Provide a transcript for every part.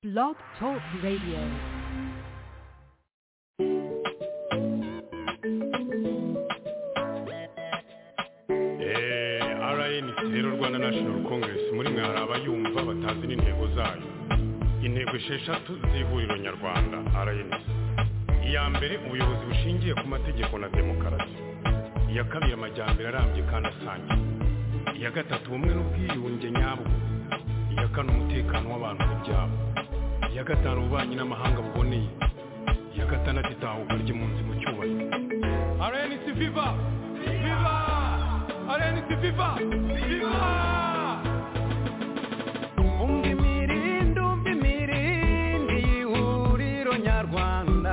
Blog Talk Radio. Eh, rn rero rwanda national congress muri mwe hari abayumva batazi n'intego zayo intego esheshatu z'ihuriro nyarwanda rn iya mbere ubuyobozi bushingiye ku mategeko na demokarasi iya kabiri amajyambere arambye kandi asangiye iya gatatu ubumwe n'ubwiyunge nyabwo iya kane umutekano w'abantu n'ibyabo iya gatanu ububanyi n'amahanga buboneye iya gatandatu itahuka ry'impunzi mu cyubahiro rnc viva viva rnc viva viva umva imirindi umva imirindi y'ihuriro nyarwanda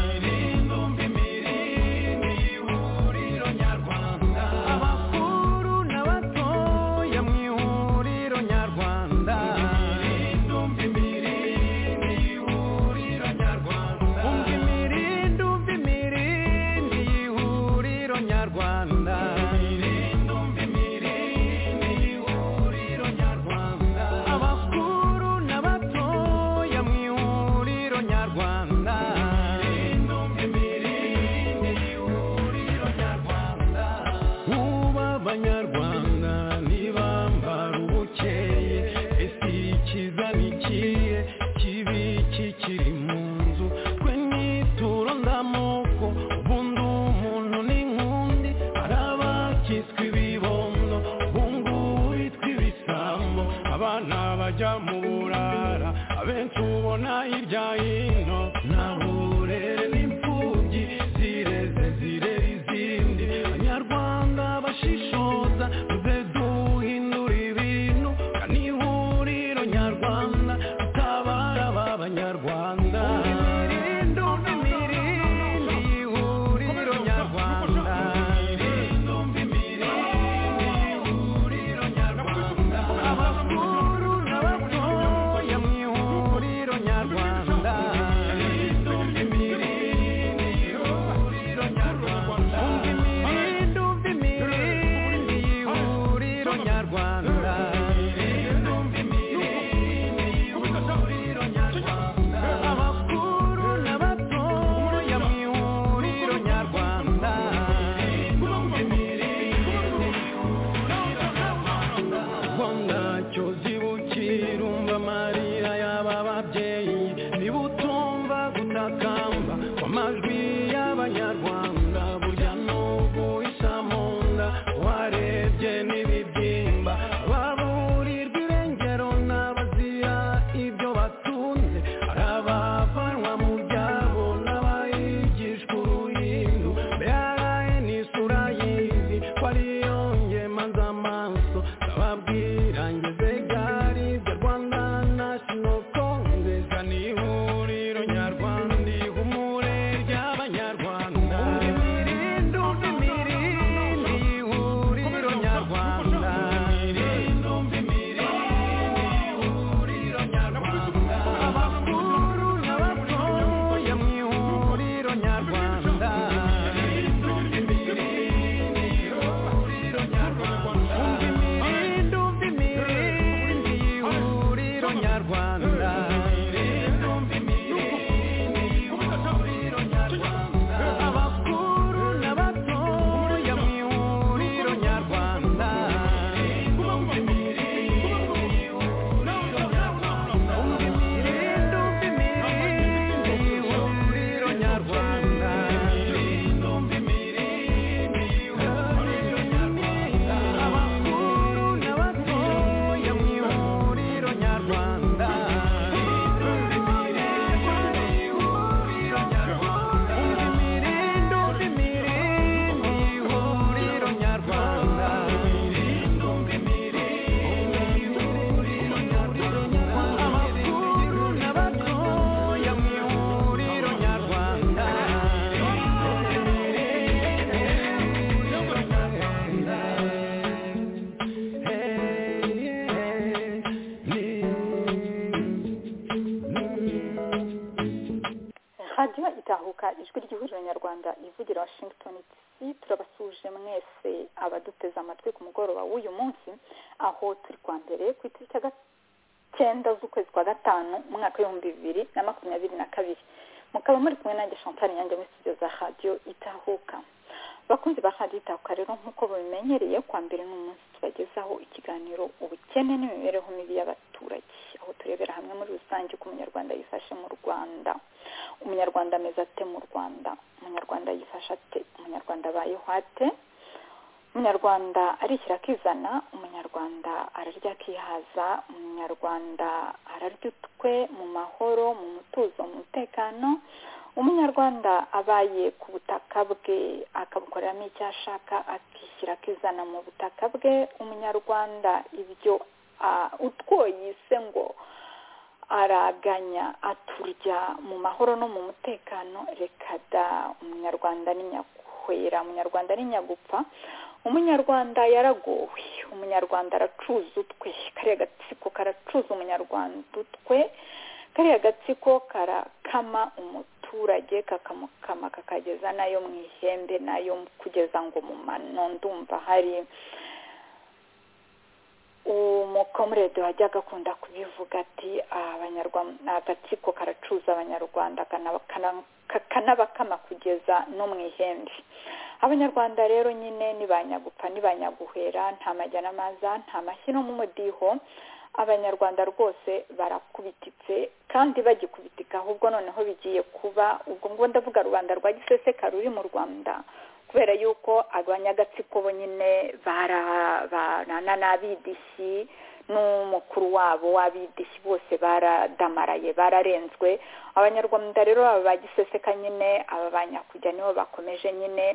imirindi umva imirindi y'ihuriro nyarwanda abakuru n'abatoya mu ihuriro nyarwanda imirindi umva imirindi y'ihuriro nyarwanda umva imirindi umva imirindi y'ihuriro nyarwanda imirindi umva imirindi y'ihuriro nyarwanda abakuru n'abatoya mu ihuriro nyarwanda imirindi umva imirindi y'ihuriro nyarwanda ubu abanyarwanda ntibambara ubukeye ese ikiza ni ikihe kibi kikiri mu nzu twe nituro ndamoko ubundi umuntu n'inkundi hari abakiswe ibibondo ubungubu bitwa ibisambo abana bajya mu burara abenshi ubona hirya hino nta burere n'imfubyi zireze zirera izindi abanyarwanda bashishoza tuze duhindura ibintu kandi ihuriro nyarwanda tutabara aba banyarwanda imirindi imirindi ihuriro nyarwanda abakuru n'abatoya mu ihuriro nyarwanda imirindi umva imirindi y'ihuriro nyarwanda abakuru n'abatoya mu ihuriro nyarwanda ubwo ntacyo zibukira umva amarira y'aba babyeyi niba utumva gutakamba kw'amajwi y'abanyarwanda burya n'ubu isa mu nda warebye n'ibibyimba baburirwa irengero n'abazira ibyo batunze hari abavanwa mu byabo n'abayigishwa uruhindu mbere ni isura y'izi ko ariyo ngemaza amaso ndababwira ngeze gari ibyo rwanda national congress ni ihuriro nyarwanda ihumure ry'abanyarwanda imirindi umva imirindi ihuriro nyarwanda imirindi umva imirindi ihuriro nyarwanda abakuru n'abatoya mu ihuriro nyarwanda umva imirindi umva imirindi y'ihuriro nyarwanda abakuru n'abatoya mu ihuriro nyarwanda umva imirindi umva imirindi y'ihuriro nyarwanda abakuru n'abatoya mu ihuriro nyarwanda imirindi umva imirindi y'ihuriro nyarwanda abakuru n'abatoya mu ihuriro nyarwanda radiyo itahuka ijwi ry'ihuriro nyarwanda ivugira washington dc turabasuje mwese abaduteze amatwi ku mugoroba w'uyu munsi aho turi kwa mbere ku itariki ya icyenda z'ukwezi kwa gatanu umwaka w'ibihumbi bibiri na makumyabiri na kabiri mukaba muri kumwe nanjye chantal yanjye muri studio za radiyo itahuka bakunzi ba radiyo itahuka rero nk'uko babimenyereye kwa mbere n'umunsi tubagezaho ikiganiro ubukene n'imibereho mibi y'abaturage aho turebera hamwe muri rusange uko umunyarwanda yifashe mu rwanda umunyarwanda ameze ate mu rwanda umunyarwanda yifashe ate umunyarwanda abayeho ate umunyarwanda arishyira akizana umunyarwanda ararya akihaza umunyarwanda ararya utwe mu mahoro mu mutuzo mu mutekano umunyarwanda abaye ku butaka bwe akabukoreramo icyo ashaka akishyira akizana mu butaka bwe umunyarwanda ibyo ah, utwoye ise ngo araganya aturya mu mahoro no mu mutekano reka da umunyarwanda ni nyakwera umunyarwanda ni nyagupfa umunyarwanda yaragowe umunyarwanda aracuza utwe kariya gatsiko karacuza umunyarwanda utwe kariya gatsiko karakama umuturage kakamukama kakageza nayo mu ihembe nayo kugeza ngo mu mano ndumva hari umukomurede wajyaga akunda kubivuga ati abanyarwanda agatsiko karacuza abanyarwanda kana- kana- ka- kanabakama kugeza no mu ihembe abanyarwanda rero nyine ni ba nyagupfa ni ba nyaguhera nta majyana maza nta mashyi no mu mudiho abanyarwanda rwose barakubititse kandi bagikubitika ahubwo noneho bigiye kuba ubwo ngo ndavuga rubanda rwa giseseka ruri mu rwanda kubera yuko abanyagatsiko bo nyine bara- barana n'abidishyi n'umukuru wabo w'abidishyi bose baradamaraye bararenzwe abanyarwanda rero aba ba giseseka nyine aba ba nyakujya nibo bakomeje nyine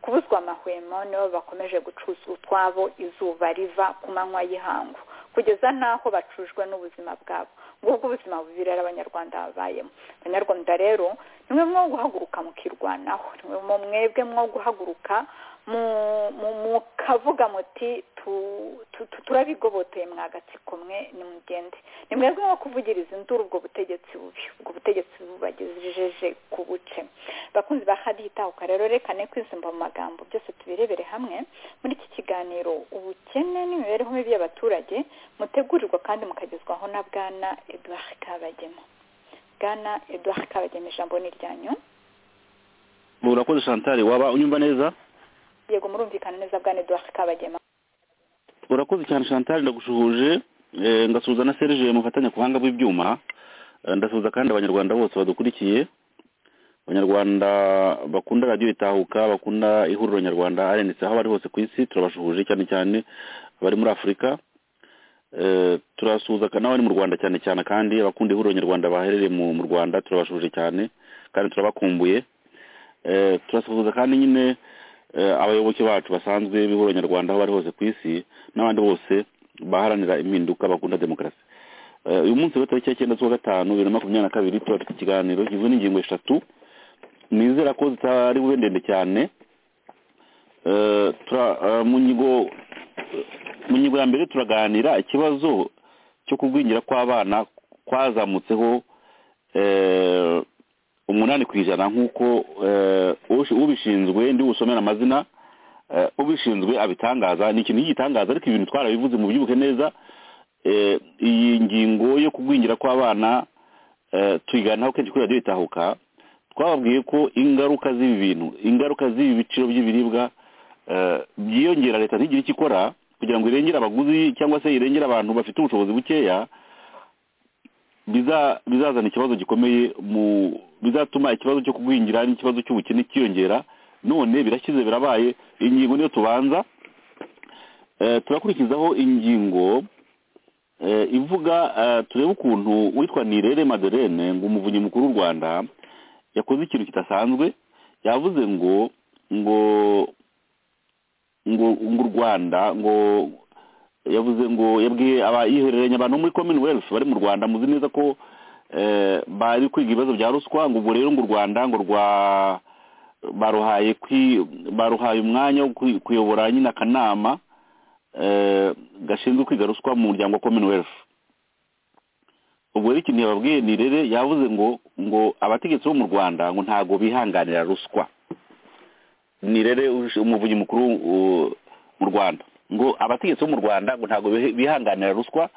kubuzwa amahwemo nibo bakomeje gucuzwa utwabo izuba riva ku manywa y'ihangu kugeza n'aho bacujwe n'ubuzima bwabo ngubwo ubuzima bubi rero abanyarwanda babayemo abanyarwanda rero nimwe mwo guhaguruka mukirwanaho nimwe mu mwebwe mwo guhaguruka mu- mu- mukavuga muti tu- tu- tu- turabigoboteye mwagatsiko mwe nimugende ni mwebwe nko kuvugiriza induru ubwo butegetsi bubi ubwo butegetsi bubagejeje ku buce bakunzi ba hadiyo itahuka rero reka ne kwizumva mu magambo byose tubirebere hamwe muri iki kiganiro ubukene n'imibereho mibi y'abaturage mutegurirwa kandi mukagezwaho na bwana edouard kabagema bwana edouard kabagema ijambo ni iryanyu murakoze chantal waba unyumva neza yego murumvikana neza bwana edouard kabagema urakoze cyane chantal ndagushuhuje eh, ngasuhuza na serge mufatanya ku buhanga bw'ibyuma Eh, ndasuhuza kandi abanyarwanda bose badukurikiye abanyarwanda bakunda radiyo itahuka bakunda ihuriro nyarwanda rnc aho bari hose ku isi turabashuhuje cyane cyane abari muri afurika Eh, turasuhuza kandi n'abari mu rwanda cyane cyane kandi abakunda ihuriro nyarwanda baherereye mu mu rwanda turabashuhuje cyane kandi turabakumbuye Eh, turasuhuza kandi nyine eh, abayoboke bacu basanzwe b'ihuriro nyarwanda aho bari hose ku isi n'abandi bose baharanira impinduka bakunda demokarasi Eh, uyu munsi rero tariki ya cyenda z'uwa gatanu bibiri na makumyabiri na kabiri turafite ikiganiro kigizwe n'ingingo eshatu nizera ko zitari bube ndende cyane Eh, tura- eh, mu nyigo eh, mu nyigo ya mbere turaganira ikibazo cyo kugwingira kw'abana kwazamutseho eh, umunani ku ijana nk'uko eh, ushi- ubishinzwe ndi busomera amazina eh, ubishinzwe abitangaza ni ikintu cy'igitangaza ariko ibintu twarabivuze mu byibuke neza eh, iyi ngingo yo kugwingira kw'abana eh, tuyiganiraho kenshi kuri radiyo itahuka twababwiye ko ingaruka z'ibi bintu ingaruka z'ibi biciro by'ibiribwa eh, byiyongera leta ntigire icyo ikora kugira ngo irengere abaguzi cyangwa se irengere abantu bafite ubushobozi bukeya biza- bizazana ikibazo gikomeye mu bizatuma ikibazo cyo kugwingira n'ikibazo cy'ubukene cyiyongera none birashyize birabaye ingingo niyo tubanza Eh, turakurikizaho ingingo eh, ivuga eh, turebe ukuntu witwa nirere madeleine ngo umuvunyi mukuru w'u rwanda yakoze ikintu kidasanzwe yavuze ngo ngo ngo ngo u rwanda ngo yavuze ngo yabwiye abayihereranya abantu bo muri commonwealth bari mu rwanda muzi neza ko eh, bari kwiga ibibazo bya ruswa ngo ubwo rero ngo u rwanda ngo rwa baruhaye kwi baruhaye umwanya wo kwi- kuyobora nyine akanama eh, gashinzwe kwiga ruswa mu muryango wa commonwealth ubwo rero ikintu yababwiye ni rere yavuze ngo ngo abategetsi bo mu rwanda ngo ntago bihanganira ruswa ni rere ush- umuvunyi mukuru uh, mu rwanda ngo abategetsi bo mu rwanda ngo ntago bihe- bihanganira ruswa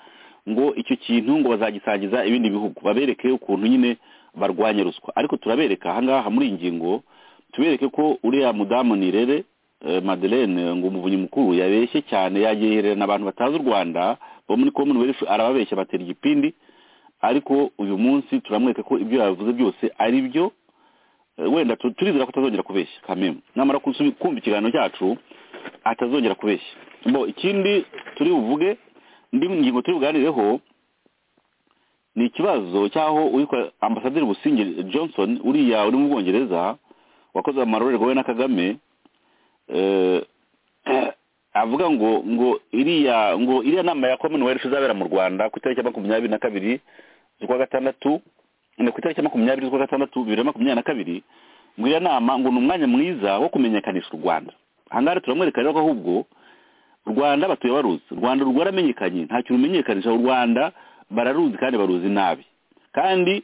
ngo icyo kintu ngo bazagisangiza ibindi bihugu babereke ukuntu nyine barwanya ruswa ariko turabereka ahangaha muri iyi ngingo tubereke ko uriya mudamu nirere madeleine ngo umuvunyi mukuru yabeshye cyane yagererana abantu batazi u rwanda bo muri commonwealth arababeshya batera igipindi ariko uyu munsi turamwereka ko ibyo yavuze byose ari byo wenda turizera ko atazongera kubeshya kamemu namara kumva ikiganiro cyacu atazongera kubeshya bo ikindi turi buvuge indi ngingo turi buganireho ni ikibazo cy'aho uwitwa ambasaderi businge johnson uriya uri mu bwongereza wakoze amarorerwa we na kagame avuga ngo ngo iriya ngo iriya nama ya commonwealth izabera mu rwanda ku itariki ya makumyabiri na kabiri z'ukwa gatandatu ni ku itariki ya makumyabiri z'ukwa gatandatu bibiri na makumyabiri na kabiri ngo iriya nama ngo ni umwanya mwiza wo kumenyekanisha u rwanda ahangaha turamwereka rero ko ahubwo u rwanda batuye baruzi u rwanda rwaramenyekanye nta kintu umenyekanisha u rwanda bararuzi kandi baruzi nabi kandi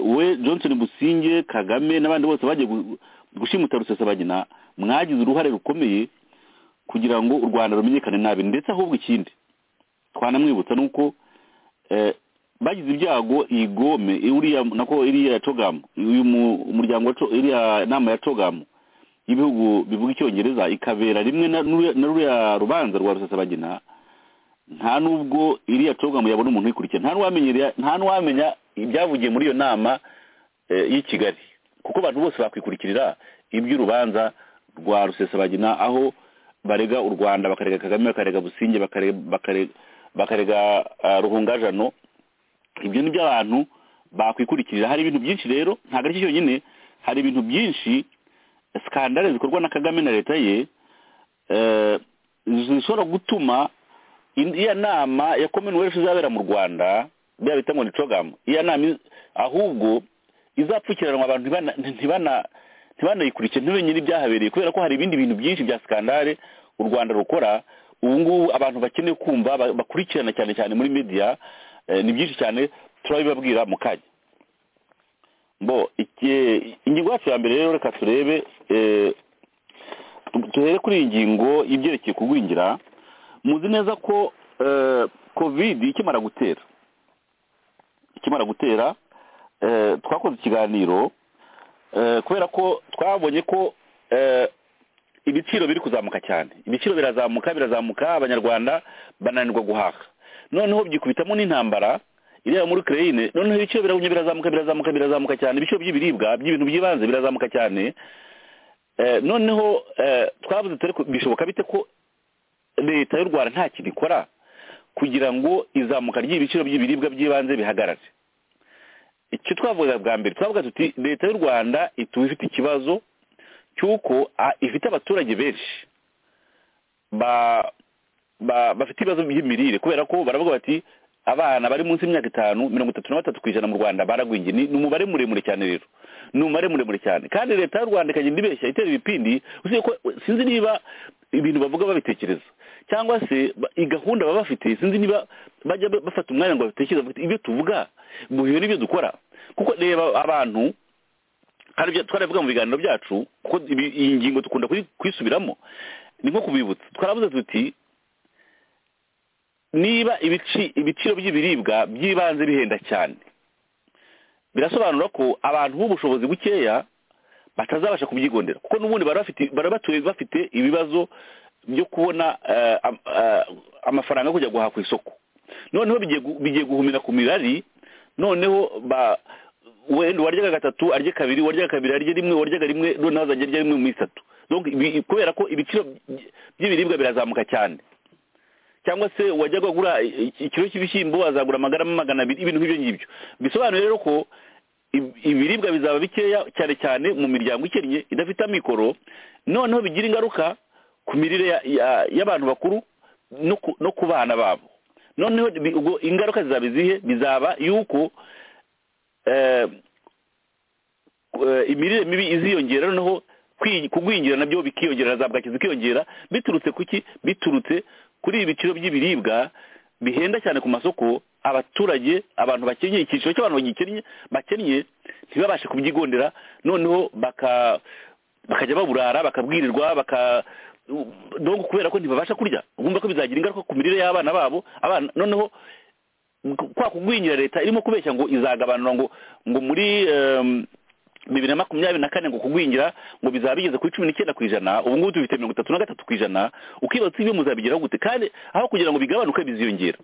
we johnson businge kagame n'abandi bose bagiye gushimuta rusesabagina mwagize uruhare rukomeye kugira ngo u rwanda rumenyekane nabi ndetse ahubwo ikindi twanamwibutsa ni uko bagize ibyago iyi gome iriya nako iriya cogamu uyu muryango iriya nama ya cogamu y'ibihugu bivuga icyongereza ikabera rimwe na ruriya rubanza rwa rusesabagina nta n'ubwo iriya cogamu yabona umuntu uyikurikira nta n'uwamenya ibyavugiye muri iyo nama y'i kigali kuko abantu bose bakwikurikirira iby'urubanza rwa rusesabagina aho barega u rwanda bakarega kagame bakarega businge bakarega ruhungajano ibyo ni byo abantu bakwikurikirira hari ibintu byinshi rero ntabwo ari cyo cyonyine hari ibintu byinshi sikandare zikorwa na kagame na leta ye zishobora gutuma iya nama ya commonwealth izabera mu rwanda bya bita ngo ni cogamu iya nama ahubwo izapfukiranwa abantu ntibanayikurikire ntibenye n'ibyahabereye kubera ko hari ibindi bintu byinshi bya sikandare u rwanda rukora ubu ngubu abantu bakeneye kumva bakurikirana cyane cyane muri media ni byinshi cyane turabibabwira mu kanya bo ingingo yacu ya mbere rero reka turebe duhere kuri iyi ngingo y'ibyerekeye kugwingira muzi neza ko kovide ikimara gutera ikimara gutera twakoze ikiganiro kubera ko twabonye ko ibiciro biri kuzamuka cyane ibiciro birazamuka birazamuka abanyarwanda bananirwa guhaha noneho byikubitamo n'intambara iriya muri kereyine noneho ibiciro biragumye birazamuka birazamuka birazamuka cyane ibiciro by'ibiribwa by'ibintu by'ibanze birazamuka cyane noneho twabuze turi bishoboka bite ko leta y'u rwanda nta kintu ikora kugira ngo izamuka ry'ibiciro by'ibiribwa by'ibanze bihagarare icyo twavuga bwa mbere twavuga tuti leta y'u rwanda ituba ifite ikibazo cy'uko ifite abaturage benshi bafite ibibazo by'imirire kubera ko baravuga bati abana bari munsi y'imyaka itanu mirongo itatu na batatu ku ijana mu rwanda baragwingiye ni umubare muremure cyane rero ni umubare muremure cyane kandi leta y'u rwanda ikagenda ibeshya itera ibipindi ko sinzi niba ibintu bavuga babitekereza cyangwa se gahunda baba bafite sinzi niba bajya bafata umwanya ngo batekereze ibyo tuvuga muhiwe n'ibyo dukora kuko reba abantu twaravuga mu biganiro byacu kuko iyi ngingo dukunda kuyisubiramo ni nko kubibutsa twarabuze tuti niba ibiciro by'ibiribwa by'ibanze bihenda cyane birasobanura ko abantu b'ubushobozi bukeya batazabasha kubyigondera kuko n'ubundi batuye bafite ibibazo byo kubona amafaranga yo kujya guhaha ku isoko noneho bigiye guhumira ku mirari noneho wenda uwaryaga gatatu arya kabiri uwaryaga kabiri arya rimwe uwaryaga rimwe noneho azajya arya rimwe mu isatu kubera ko ibiciro by'ibiribwa birazamuka cyane cyangwa se wajyaga agura ikiro cy'ibishyimbo azagura amagarama magana abiri ibintu nk'ibyo ngibyo bisobanuye rero ko ibiribwa bizaba bikeya cyane cyane mu miryango ikennye idafite amikoro noneho bigira ingaruka ku mirire y'abantu bakuru no ku bana babo noneho ingaruka zizaba izihe bizaba yuko imirire mibi iziyongera noneho kugwingira nabyo bikiyongera na za bwaki zikiyongera biturutse kuki biturutse kuri ibi biciro by'ibiribwa bihenda cyane ku masoko abaturage abantu bakenyeye icyiciro cy'abantu bakennye ntibabashe kubyigondera noneho bakajya baburara bakabwirirwa kubera ko ntibabasha kurya bumva ko bizagira ingaruka ku mirire y'abana babo noneho kwa kugwingira leta irimo kubeshya ngo izagabanura ngo ngo muri em, bibiri na makumyabiri na kane ngo kugwingira ngo bizaba bigeze kuri cumi n'icyenda ku ijana ubu ngubu dufite mirongo itatu na gatatu ku ijana ukibaza ibyo muzabigeraho gute kandi aho kugira ngo bigabanuke biziyongera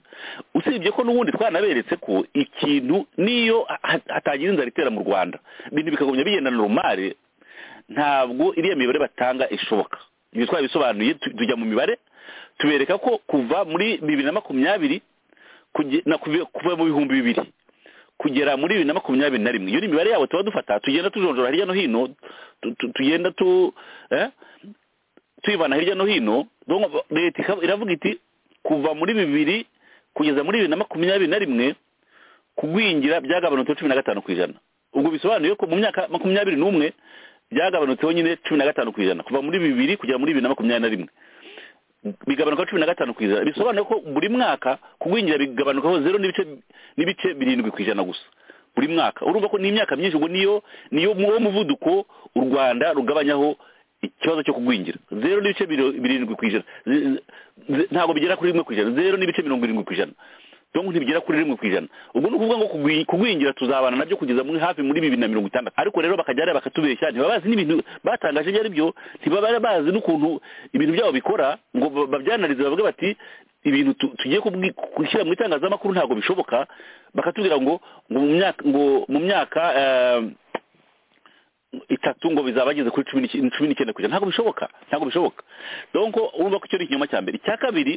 usibye ko n'ubundi twanaberetse ko ikintu niyo ha- hatagira inzara itera mu rwanda ibintu bikagumya bigenda normal ntabwo iriya mibare batanga ishoboka ibyo twabisobanuye tu- tujya mu mibare tubereka ko kuva muri bibiri na makumyabiri kuge- na kuve- kuva mu bihumbi bibiri kugera muri bibiri na makumyabiri na rimwe iyo ni imibare yabo tuba dufata tugenda tujonjora hirya no hino tu- tu- tugenda tu eh, tuyivana hirya no hino donc leta ikaba- iravuga iti kuva muri bibiri kugeza muri bibiri na makumyabiri na rimwe kugwingira byagabanutse cumi na gatanu ku ijana ubwo bisobanuye ko mu myaka makumyabiri n'umwe byagabanutseho nyine cumi na gatanu ku ijana kuva muri bibiri kugera muri bibiri na makumyabiri na rimwe bigabanuka cumi na gatanu ku ijana bisobanuye ko buri mwaka kugwingira bigabanukaho zero n'ibice n'ibice birindwi ku ijana gusa buri mwaka urumva ko ni imyaka myinshi ubwo niyo niyo mu- wo muvuduko u rwanda rugabanyaho ikibazo cyo kugwingira zero n'ibice biro- birindwi ku ijana Ze- ze- ze- ntabwo bigera kuri rimwe ku ijana zero n'ibice mirongo irindwi ku ijana donc ntibigera kuri rimwe ku ijana ubwo ni ukuvuga ngo kugwi- kugwingira tuzabana nabyo kugeza muri hafi muri bibiri na mirongo itandatu ariko rero bakajya bakatubeshya ntibaba bazi n'ibintu batangaje ibyo ari byo ntibaba bazi n'ukuntu ibintu byabo bikora ngo ba- babyanarize bavuge bati ibintu tu- tugiye kubwi- gushyira mu itangazamakuru ntabwo bishoboka bakatubwira ngo ngo mu myaka ngo mu myaka eh, itatu ngo bizaba bageze kuri cumi n'icy- cumi n'icyenda ku ijana ntabwo bishoboka ntabwo bishoboka donc urumva ko icyo ni ikinyoma cya mbere icya kabiri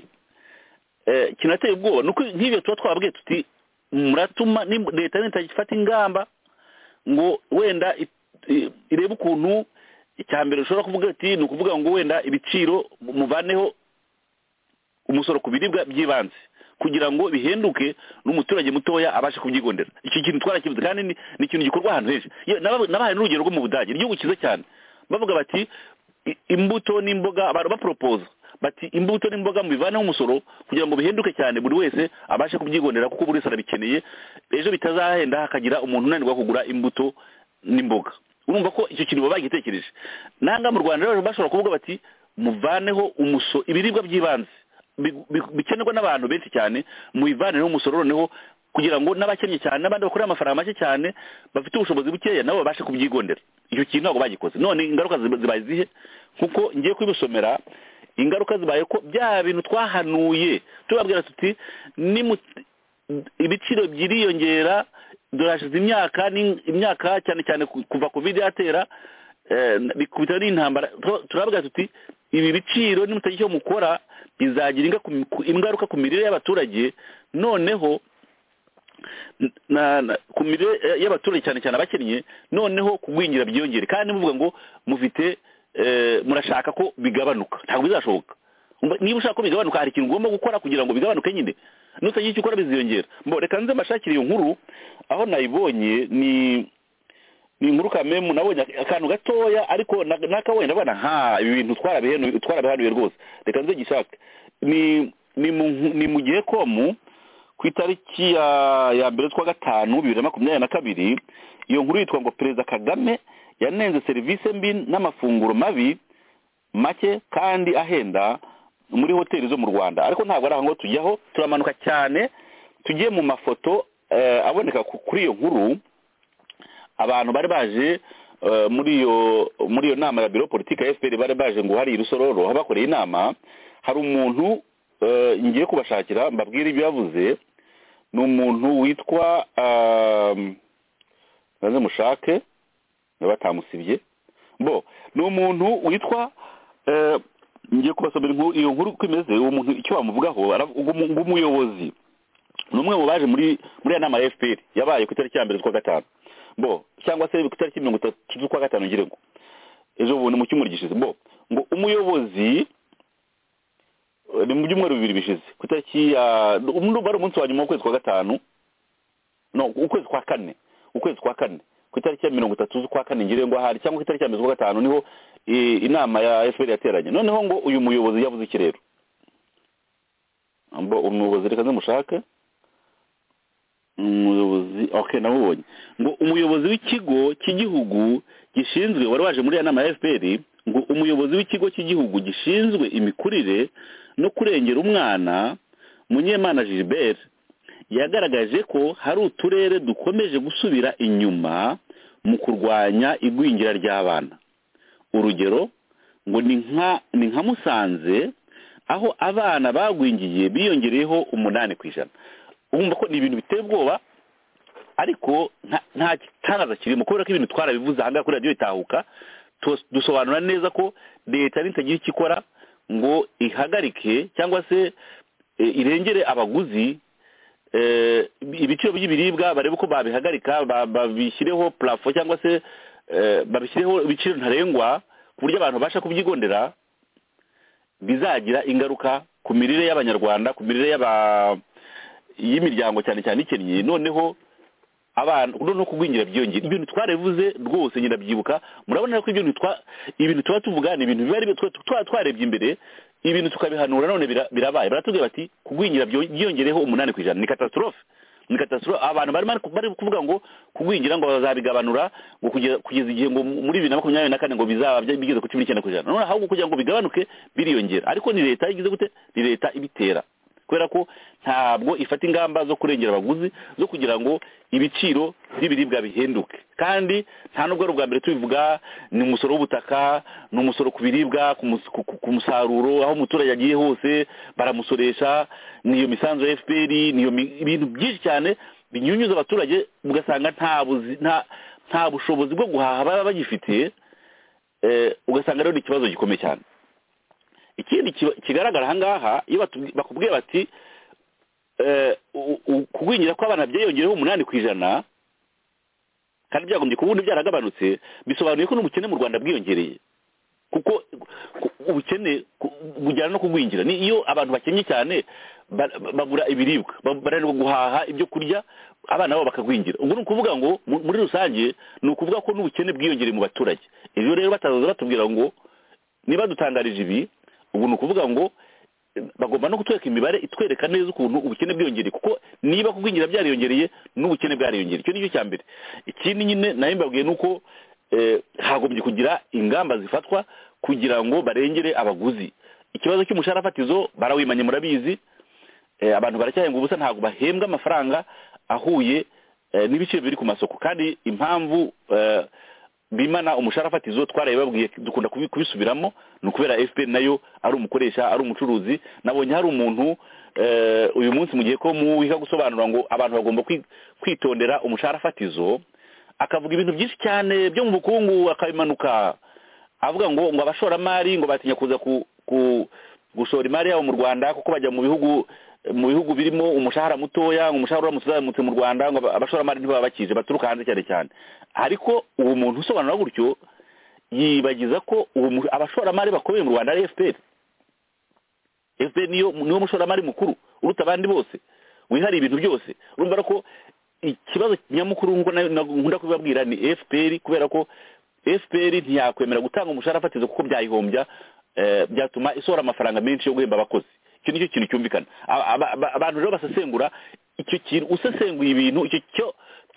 eh, kinateye ubwoba nuko nk'ibyo tuba twababwiye tuti muratuma ni- leta nitagifata ingamba ngo wenda i- i- irebe ukuntu icya mbere ushobora kuvuga ati ni ukuvuga ngo wenda ibiciro muvaneho umusoro ku biribwa by'ibanze kugira ngo bihenduke n'umuturage mutoya abashe kubyigondera iki kintu twarakibuze kandi ni ni ikintu gikorwa ahantu henshi Ye- naba- nabahaye n'urugero rwo mu budage igihugu cyiza cyane bavuga bati "I- imbuto n'imboga abantu baporopoza bati imbuto n'imboga mubivaneho umusoro kugira ngo bihenduke cyane buri wese abashe kubyigondera kuko buri wese arabikeneye ejo bitazahenda hakagira umuntu unanirwa kugura imbuto n'imboga urumva ko icyo kintu baba bagitekereje nanga mu rwanda rero bashobora kuvuga bati muvaneho umuso ibiribwa by'ibanze bi- bi- bikenerwa n'abantu benshi cyane mubivaneho umusoro noneho kugira ngo n'abakennye cyane n'abandi bakorera amafaranga make cyane bafite ubushobozi bukeya nabo babashe kubyigondera icyo kintu ntabwo bagikoze none ingaruka ziba- zibaye zihe kuko ngiye kubisomera ingaruka zibaye ko bya bintu twahanuye tubabwira tuti nimu- ibiciro byiriyongera durashize imyaka ni- imyaka cyane cyane ku- kuva covid yatera eh, bikubita n'intambara Tur- turavuga tuti ibi biciro nimutagira icyo mukora bizagira inga- ku- ingaruka ku mirire y'abaturage noneho na, na ku mirire eh, y'abaturage cyane cyane abakennye noneho kugwingira byiyongere kandi muvuga ngo mufite eh, murashaka ko bigabanuka ntabwo bizashoboka Umva, niba ushaka ko bigabanuka hari ikintu ugomba gukora kugira ngo bigabanuke nyine nutagira icyo ukora biziyongera mbo reka nze mbashakire iyo nkuru aho nayibonye ni ni inkuru kamemu nabonye akantu gatoya ariko na- nakabonye ndabona ha ibi bintu twarabihanuye twarabihanuye rwose reka nze gishake ni ni mu ni mu gihe komu ku itariki ya ya mbere z'ukwa gatanu bibiri na makumyabiri na kabiri iyo nkuru yitwa ngo perezida kagame yanenze serivisi mbi n'amafunguro mabi make kandi ahenda muri hoteli zo mu rwanda ariko ntabwo ari aho ngo tujyaho turamanuka cyane tugiye mu mafoto eh, aboneka ku- kuri iyo nkuru abantu bari baje eh, muri iyo muri iyo nama ya biro politiki ya fpr bari baje ngo hari irusororo aho bakoreye inama hari umuntu eh, ngiye kubashakira mbabwire ibyo yavuze ni umuntu witwa ehm, naze mushake niba batamusibye bo ni umuntu witwa eh, ngiye kubasomera inkuru- iyo nkuru uko imeze uwo muntu icyo bamuvugaho ara- ugu- ng'umuyobozi ni umwe mu baje muri muri ya nama ya fpr yabaye ku itariki ya mbere z'ukwa gatanu bo cyangwa se ku itariki mirongo itatu z'ukwa gatanu ngira ngo ejo bundi mu cyumweru gishize bo ngo umuyobozi eh, ni mu byumweru bibiri bishize ku itariki ya umu- wari umunsi wa nyuma w'ukwezi kwa gatanu no ukwezi kwa kane ukwezi kwa kane ku itariki ya mirongo itatu z'ukwa kane ngira ngo ahari cyangwa ku itariki ya mbere z'ukwa gatanu niho eh, inama ya fpr yateranye noneho ngo uyu muyobozi yavuze iki rero Ambo- umuyobozi reka ntimushake umuyobozi ok namubonye ngo umuyobozi w'ikigo cy'igihugu gishinzwe wari waje muri ya nama ya fpr ngo umuyobozi w'ikigo cy'igihugu gishinzwe imikurire no kurengera umwana munyemana gilbert yagaragaje ko hari uturere dukomeje gusubira inyuma mu kurwanya igwingira ry'abana urugero ngo ni nka ni nka musanze aho abana bagwingiye biyongereyeho umunani ku ijana urumva ko ni ibintu biteye ubwoba ariko nta- nta gitangaza kirimo kubera ko ibintu twarabivuze aha ngaha kuri radiyo bitahuka tos- dusobanura neza ko leta nitagira icyo ikora ngo ihagarike cyangwa se e, irengere abaguzi eh, ibiciro by'ibiribwa barebe uko babihagarika ba- babishyireho parafo cyangwa se eh, babishyireho ibiciro ntarengwa ku buryo abantu babasha kubyigondera bizagira ingaruka ku mirire y'abanyarwanda ku mirire y'aba- y'imiryango cyane cyane ikennye noneho abantu noneho kugwingira byiyongera ibintu twarabivuze rwose nyina byibuka murabona ko ibintu twa ibintu tuba tuvuga ni ibintu biba ari byo twa- twa twarebye imbere ibintu tukabihanura none bira- birabaye baratubwira bati kugwingira byo- byiyongereho umunani ku ijana ni katastrophe ni katastrophe abantu barimo bari kuvuga ngo kugwingira ngo bazabigabanura ngo kugeza kugeza igihe ngo muri bibiri na makumyabiri na kane ngo bizaba bya- bigeze ku cumi n'icyenda ku ijana none ahubwo kugira ngo bigabanuke biriyongera ariko ni leta igize gute ni leta ibitera kubera ko ntabwo ifata ingamba zo kurengera abaguzi zo kugira ngo ibiciro by'ibiribwa bihinduke kandi nta nubwo ari ubwa mbere tubivuga ni umusoro w'ubutaka ni umusoro ku biribwa ku mus- ku- ku- ku musaruro aho umuturage agiye hose baramusoresha niyo misanzu ya fpr niyo mi- ibintu byinshi cyane binyunyuza abaturage ugasanga nta buzi- nta- nta bushobozi bwo guhaha baba bagifitiye eh, ugasanga rero ni ikibazo gikomeye cyane ikindi kiba- kigaragara ahangaha iyo batubwi- bakubwiye bati eh, u- u- kugwingira kw'abana byiyongereho umunani ku ijana kandi byagombye kuba ubundi byaragabanutse bisobanuye ko n'ubukene mu rwanda bwiyongereye kuko ku- ubukene ku- bujyana no kugwingira ni iyo abantu bakennye cyane ba- ba- babura ibiribwa ba- bananirwa guhaha ibyo kurya abana babo bakagwingira ubwo ni ukuvuga ngo mu- muri rusange ni ukuvuga ko n'ubukene bwiyongereye mu baturage ibyo rero batazaza batubwira ngo niba dutangarije ibi ubu ni ukuvuga ngo eh, bagomba no kutwereka imibare itwereka neza ukuntu ubukene bwiyongereye kuko niba kugwingira byariyongereye n'ubukene bwariyongereye icyo nicyo cya mbere ikindi nyine nayo mbabwiye ni uko eh, hagombye kugira ingamba zifatwa kugira ngo barengere abaguzi ikibazo cy'umushahara fatizo barawimanye murabizi eh, abantu baracyahenga ubusa ntabwo bahembwa amafaranga ahuye eh, n'ibiciro biri ku masoko kandi impamvu eh, bimana umushahara fatizo twarayibabwiye dukunda kubi- kubisubiramo ni ukubera fpr nayo ari umukoresha ari umucuruzi nabonye hari umuntu eh, uyu munsi mu gihe ko muwiga gusobanura ngo abantu bagomba kwi- kwitondera umushahara fatizo akavuga ibintu byinshi cyane byo mu bukungu akabimanuka avuga ngo ngo abashoramari ngo batinya kuza ku, ku gushora imari yabo mu Rwanda kuko bajya mu bihugu mu bihugu birimo umushahara mutoya ngo umushahara uramutse uzamutse mu Rwanda ngo aba- abashoramari ntibaba bakije baturuka hanze cyane cyane ariko uwo muntu usobanura gutyo yibagiza ko uwo mu- abashoramari bakomeye mu Rwanda ari FPR FPR niyo niwo mushoramari mukuru uruta abandi bose wihariye ibintu byose urumva rero ko ikibazo nyamukuru nk'uko nayo- na- nkunda kubibabwira ni FPR kubera ko FPR ntiyakwemera gutanga umushahara fatizo kuko byayihombya eh, byatuma isohora amafaranga menshi yo guhemba abakozi icyo nicyo kintu cyumvikana Aba- aba- aba- abantu rero basesengura icyo kintu usesenguye ibintu icyo cyo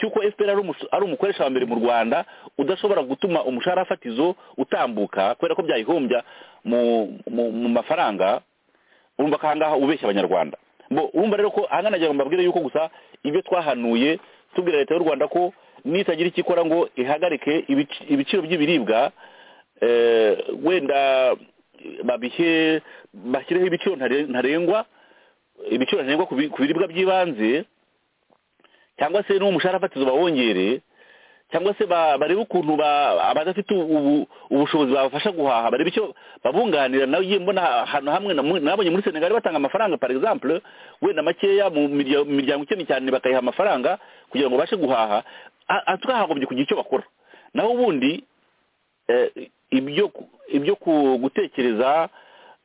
cy'uko FPR ari umus- ari umukoresha wa mbere mu Rwanda udashobora gutuma umushahara fatizo utambuka kubera ko byayihombya mu, mu, mu mafaranga urumva ko ahangaha ubeshya abanyarwanda Bo- urumva rero ko ahangana nagira ngo mbabwire yuko gusa ibyo twahanuye tubwira leta y'u rwanda ko nitagira icyo ikora ngo ihagarike ibici- ibiciro by'ibiribwa eh, wenda babihe bashyireho ibiciro ntare- ntarengwa ibiciro ntarengwa ku bi- ku biribwa by'ibanze cyangwa se n'umushahara fatizo bawongere cyangwa se ba- barebe ukuntu ba- abadafite ubu- ubushobozi babafasha guhaha barebe icyo babunganira nawe igiye mbona ahantu hamwe namu- nabonye muri senegali batanga amafaranga par exemple wenda makeya mu mirya- mu miryango ikennye cyane bakayiha amafaranga kugira ngo babashe guhaha A- a- tukahagombye kugira icyo bakora naho ubundi eh, ibyo ku- ibyo ku- gutekereza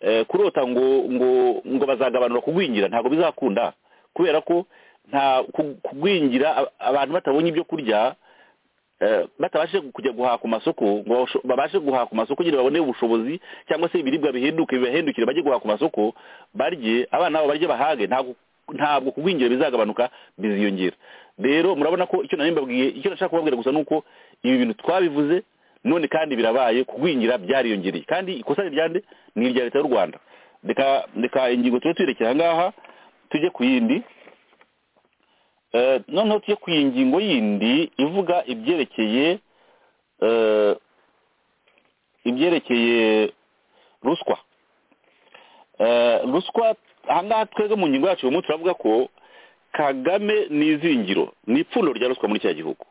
eh, kurota ngo ngo ngo bazagabanura kugwingira ntabwo bizakunda kubera ko nta ku- kugwingira a- abantu batabonye ibyo kurya eh, batabashe kujya guhaha ku masoko ngo babasho- babashe guhaha ku masoko nyine babone ubushobozi cyangwa se ibiribwa bihenduke bibahendukire bajye guhaha ku masoko barye abana babo barye bahage ntabwo ntabwo kugwingira bizagabanuka biziyongera rero murabona ko icyo nari mbabwiye icyo nashaka kubabwira gusa ni uko ibi bintu twabivuze none kandi birabaye kugwingira byariyongereye kandi ikosa ni ryande ni irya leta y'u rwanda reka reka ingingo tube tuyirekera aha ngaha tujye ku yindi Eh, noneho tujye ku ngingo yindi ivuga ibyerekeye eh, ibyerekeye ruswa Eh, ruswa ahangaha twebwe mu ngingo yacu uyu turavuga ko kagame ni izingiro ni ipfundo rya ruswa muri kiriya gihugu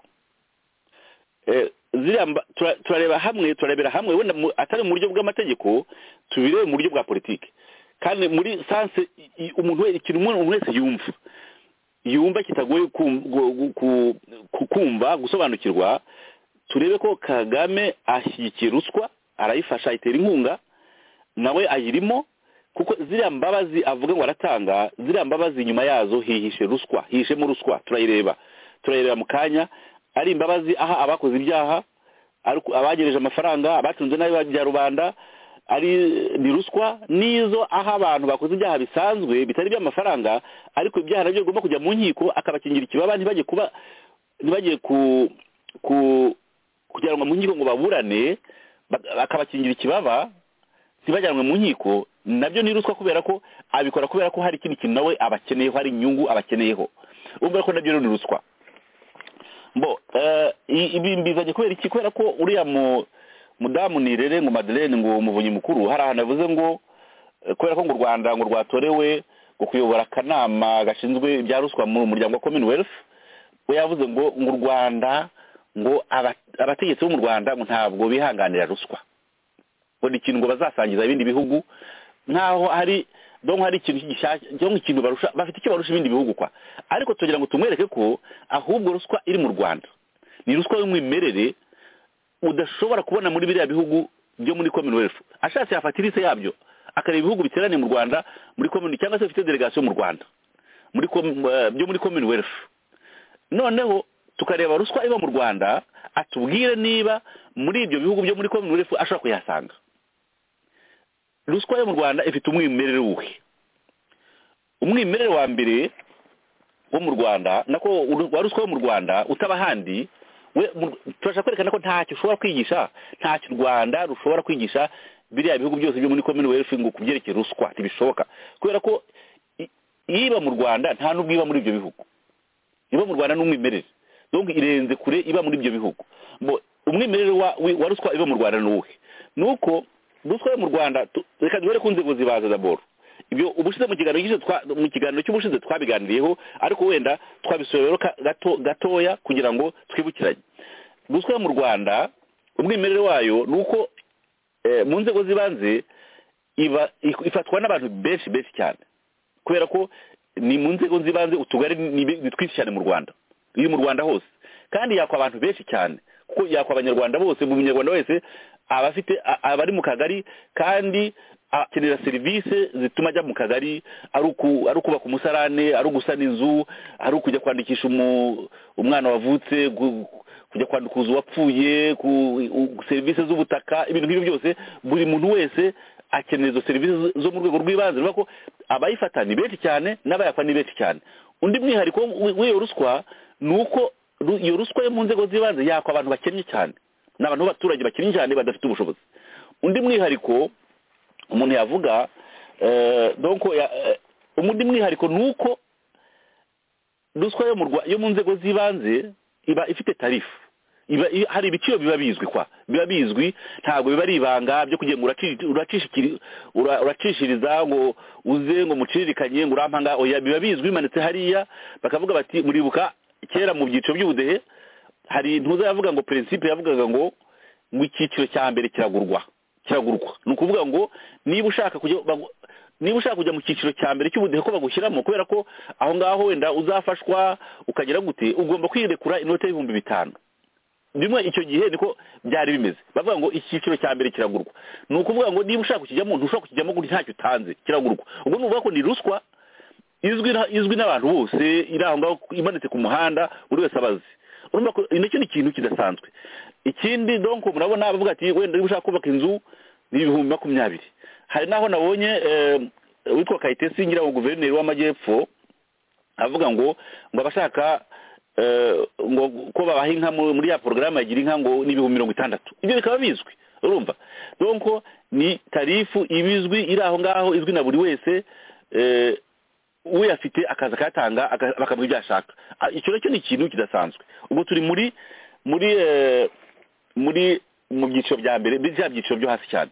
Eh, ziriya mba- tura- turareba hamwe turarebera hamwe wenda mu- atari mu buryo bw'amategeko tubirebe mu buryo bwa politiki kandi muri sanse i- i- umuntu wese ikintu umuntu wese yumva yumva kitagoye kum- gu- gu- ku- ku- kumva gusobanukirwa turebe ko kagame ashyigikiye ruswa arayifasha ayitera inkunga nawe ayirimo kuko ziriya mbabazi avuga ngo aratanga ziriya mbabazi nyuma yazo hihishe ruswa hihishemo ruswa turayireba turayireba mu kanya ari imbabazi aha abakoze ibyaha ari ku- abagereje amafaranga abatunze nabi ba rubanda ari ni ruswa n'izo aho abantu bakoze ibyaha bisanzwe bitari iby'amafaranga ariko ibyaha nabyo bigomba kujya mu nkiko akabakingira ikibaba ntibajye kuba ntibajye ku ku kujyanwa mu nkiko ngo baburane ba- akabakingira ikibaba ntibajyanwe mu nkiko nabyo ni ruswa kubera ko abikora kubera ko hari ikindi kintu nawe abakeneyeho hari inyungu abakeneyeho urumva ko nabyo rero ni ruswa bo eh, i- ibi mbizanye kubera iki kubera ko uriya mu mudamu nirere ngo madeleine ngo umuvunyi mukuru hari ahantu avuze ngo eh, kubera ko ngo u rwanda ngo rwatorewe ngo kuyobora akanama gashinzwe ibya ruswa mu muryango wa commonwealth we yavuze ngo ngo u rwanda ngo aba- abategetsi bo mu rwanda ngo ntabwo bihanganira ruswa ngo ni ikintu ngo bazasangiza ibindi bihugu nkaho hari donc hari ikintu gishyashya cyangwa ikintu barusha bafite icyo barusha ibindi bihugu kwa ariko tugira ngo tumwereke ko ahubwo ruswa iri mu rwanda ni ruswa y'umwimerere udashobora kubona muri biriya bihugu byo muri commonwealth ashatse yafata irise yabyo akareba ibihugu biteraniye mu rwanda muri commonwealth cyangwa se bifite delegation mu rwanda muri com- eh, byo muri commonwealth noneho tukareba ruswa iba mu rwanda atubwire niba muri ibyo bihugu byo muri commonwealth ashobora kuyasanga ruswa yo mu rwanda ifite umwimerere wuhe umwimerere wa mbere wo mu rwanda nako uru- wa ruswa yo mu rwanda utaba ahandi we- mu- turashaka kwerekana ko ntacyo ushobora kwigisha ntacyo u rwanda rushobora kwigisha biriya bihugu byose byo muri commonwealth ngo ku byerekeye ruswa ntibishoboka kubera ko i- iba mu rwanda nta n'ubwo iba muri ibyo bihugu iba mu rwanda n'umwimerere donc irenze kure iba muri ibyo bihugu Bo- umwimerere wa, wi- wa ruswa iba mu rwanda ni uwuhe ni uko ruswa yo mu rwanda tu- reka duhere ku nzego zibaza daboro ibyo ubushize mu kiganiro gishize twa- mu kiganiro cy'ubushize twabiganiriyeho ariko wenda twabisubira rero ka- gato gatoya kugira ngo twibukiranye ruswa yo mu rwanda umwimerere wayo ni uko eh, mu nzego z'ibanze iba ik- ifatwa n'abantu benshi benshi cyane kubera ko ni mu nzego z'ibanze utugari ni be- ni twinshi cyane mu rwanda iri mu rwanda hose kandi yakwa abantu benshi cyane kuko yakwa abanyarwanda bose buri munyarwanda wese aba afite a- aba ari mu kagari kandi akenera serivisi zituma ajya mu kagari ari uku- ari ukubaka umusarane ari ugusana inzu ari ukujya kwandikisha umu- umwana wavutse gu- kujya kwandikuza uwapfuye ku u- serivisi z'ubutaka ibintu nk'ibyo byose buri muntu wese akenera izo serivisi zo- zo mu rwego rw'ibanze bivuga ko abayifata ni benshi cyane n'abayakwa ni benshi cyane undi mwihariko w'i- w'iyo ruswa ni uko ru- iyo ruswa yo mu nzego z'ibanze yakwa abantu bakennye cyane ni abantu b'abaturage bakennye cyane badafite ubushobozi undi mwihariko umuntu yavuga eh, donc ya- eh, undi mwihariko ni uko ruswa yo mu Rwa- yo mu nzego z'ibanze iba ifite tarifu iba i- hari ibiciro biba bizwi kwa biba bizwi ntabwo biba ari ibanga byo kugira ngo uraci- uracishikiri- ura- uracishiriza ngo uze ngo muciririkanye ngo urampanga oya biba bizwi bimanitse hariya bakavuga bati muribuka kera mu byiciro by'ubudehe hari intuza yavuga ngo prinsipe yavugaga ngo ngo icyiciro cya mbere kiragurwa kiragurwa ni ukuvuga ngo niba ushaka kujya bagu- niba ushaka kujya mu cyiciro cya mbere cy'ubudehe ko bagushyiramo kubera ko aho ngaho wenda uzafashwa ukagera gute ugomba kwirekura inoti y'ibihumbi bitanu bimwe icyo gihe niko byari bimeze bavuga ngo icyiciro cya mbere kiragurwa ni ukuvuga ngo niba ushaka kukijyamo ntushobora kukijyamo gutya ntacyo utanze kiragurwa ubwo ni ukuvuga ko ni ruswa izwi na- izwi n'abantu bose iri aho ngaho imanitse ku muhanda buri wese abazi urumva ko nacyo ni ikintu kidasanzwe ikindi donc murabona bavuga ati wenda niba ushaka kubaka inzu ni ibihumbi makumyabiri hari n'aho nabonye eh, witwa kayitesi ngira ngo guverineri w'amajyepfo avuga ngo ngo abashaka eh, ngo ko babaha inka mu- muri ya porogaramu yagira inka ngo n'ibihumbi mirongo itandatu ibyo bikaba bizwi urumva donc ni tarifu ibizwi iri aho ngaho izwi na buri wese eh, uyafite akaza akayatanga aka- bakavuga ibyo ashaka Ah, icyo nacyo ni ikintu kidasanzwe ubwo turi muri muri eh, muri mu byiciro bya mbere muri bya byiciro byo hasi cyane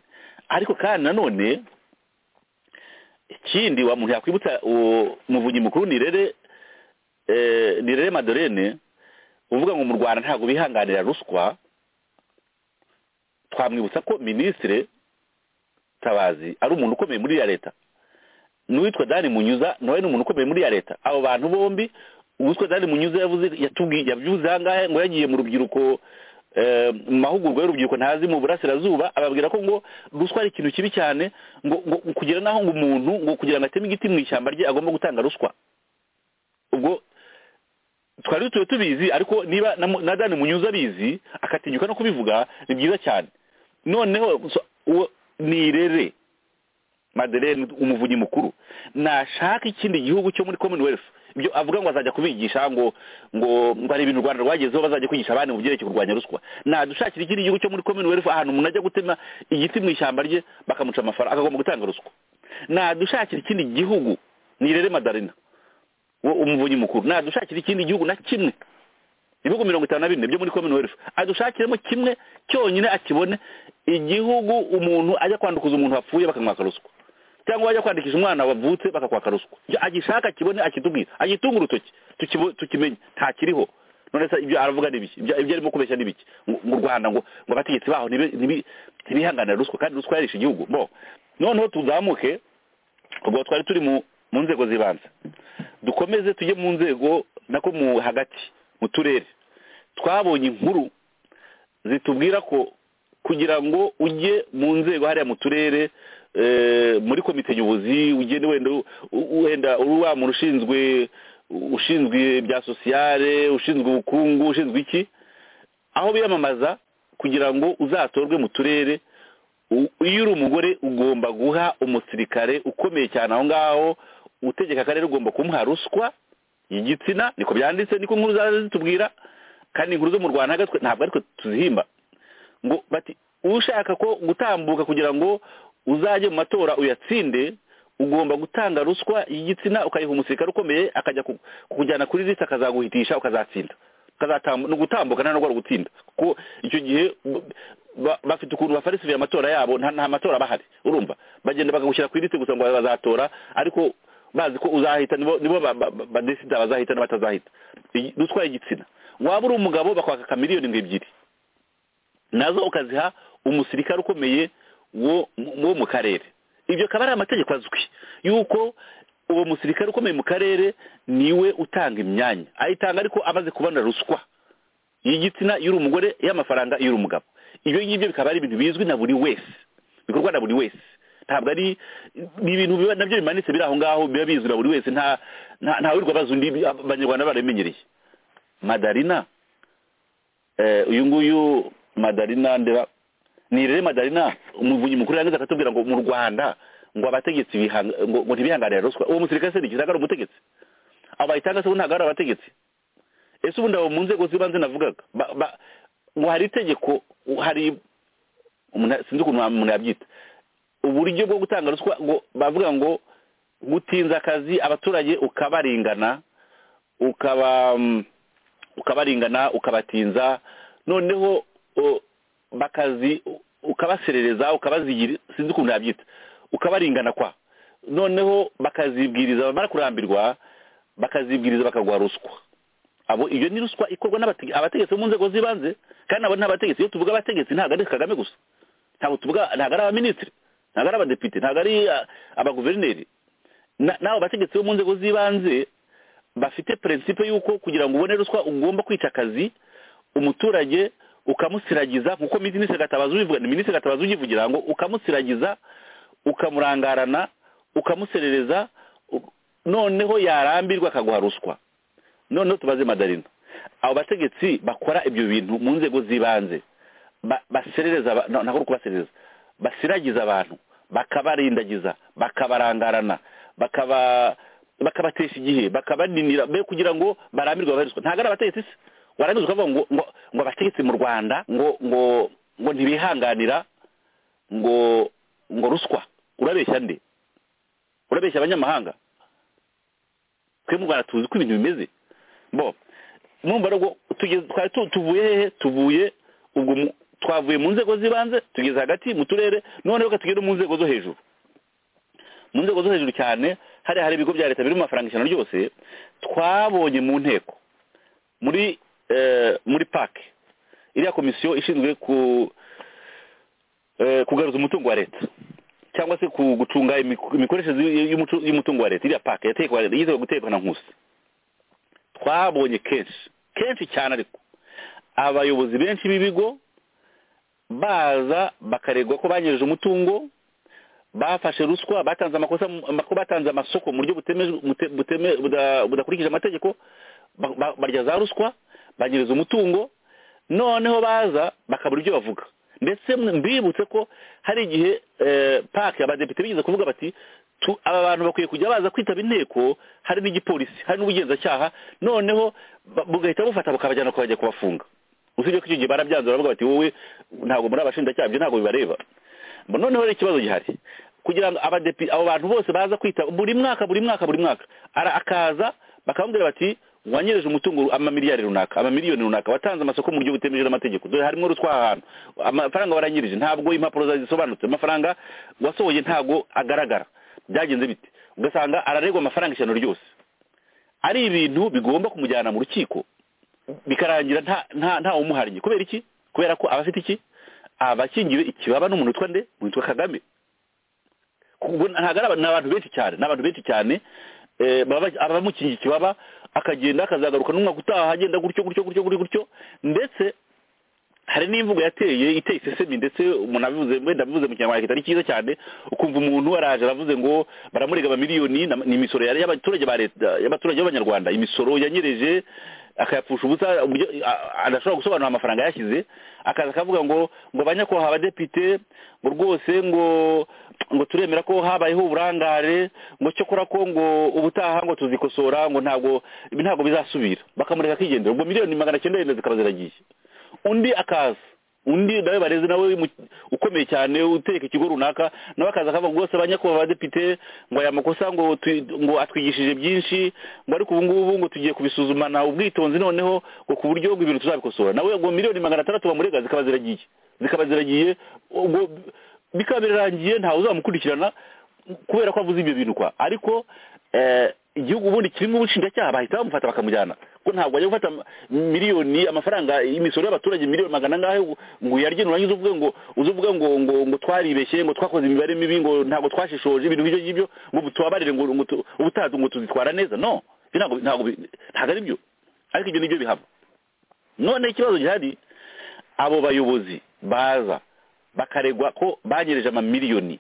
ariko kandi nanone ikindi wa muntu yakwibutsa uwo muvunyi mukuru nirere eh, nirere madolene uvuga ngo mu rwanda ntabwo bihanganira ruswa twamwibutsa ko minisitire tabazi ari umuntu ukomeye muri ya leta n'uwitwa dani munyuza nawe ni umuntu ukomeye muri ya leta abo bantu bombi uwitwa dani munyuza yavuze yatubwiye yabyuze ahangahe ngo yagiye mu rubyiruko eh, mu mahugurwa y'urubyiruko ntazi mu burasirazuba ababwira ko ngo ruswa ari ikintu kibi cyane ngo ngo kugera naho ngo umuntu ngo kugira ngo ateme igiti mu ishyamba rye agomba gutanga ruswa ubwo twari dutuye tubizi ariko niba na mu- na dani munyuza abizi akatinyuka no kubivuga ni byiza cyane noneho so- uwo- nirere Madeleine umuvunyi mukuru nashaka ikindi gihugu cyo muri commonwealth ibyo avuga ngo azajya kubigisha ngo ngo ngo hari ibintu u rwanda rwagezeho bazajya kwigisha abandi mu byerekeye kurwanya ruswa nadushakira ikindi gihugu cyo muri commonwealth ahantu umuntu ajya gutema igiti mu ishyamba rye bakamuca amafaranga akagomba gutanga ruswa nadushakira ikindi gihugu nirere madarina wo- umuvunyi mukuru nadushakira ikindi gihugu na kimwe ibihugu mirongo itanu na bine byo muri commonwealth adushakiremo kimwe cyonyine akibone igihugu umuntu ajya kwandukuza umuntu wapfuye bakamwaka ruswa cyangwa wajya kwandikisha umwana wavutse bakakwaka ruswa ibyo agishaka akibone akitubwire agitunga urutoki tukibo- tukimenye nta kiriho none se ibyo aravuga ni biki ibyo ibyo arimo kubeshya ni biki Ngo- mu rwanda ngo ngo abategetsi baho ntibe- ntibi- ntibihanganira ruswa kandi ruswa yarishe igihugu bo noneho tuzamuke ubwo twari turi mu mu nzego zibanze dukomeze tujye mu nzego nako mu hagati mu turere twabonye inkuru zitubwira ko kugira ngo ujye mu nzego hariya mu turere eh, muri komite nyobozi ugende wenda u- u- wenda uri wa muntu ushinzwe ushinzwe bya sosiyale ushinzwe ubukungu ushinzwe iki aho biyamamaza kugira ngo uzatorwe mu turere u- iyo uri umugore ugomba guha umusirikare ukomeye cyane aho ngaho utegeka akarere ugomba kumuha ruswa y'igitsina niko byanditse niko inkuru zaza zitubwira kandi inkuru zo mu rwanda ntabwo aritwe- ntabwo ariko tuzihimba ngo bati ushaka ko gutambuka kugira ngo uzajye mu matora uyatsinde ugomba gutanga ruswa y'igitsina ukayiha umusirikare ukomeye akajya ku- kukujyana kuri lisi akazaguhitisha ukazatsinda ukazatambu- ni ugutambuka nta nubwo ari ugutsinda kuko icyo gihe b- ba- bafite ukuntu bafarisivira amatora yabo nta nta matora bahari urumva bagenda bakagushyira ku lisi gusa ngo bazatora ariko bazi ko uzahita nibo nibo ba- ba- ba- badesida bazahita n'abatazahita Iyi- ruswa y'igitsina waba uri umugabo bakwaka kamiliyoni ngo ebyiri nazo ukaziha umusirikare ukomeye wo wo mu karere ibyo akaba ari amategeko azwi yuko uwo musirikare ukomeye mu karere niwe utanga imyanya ayitanga ariko amaze kubona ruswa y'igitsina y'uri umugore y'amafaranga y'uri umugabo ibyo ngibyo bikaba ari ibintu bizwi na buri wese bikorwa na buri wese ntabwo ari ni ibintu biba nabyo bimanitse biri aho ngaho biba bizwi na buri wese nta nta- ntawirirwa abaza undi abanyarwanda barabimenyereye madarina eh, uyu nguyu madarina ndeba ni rero madarina umuvunyi mukuru yangiza akatubwira ngo mu rwanda ngo abategetsi bihanga- ngo ngo ntibihanganire ruswa uwo musirikare se ntikizaga ari umutegetsi abo bayitanga se ubu ntabwo ari abategetsi ese ubundi abo mu nzego z'ibanze navugaga ba- ba- ngo hari itegeko hari umuntu- sinzi ukuntu wa- umuntu yabyita uburyo bwo gutanga ruswa ngo bavuga ngo gutinza akazi abaturage ukabarengana ukaba mm, ukabaringana ukabatinza noneho o, bakazi u- ukabaserereza ukabazigira sinzi ukuntu yabyita ukabaringana kwa noneho bakazibwiriza bamara kurambirwa bakazibwiriza bakaguha ruswa abo iyo ni ruswa ikorwa n'abate- abategetsi bo mu nzego z'ibanze kandi abo ni abategetsi iyo tuvuga abategetsi ntabwo ari kagame gusa ntabwo tuvuga ntabwo ari abaminisitiri ntabwo ari abadepite ntabwo ari ah, abaguverineri Na- n'abo bategetsi bo mu nzego z'ibanze bafite prinsipe yuko kugira ngo ubone ruswa ugomba kwita akazi umuturage ukamusiragiza nkuko minisitiri gatabazi ubivuga ni minisitiri gatabazi ugivugira ngo ukamusiragiza ukamurangarana ukamuserereza u- noneho yarambirwa akaguha ruswa noneho tubaze madarina abo bategetsi bakora ibyo bintu mu nzego z'ibanze ba- baserereza aba- no, ntabwo ari ukubaserereza basiragiza abantu bakabarindagiza bakabarangarana bakaba bakabatesha igihe bakabaninira be kugira ngo barambirwe babarizwa ntabwo ari abategetsi se warangiza ukavuga ngo ngo ngo abategetsi mu rwanda ngo ngo ngo ntibihanganira ngo ngo ruswa urabeshya nde urabeshya abanyamahanga twebwe mu rwanda tuzi uko ibintu bimeze bo numva rero tugeze twari tu- tuvuye hehe tuvuye ubwo mu- twavuye mu nzego z'ibanze tugeze hagati mu turere none reka tugere no mu nzego zo hejuru mu nzego zo hejuru cyane hariya hari ibigo bya leta biri mu mafaranga ijana ryose twabonye mu nteko muri eh, muri pake iriya komisiyo ishinzwe ku eh, kugaruza umutungo wa leta cyangwa se ku- gucunga imiku- imikoreshereze y- y'umutu- y'umutungo wa leta iriya pake yatekwa yiteguye gutekwa na nkusi twabonye kenshi kenshi cyane ariko abayobozi benshi b'ibigo baza bakaregwa ko banyereje umutungo bafashe ruswa batanze amakosa mu- ama- ko batanze amasoko mu buryo butemeje- bute- buteme- buda- budakurikije amategeko ba- ba- barya za ruswa banyereza umutungo noneho baza bakabura ibyo bavuga ndetse mbibutse ko hari igihe eh, pake abadepite bigeze kuvuga bati tu- aba bantu bakwiye kujya baza kwitaba inteko hari n'igipolisi hari n'ubugenzacyaha noneho ba- bugahita bufata bukabajyana kubajya kubafunga usibye ko icyo gihe barabyanze baravuga bati wowe ntabwo muri abashinjacyaha ibyo ntabwo bibareba Mba noneho rero ikibazo gihari kugira ngo abadepi abo bantu bose baza kwita buri mwaka buri mwaka buri mwaka ara akaza bakambwira bati wanyereje umutungo amamiliyari runaka amamiliyoni runaka watanze amasoko mu buryo butemeje n'amategeko dore harimo ruswa ahantu amafaranga waranyirije ntabwo impapuro zawe zisobanutse amafaranga wasohoye ntabwo agaragara byagenze bite ugasanga araregwa amafaranga ijana ryose ari ibintu bigomba kumujyana mu rukiko bikarangira nta nta nta umuharye kubera iki kubera ko abafite iki abakingiwe ikibaba n'umuntu utwa nde umuntu witwa kagame Ubwo ntabwo ari aba- ni abantu benshi cyane ni abantu benshi cyane eh, baba- abamukingiye ikibaba akagenda akazagaruka n'umwaka utaha agenda gutyo gutyo gutyo gutyo gutyo ndetse hari n'imvugo yateye iteye isesemi ndetse umuntu abivuze wenda abivuze mu kinyarwanda kitari cyiza cyane ukumva umuntu araje aravuze ngo baramurega amamiliyoni na- ni imisoro yari y'abaturage ba leta y'abaturage b'abanyarwanda imisoro yanyereje akayapfusha ubusa uburyo a- adashobora gusobanura amafaranga yashyize akaza akavuga ngo ngo banyakwaha abadepite ngo rwose ngo ngo turemera ko habayeho uburangare ngo cyokora ko ngo ubutaha ngo tuzikosora ngo ntabwo ibi ntabwo bizasubira bakamureka akigendera ubwo miliyoni magana cyenda yenda zikaba ziragiye undi akaza undi nawe bareze nawe mu- ukomeye cyane utereka ikigo runaka nawe akaza akavuga ngo rwose banyakubahwa abadepite ngo aya makosa ngo tu- ngo atwigishije byinshi ngo ariko ubu ngubu ngo tugiye kubisuzumana ubwitonzi noneho ngo ku buryo ngo ibintu tuzabikosora nawe ngo miliyoni magana atandatu bamurega zikaba ziragiye zikaba ziragiye ubwo bikaba birarangiye ntawe uzamukurikirana kubera ko avuze ibyo bintu kwa ariko eh, igihugu ubundi kirimo ubushinjacyaha bahita bamufata bakamujyana ko ntabwo ajya gufata miliyoni amafaranga imisoro y'abaturage miliyoni magana angahe ngo- ngo uyarye nurangiza uvuge ngo uze uvuge ngo ngo ngo twaribeshye ngo twakoze imibare mibi ngo ntabwo twashishoje ibintu nk'ibyo ngibyo ngo ubu tubabarire ngo ngo tu- ubutaha ngo tuzitwara neza no ibyo ntabwo ntabwo bi- ntabwo ari byo ariko ibyo nibyo bihaba none ikibazo gihari abo bayobozi baza bakaregwa ko banyereje amamiliyoni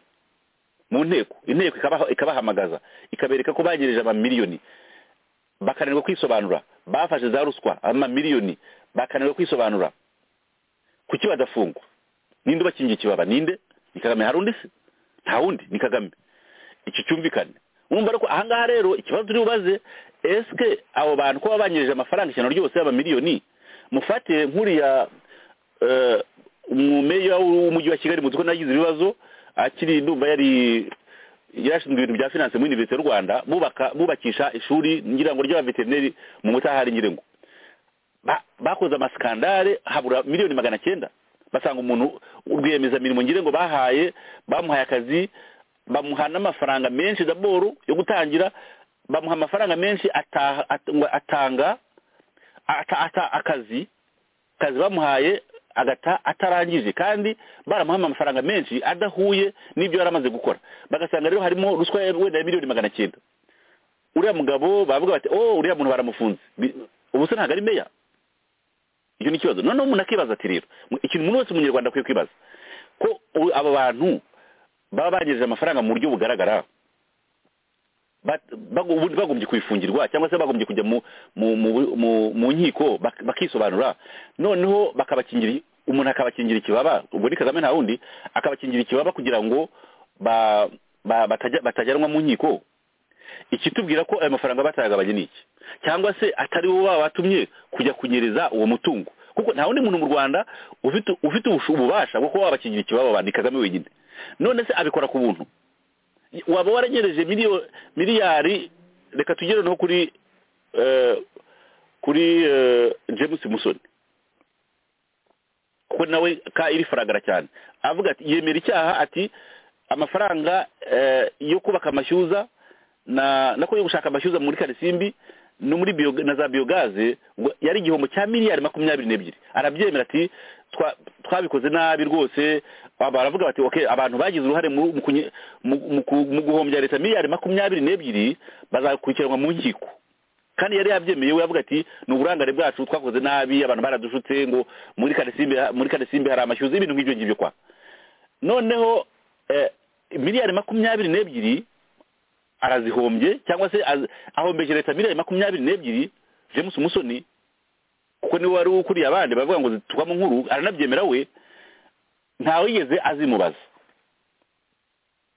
mu nteko inteko ikabaha- ikabahamagaza ikabereka ko banyereje amamiliyoni bakananirwa kwisobanura bafashe za ruswa amamiliyoni bakananirwa kwisobanura kuki badafungwa ninde ubakingiye ikibaba ninde ni kagame hari undi se nta wundi ni kagame iki cyumvikane urumva rero ko ahangaha rero ikibazo turi bubaze esike abo bantu ko babanyereje amafaranga ijana ryose y'amamiliyoni mufate nk'uriya eh, umumeya w'umujyi wa kigali muzi ko nagize ibibazo akiri ndumva yari yarashinzwe ibintu bya finance muri universite y'u rwanda bubaka- bubakisha ishuri ngira ngo ry'abaveterineri mu mutahari nyirengo ba- bakoze amasikandare habura miliyoni magana cyenda basanga umuntu urwiyemeza mirimo ngire ngo bahaye bamuhaye akazi bamuha n'amafaranga menshi daboro yo gutangira bamuha amafaranga menshi ataha at- ngo atanga ata, ata akazi akazi bamuhaye agata atarangije kandi baramuha amafaranga menshi adahuye n'ibyo yari amaze gukora bagasanga rero harimo ruswa ya- wenda ya miliyoni magana cyenda uriya mugabo bavuga bati oh uriya muntu baramufunze Bi- ubu se ntabwo ari meya icyo ni ikibazo noneho umuntu akibaza ati rero ikintu umuntu wese umunyarwanda akwiye kwibaza ko u- aba bantu baba banyereje amafaranga mu buryo bugaragara bat- bago- ubundi bagombye kubifungirwa cyangwa se bagombye kujya mu mu mu- mu- mu nkiko bak- bakisobanura noneho bakabakingira umuntu akabakingira ikibaba ubwo ni kagame nta wundi akabakingira ikibaba kugira ngo ba- ba- batajya- batajyanwa mu nkiko ikitubwira ko ayo mafaranga batayagabanye ni iki cyangwa se atari bo babatumye kujya kunyereza uwo mutungo kuko nta wundi muntu mu rwanda ufite ufite ubushu- ububasha bwo kuba wabakingira ikibaba ni kagame wenyine none se abikora ku buntu waba waranyereje miliyo miliyari reka tugere no kuri eh, kuri eh, james musoni kuko nawe ka iri faragara cyane avuga ati yemera icyaha ati amafaranga eh, yo kubaka amashyuza na nako yo gushaka amashyuza muri karisimbi no muri bio, na za biogaze ngo yari igihombo cya miliyari makumyabiri n'ebyiri arabyemera ati twa- twabikoze nabi rwose Aba- baravuga bati okay abantu bagize uruhare mu mu kunye- mu- mu ku- mu guhombya leta miliyari makumyabiri n'ebyiri bazakurikiranwa mu nkiko kandi yari yabyemeye we yavuga ati ni uburangare bwacu twakoze nabi abantu baradushutse ngo muri karisimbi muri karisimbi hari amashyuza ibintu nk'ibyo ngibyo kwa noneho eh, miliyari makumyabiri n'ebyiri arazihombye cyangwa se az- ahombeje leta miliyari makumyabiri n'ebyiri james musoni kuko niwe wari ukuriye abandi baravuga ngo zituka mu nkuru aranabyemera we ntawe yigeze azimubaza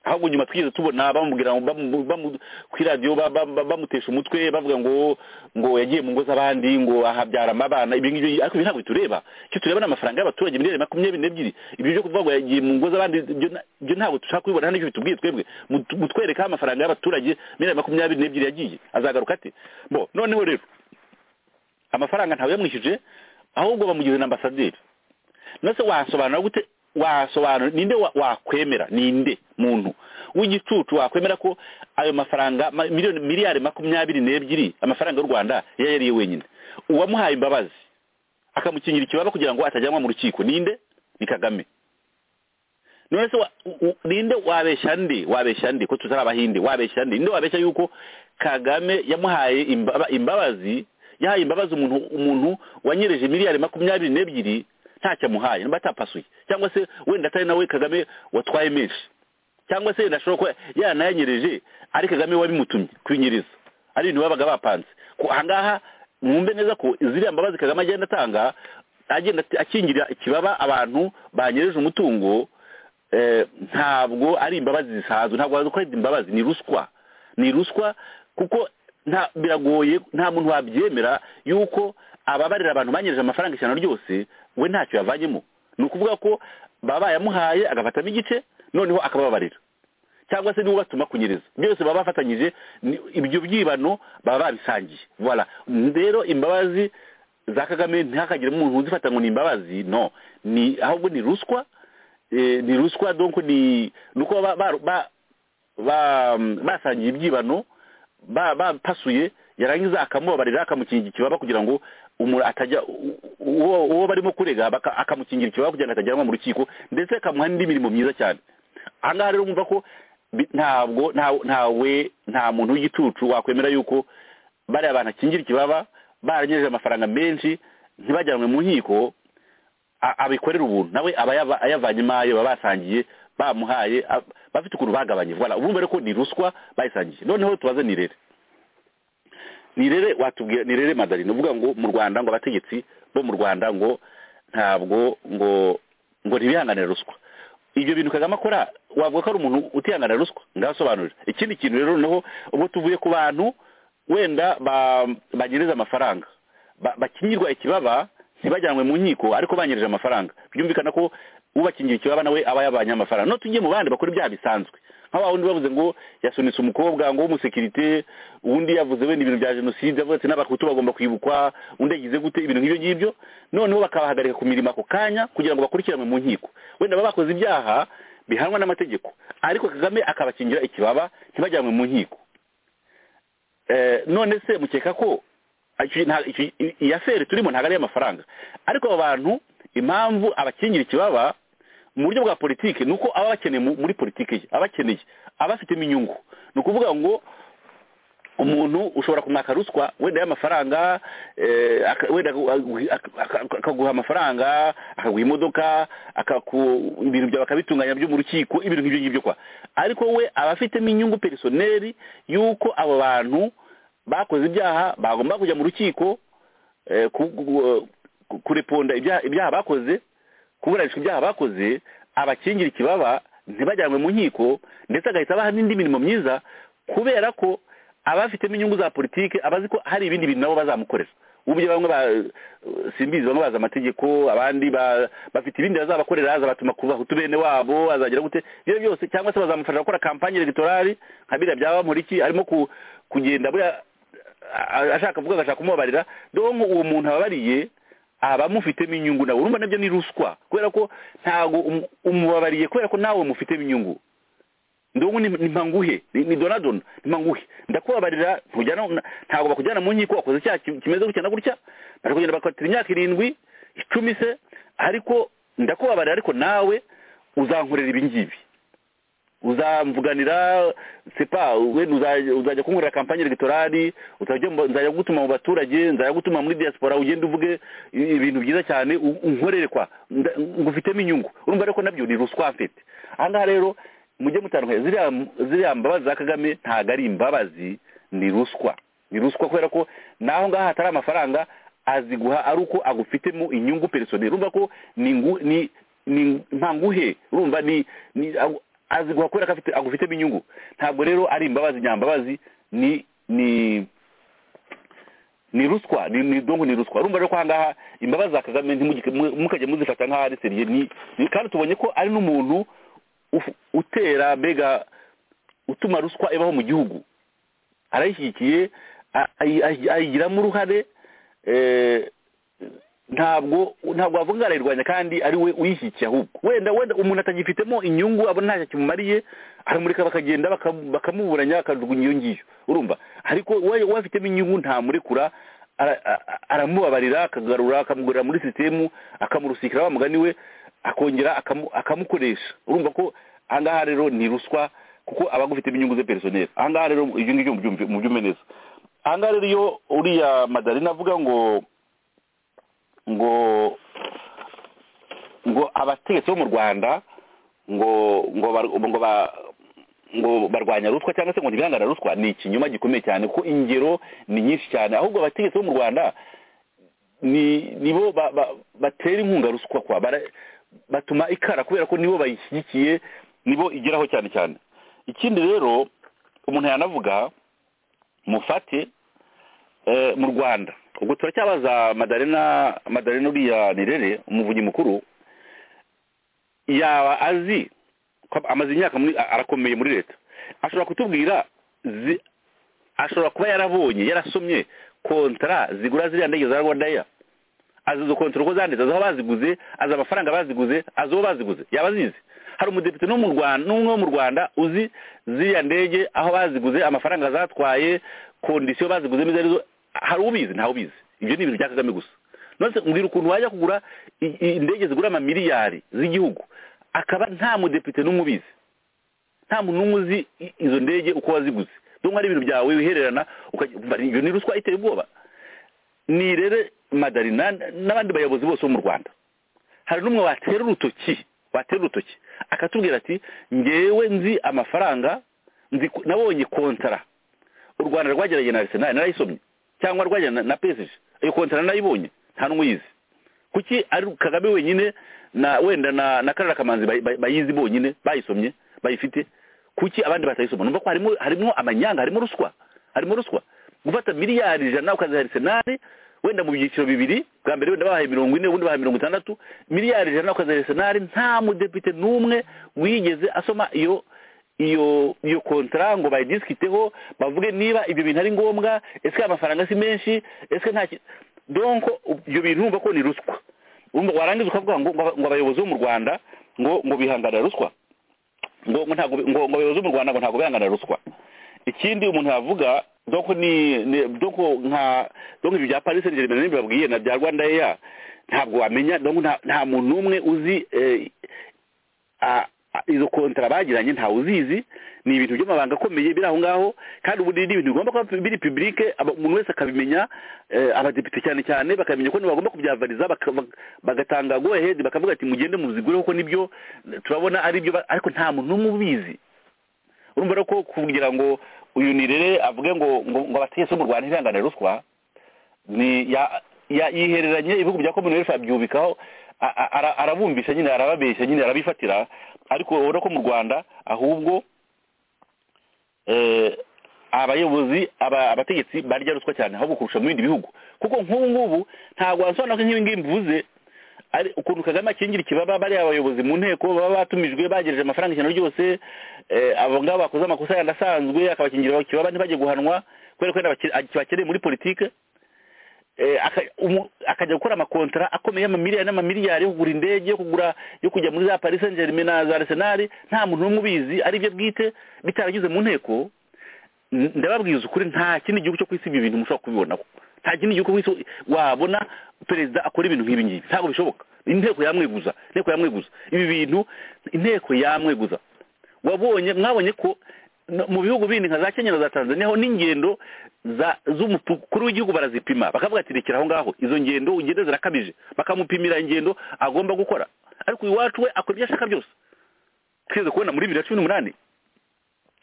ahubwo nyuma twigeze tubona bamubwira ngo bamu- bamu- kuri radiyo ba- ba- ba- bamutesha umutwe bavuga ngo ngo yagiye mu ngo z'abandi ngo ahabyara abana ibyo ngibyo ariko ibi ntabwo bitureba icyo tureba ni amafaranga y'abaturage miliyari makumyabiri n'ebyiri ibyo byo kuvuga ngo yagiye mu ngo z'abandi ibyo na- ibyo ntabwo dushaka kubibona hano nicyo bitubwiye twebwe Mut- mutwereke aho amafaranga y'abaturage miliyari makumyabiri n'ebyiri yagiye azagaruka ate bo noneho rero amafaranga ntawe yamwishyuje ahubwo bamugize na ambasaderi nase wasobanura gute wasobanura ninde wa- wakwemera ninde muntu w'igicucu wakwemera ko ayo mafaranga ma- miliyoni miliyari makumyabiri n'ebyiri amafaranga y'u rwanda yari yariye wenyine uwamuhaye imbabazi akamukingira ikibaba kugira ngo atajyanwa mu rukiko ninde ni kagame none se wa- u- u- ninde wabeshya nde wabeshya nde ko tutari abahinde wabeshya nde ninde wabeshya yuko kagame yamuhaye imbaba- imbabazi yahaye imbabazi umuntu umuntu wanyereje miliyari makumyabiri n'ebyiri ntacyo amuhaye niba atapasuye cyangwa se wenda atari nawe kagame watwaye menshi cyangwa se yenda ashobora kuba yanayanyereje ari kagame wabimutumye kwinyiriza ari ibintu babaga bapanze ko ahangaha mwumve neza ko ziriya mbabazi kagame agenda atanga agenda akingira ikibaba abantu banyereje umutungo eh, ntabwo ari imbabazi zisanzwe ntabwo waza kwita imbabazi ni ruswa ni ruswa kuko nta biragoye nta muntu wabyemera yuko ababarira abantu banyereje amafaranga ijana ryose we ntacyo yavanyemo ni ukuvuga ko baba bayamuhaye agafatamo igice noneho akababarira cyangwa se nibo batuma kunyereza byose baba bafatanyije ni- ibyo byibano baba babisangiye voilà rero imbabazi za kagame ntihakagire umuntu uzifata ngo ni imbabazi no ni ahubwo ni ruswa eh, ni ruswa donc ni nuko baba ba- ba- ba- basangiye ibyibano ba- bapasuye yarangiza akamubabarira akamukingira ikibaba kugira ngo umuntu atajya u- u- uwo uwo barimo kurega baka- akamukingira ikibaba kugira ngo atajyanwa mu rukiko ndetse akamuha n'indi mirimo myiza cyane ahangaha rero mwumva ko bi- ntabwo nta- ntawe nta muntu w'igicucu wakwemera yuko bariya bantu akingira ikibaba baranyereje amafaranga menshi ntibajyanwe mu nkiko a- abikorera ubuntu nawe aba yava- ayavanyemo ayo baba basangiye bamuhaye a- bafite ukuntu bagabanye voilà ubumva rero ko ni ruswa bayisangiye noneho tubaze nirere nirere watubwira nirere madarine uvuga ngo mu rwanda ngo abategetsi bo mu rwanda ngo ntabwo ngo ngo ntibihanganire ruswa ibyo bintu kagame akora wavuga ko ari umuntu utihanganira ruswa ndasobanurira ikindi kintu rero noneho ubwo tuvuye ku bantu wenda ba- banyereza amafaranga ba- bakingirwa ikibaba ntibajyanwe mu nkiko ariko banyereje amafaranga byumvikana ko ubakingira ikibaba nawe aba yabanye amafaranga no tujye mu bandi bakora ibyaha bisanzwe nka wa wundi bavuze ngo yasunitse umukobwa ngo w'umusekirite undi yavuze wenda ibintu bya jenoside avuga ati n'abahutu bagomba kwibukwa undi yagize gute ibintu nk'ibyo ngibyo noneho bakabahagarika ku mirimo ako kanya kugira ngo bakurikiranwe mu nkiko wenda baba bakoze ibyaha bihanwa n'amategeko ariko kagame akabakingira ikibaba ntibajyanwe mu nkiko Eh, none se mukeka ko icyo- nta- icyo- i- i- iya feri turimo ntabwo ari iy'amafaranga ariko abo bantu impamvu abakingira ikibaba mu buryo bwa politiki ni uko aba bakeneye mu- muri politiki ye aba akeneye aba afitemo inyungu ni ukuvuga ngo umuntu ushobora kumwaka ruswa wenda y'amafaranga eh, aka- wenda aku- ak- ak- akaguha amafaranga akaguha imodoka akaku ibintu byawe akabitunganya byo mu rukiko ibintu nk'ibyo ngibyo kwa ariko we aba afitemo inyungu perisoneri y'uko abo bantu bakoze ibyaha bagomba kujya mu rukiko eh, ku- ku- ku- kureponda ibyaha ibyaha bakoze kuburanishwa ibyaha bakoze abakingira ikibaba ntibajyanwe mu nkiko ndetse agahita abaha n'indi mirimo myiza kubera ko abafitemo inyungu za politiki abazi ko hari ibindi bintu nabo bazamukorera uburyo bamwe ba simbizi bamwe bazi amategeko abandi ba- bafite ibindi bazabakorera azabatuma ku bahutu bene wabo azagira gute ibyo byose cyangwa se bazamufasha gukora kampanye elegtorali nka biriya byaba bamuriki arimo ku- kugenda buriya a- ashaka kuvuga agashaka kumubabarira donko uwo muntu ababariye aba amufitemo inyungu nawe urumva nabyo ni ruswa kubera ko ntabwo umu- umubabariye kubera ko nawe mufitemo inyungu ndonko ni ni mpanguhe ni ni donadona ni mpanguhe ndakubabarira ntujyana na- ntabwo bakujyana mu nkiko wakoze icyaha ki- kimeze gutya na gutya bari kugenda bakatira imyaka irindwi icumi se ariko ndakubabarira ariko nawe uzankorera ibi ngibi uzamvuganira sepa wenda uza- uzajya kunkorera kampanye elegtorali uzajya mu- nzajya gutuma mu baturage nzajya gutuma muri diaspora ugende uvuge i- ibintu byiza cyane u- unkorere kwa nda- ngufitemo inyungu urumva ariko nabyo ni ruswa mfite aha ngaha rero mujye mutandukanye ziriya ziriya mbabazi za kagame ntabwo ari imbabazi ni ruswa ni ruswa kubera ko naho ngaho hatari amafaranga aziguha ari uko agufitemo inyungu perisoneri urumva ko ni ngu- ni ni ntanguhe urumva ni ni agu- aziguha kubera ko afite agufitemo inyungu ntabwo rero ari imbabazi nyambabazi ni ni ni ruswa ni ni dongo ni ruswa urumva rero ko ahangaha imbabazi za kagame ntimugike- mu- mukajya muzifata nk'aho ari seriye ni ni- kandi tubonye ko ari n'umuntu ufu- utera mbega utuma ruswa ibaho mu gihugu arayishyigikiye a- ayi- ayi- ayigiramo uruhare eh, ntabwo ntabwo wavuga ngo arayirwanya kandi ari we uyishyigikiye ahubwo wenda wenda umuntu atagifitemo inyungu abona ntacyo kimumariye aramureka bakagenda bakam- bakamuburanya akajugunya iyo ngiyo urumva ariko we we afitemo inyungu ntamurekura ara- a- a- aramubabarira akagarura akamugurira muri sisitemu akamurusikira wa mugani we akongera akamu- akamukoresha urumva ko aha ngaha rero ni ruswa kuko aba agufitemo inyungu ze perisoneri aha ngaha rero ibyo ngibyo mubyumve- mubyumve neza aha ngaha rero iyo uriya madarina avuga ngo ngo ngo abategetsi bo mu rwanda ngo ngo bar- ngo ba- ngo barwanya ruswa cyangwa se ngo ntibihangane na ruswa ni ikinyoma gikomeye cyane kuko ingero ni nyinshi cyane ahubwo abategetsi bo mu rwanda ni nibo ba- ba- batera inkunga ruswa kwa bara- batuma ikara kubera ko nibo bayishyigikiye nibo igeraho cyane cyane ikindi rero umuntu yanavuga mufate eh, mu rwanda ubwo turacyabaza madarena madarena uriya nirere umuvunyi mukuru yaba azi ko amaze imyaka muri a- arakomeye muri leta ashobora kutubwira zi- ashobora kuba yarabonye yarasomye kontara zigura ziriya ndege za rwandair azi izo kontara uko zanditse azi aho baziguze azi amafaranga baziguze azi uwo baziguze yaba azizi hari umudepite no mu Rwanda n'umwe wo mu Rwanda uzi ziriya ndege aho baziguze amafaranga zatwaye kondisiyo baziguze n'izo arizo hari ubizi ntawe ubizi ibyo ni ibintu bya kagame gusa none mbwira ukuntu wajya kugura i- i- indege zigura amamiliyari z'igihugu akaba nta mudepite n'umwe ubizi nta muntu n'umwe uzi i- izo ndege uko waziguze dore ari ibintu byawe wihererana ukajya iyo ni ruswa iteye ubwoba nirere madarina n'abandi bayobozi bose bo mu rwanda hari n'umwe watera urutoki watera urutoki akatubwira ati ngewe nzi amafaranga nzi ko- nabonye kontara u rwanda rwageranye na arisenali narayisomye cyangwa rwageranye na pesije iyo kontara narayibonye nta n'umwe uyizi kuki ari kagame wenyine na wenda na na karara kamanzi bay- bay- bayizi bonyine bayisomye bayifite kuki abandi batayisoma numva ko harimo harimo amanyanga harimo ruswa harimo ruswa gufata miliyari ijana ukaziha arisenali wenda mu byiciro bibiri bwa mbere wenda bahaye mirongo ine ubundi bahaye mirongo itandatu miliyari ijana ukaziha arisenali nta mudepite n'umwe wigeze asoma iyo iyo iyo kontara ngo bayidisikiteho bavuge niba ibyo bintu ari ngombwa ese amafaranga si menshi ese nta ki- donc ibyo bintu urumva ko ni ruswa Urumva warangiza ukavuga ngo ngo aba- ngo abayobozi bo mu rwanda ngo ngo bihanganira ruswa ngo ngo ntabwo ngo ngo abayobozi bo mu rwanda ngo ntabwo bihanganira ruswa ikindi umuntu yavuga donc ni ni- donc nka donc ibyo bya paris saint germain bibabwiye na bya rwanda air ntabwo wamenya donc nta- nta muntu n'umwe uzi eh, a- a- izo kontara bagiranye ntawe uzizi ni ibintu by'amabanga akomeye biri aho ngaho kandi ubundi ni ibintu bigomba kuba biri publike aba- umuntu wese akabimenya eh, abadepite cyane cyane bakamenya ko bagomba kubyavariza baka- bak- bagatanga go ahead bakavuga ati mugende muzigure kuko nibyo turabona ari byo ariko nta muntu n'umwe ubizi urumva rero ko kugira ngo uyu nirere avuge ngo ngo ngo abategetsi bo mu rwanda ntibihangane ruswa ni ya ya- yihereranye ibihugu bya commonwealth abyubikaho a- a- ara- arabumvisha nyine arababeshya nyine arabifatira ariko ubona ko mu rwanda ahubwo eh, abayobozi aba- abategetsi barya ruswa cyane ahubwo kurusha mu bindi bihugu kuko nk'ubu ngubu ntabwo wasobanura ko nk'ibi ngibi mvuze ari ukuntu kagame akingira ikibaba bariya abayobozi mu nteko baba batumijwe bagejeje amafaranga ijana ryose eh, abo ngabo bakoze amakosa yandi asanzwe akabakingira ikibaba ntibajye guhanwa kubera ko wenda bake- bakeneye muri politike eh, aka- umu- akajya gukora amakontara akomeye y'amamiliyari n'amamiliyari yo kugura indege yo kugura yo kujya muri za paris saint germain na za arsenal nta muntu n'umwe ubizi ari byo bwite bitaranyuze mu nteko N- ndababwiza ukuri nta kindi gihugu cyo ku isi ibi bintu mushobora kubibonaho nta kindi gihugu ku isi wabona perezida akora ibintu nk'ibi ngibi ntabwo bishoboka inteko yamweguza inteko yamweguza ibi bintu inteko yamweguza wabonye mwabonye ko no- mu bihugu bindi nka za kenya na za tanzania ho n'ingendo za z'umukuru w'igihugu barazipima bakavuga ati rekera aho ngaho izo ngendo ugende zirakabije bakamupimira ingendo agomba gukora ariko iwacu we akora ibyo ashaka byose twigeze kubona muri bibiri na cumi n'umunani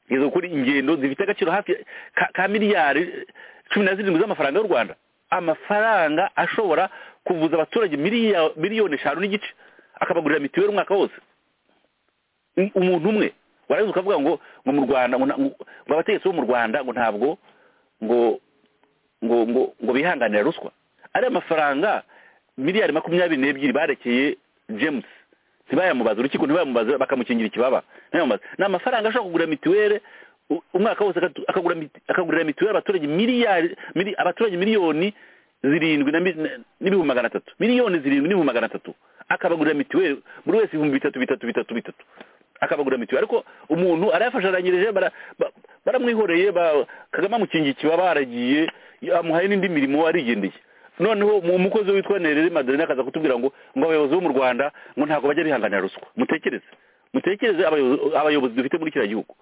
izo kuri ingendo zifite agaciro hafi ka, ka miliyari cumi na zirindwi z'amafaranga y'u rwanda amafaranga ashobora kuvuza abaturage miliya- miliyoni eshanu n'igice akabagurira mitiweli umwaka wose I- umuntu umwe warabizi ukavuga ngo ngo mu rwanda ngo nta- ngo ngo abategetsi bo mu rwanda ngo ntabwo ngo ngo ngo ngo bihanganira ruswa ari amafaranga miliyari makumyabiri n'ebyiri barekeye james ntibayamubaze urukiko ntibayamubaze bakamukingira ikibaba ntibayamubaze ni amafaranga ashobora kugura mituweli u- umwaka wose akatu- akagura miti- akagurira mituweli abaturage miliyari mili- abaturage miliyoni zirindwi na mi- na- n'ibihumbi magana atatu miliyoni zirindwi n'ibihumbi magana atatu akabagurira mituweli buri wese ibihumbi bitatu bitatu bitatu bitatu akabagura mituweli ariko umuntu arayafashanyirije bara- ba- baramwihoreye ba- kagame amukingiye ikibaba aragiye amuhaye n'indi mirimo arigendeye noneho mu- umukozi witwa nerere maderena akaza kutubwira ngo ngo abayobozi bo mu rwanda ngo ntabwo bajya bihanganira ruswa mutekereze mutekereze abayobozi- abayobozi dufite muri kiriya gihugu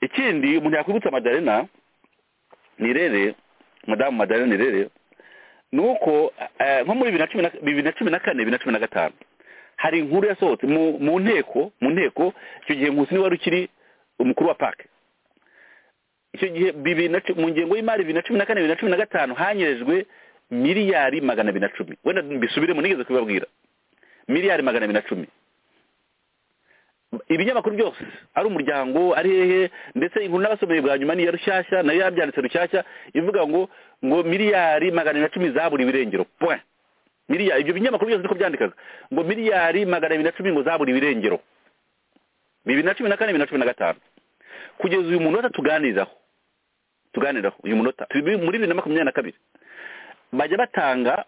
ikindi umuntu yakwibutsa maderena nirere madamu maderena nirere ni uko eh, nko muri bibiri na cumi na- bibiri na cumi na kane bibiri na cumi na gatanu hari inkuru yasohotse mu mu nteko mu nteko icyo gihe nkusi niwe wari ukiri umukuru wa pake icyo gihe bibiri na cu- mu ngengo y'imari bibiri na cumi na kane bibiri na cumi na gatanu hanyerejwe miliyari magana abiri na cumi wenda mbisubiremo nigeze kubibabwira miliyari magana abiri na cumi ibinyamakuru byose ari umuryango ari hehe ndetse inkuru n'abasomeye bwa nyuma niya rushyashya nayo yabyanditse rushyashya ivuga ngo ngo miliyari magana abiri na cumi zaburi ibirengero point miliyari ibyo binyamakuru byose niko byandikaga ngo miliyari magana abiri na cumi ngo zaburi ibirengero bibiri na cumi na kane bibiri na cumi na gatanu kugeza uyu munota tuganiraho tuganiraho uyu munota turi muri bibiri na makumyabiri na kabiri bajya batanga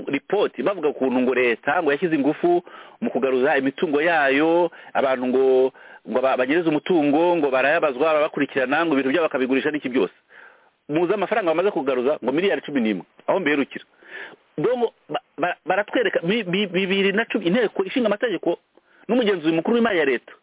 ripoti bavuga ukuntu ngo leta ngo yashyize ingufu mu kugaruza imitungo yayo abantu ngo ngo ba- banyereze umutungo ngo barayabazwa barabakurikirana ngo ibintu byabo bakabigurisha n'iki byose muzi amafaranga bamaze kugaruza ngo miliyari cumi n'imwe aho mberukira dongo ba- ba- baratwereka mi- bi- bibiri na cumi inteko ishinga amategeko n'umugenzuzi mukuru w'imari ya leta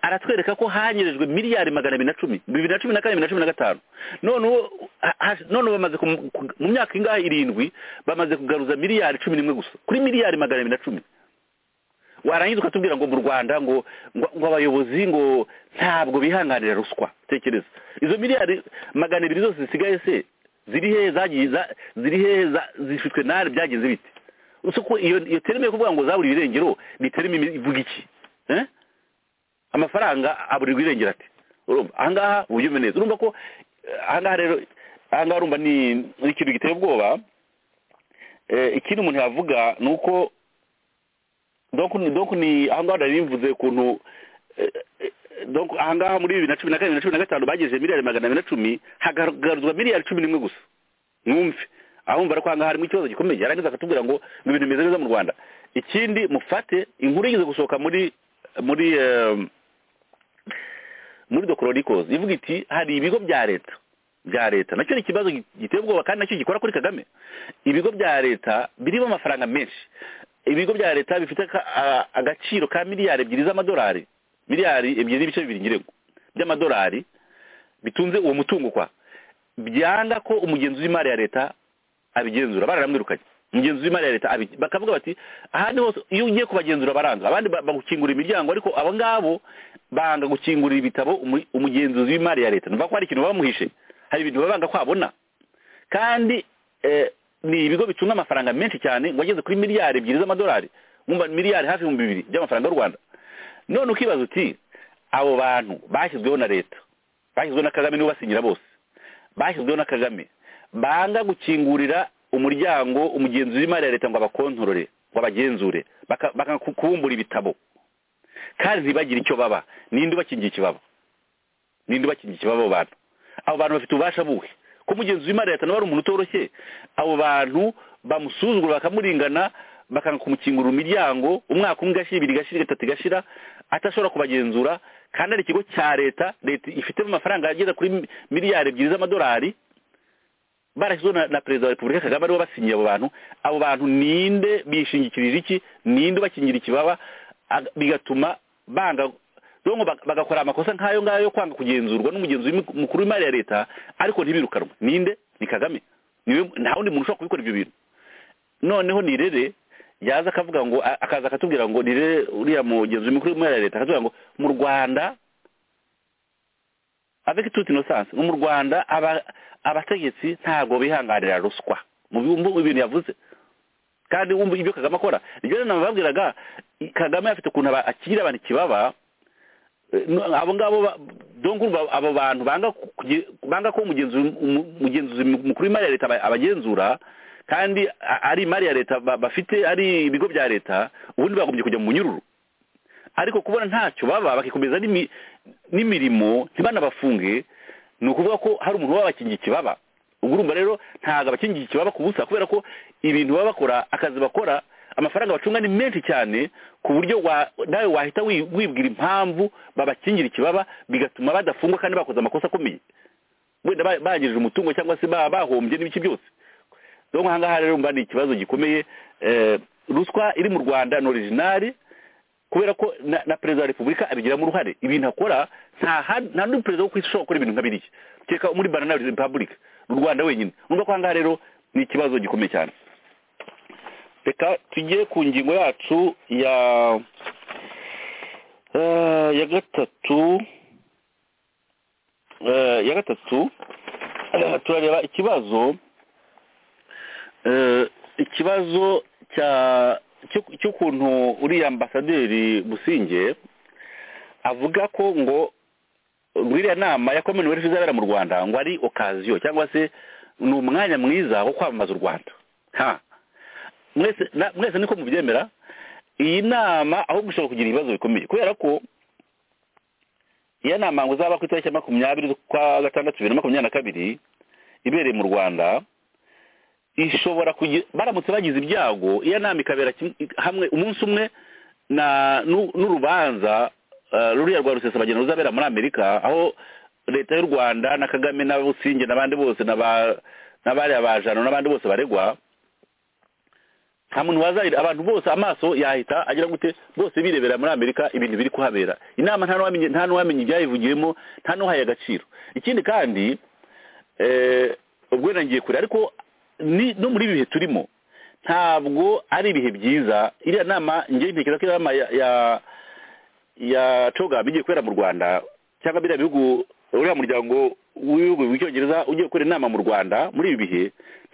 aratwereka ko hanyerejwe miliyari magana abiri na cumi bibiri na cumi na kane bibiri na cumi na gatanu noneho ha- ha- noneho bamaze kumu- ku- mu myaka ingahe irindwi bamaze kugaruza miliyari cumi n'imwe gusa kuri miliyari magana abiri na cumi warangiza ukatubwira ngo mu rwanda ngo ngo ngo abayobozi ngo ntabwo bihanganira ruswa tekereza izo miliyari magana abiri zose zisigaye se ziri hehe zagiye za- ziri hehe za- zifitwe nare byagize bite usuko iyo iyo terime yo kuvuga ngo zaburi ibirengero ni terime ivuga iki eh amafaranga aburirwa irengera ati urumva ahangaha uba ubyumve neza urumva ko eh, ahangaha rero ahangaha urumva ni ni ikintu giteye ubwoba Eh, ikindi umuntu yavuga ni uko donc ni donc ni ahangaha nari mvuze ukuntu eh, eh, donc ahangaha muri bibiri na cumi na kane bibiri na cumi na gatanu bagejeje miliyari magana abiri na cumi hagaragazwa miliyari cumi n'imwe gusa mwumve ahumva ariko ahangaha harimo ikibazo gikomeye yarangiza akatubwira ngo ngo ibintu bimeze neza mu rwanda ikindi mufate inkuru igeze gusohoka muri muri eh, muri dokororikozi ivuga iti hari ibigo bya leta bya leta nacyo ni ikibazo gi- giteye ubwoba kandi nacyo gikora kuri kagame ibigo bya leta birimo amafaranga menshi ibigo bya leta bifite aka- a- agaciro ka miliyari ebyiri z'amadolari miliyari ebyiri n'ibice bibiri ngirego by'amadolari bitunze uwo mutungo kwa byanga ko umugenzuzi w'imari ya leta abigenzura bararamwirukanye umugenzuzi w'imari ya leta abi- bakavuga bati ahandi hose iyo ugiye kubagenzura baranga abandi ba- bagukingurira imiryango ariko abo ngabo banga gukingurira ibitabo umu- umugenzuzi w'imari ya leta numva ko hari ikintu baba bamuhishe hari ibintu baba banga ko abona kandi eh, ni ibigo bicunga amafaranga menshi cyane ngo ageze kuri miliyari ebyiri z'amadolari mwumva miliyari hafi ibihumbi bibiri by'amafaranga y'u rwanda none ukibaza uti abo bantu bashyizweho na leta bashyizweho na kagame nibo basinyira bose bashyizweho na kagame banga gukingurira umuryango umugenzi w'imari ya leta ngo abakontorore ngo abagenzure baka- baka ku- kubumbura ibitabo kandi ntibagire icyo baba ninde ubakingiye ikibaba ninde ubakingiye ikibaba abo bantu abo bantu bafite ububasha bubi ko mugenzi w'imari leta nawe ari umuntu utoroshye abo bantu bamusuzugura bakamurengana bakanga kumukingura imiryango umwaka umwe igashira ibiri igashira gatatu igashira atashobora kubagenzura kandi ari ikigo cya leta leta ifitemo amafaranga agera kuri miliyari ebyiri z'amadolari barashyizeho na na perezida wa repubulika kagame aribo basinyiye abo bantu abo bantu ninde bishingikirije iki ninde ubakingira ikibaba Ag- bigatuma banga donko bag- bagakora amakosa nk'ayo ngayo yo kwanga kugenzurwa n'umugenzi w'imi- mukuru w'imari ya leta ariko ntibirukanwe ninde ni kagame niwe nta wundi muntu ushobora kubikora ibyo bintu noneho nirere yaza akavuga ngo a- akaza akatubwira ngo nirere uriya mugenzi w'imikuru w'imari ya leta akatubwira ngo mu rwanda avec toute innocence ngo mu rwanda aba- abategetsi ntabwo bihanganira ruswa mu bihumbi ibintu yavuze kandi wumva ibyo kagame akora rero nababwiraga kagame afite ukuntu aba- akirira abantu ikibaba Eh, no- abo ngabo ba- donc urumva abo bantu banga kugi- banga ko umugenzi umu- umugenzuzi mu- mukuru w'imari ya leta aba- abagenzura kandi a- ari imari ya leta ba- bafite ari ibigo bya leta ubundi bagombye kujya mu munyururu ariko kubona ntacyo baba bakikomeza n'imi- n'imirimo ntibanabafunge ni ukuvuga ko hari umuntu uba wabakingiye ikibaba ubwo urumva rero ntabwo abakingiye ikibaba ku busa kubera ko ibintu baba bakora akazi bakora amafaranga bacunga ni menshi cyane ku buryo wa- nawe wahita wi- wibwira impamvu babakingira ikibaba bigatuma badafungwa kandi bakoze amakosa akomeye wenda ba- bangirije umutungo cyangwa se ba- bahombye n'ibiki byose donc aha ngaha rero mba ni ikibazo gikomeye eh, ruswa iri mu rwanda ni orijinari kubera ko na, na perezida wa repubulika abigiramo uruhare ibintu akora nta ha- nta n'undi perezida wo ku isi ushobora gukora ibintu nka biriya kereka muri banana republic u rwanda wenyine urumva ko aha ngaha rero ni ikibazo gikomeye cyane reka tujye ku ngingo yacu ya eh, ya gatatu eh, ya gatatu eh, turareba ikibazo eh, ikibazo cya cyo- cy'ukuntu uriya ambasaderi businge avuga ko ngo rw'iriya nama ya commonwealth izabera mu rwanda ngo ari okaziyo cyangwa se ni umwanya mwiza wo kwamamaza u rwanda ha mwese na- mwese niko mubyemera iyi nama ahubwo ishobora kugira ibibazo bikomeye kubera ko iyo nama ngo izaba ku itariki ya makumyabiri z'ukwa gatandatu bibiri na makumyabiri na kabiri ibereye mu rwanda ishobora kugira baramutse bagize ibyago iyo nama ikabera kimwe- hamwe umunsi umwe na n'u- n'urubanza eh, ruriya rwa rusesabageni ruzabera muri amerika aho leta y'u rwanda na kagame na businge n'abandi bose na ba- n'abariya ba jano n'abandi bose baregwa nta muntu wazarira abantu bose amaso yahita agira gute bose birebera muri amerika ibintu biri kuhabera inama nta n'uwamenye nta n'uwamenye ibyayivugiwemo nta n'uhaye agaciro ikindi kandi eh, ubwo wenda ngiye kure ariko ni- no muri ibi bihe turimo ntabwo ari ibihe byiza iriya nama ngewe ntekereza ko inama ya- ya ya coga igiye kubera mu rwanda cyangwa biriya bihugu uriya muryango w'ibihugu by'icyongereza ugiye gukora inama mu rwanda muri ibi bihe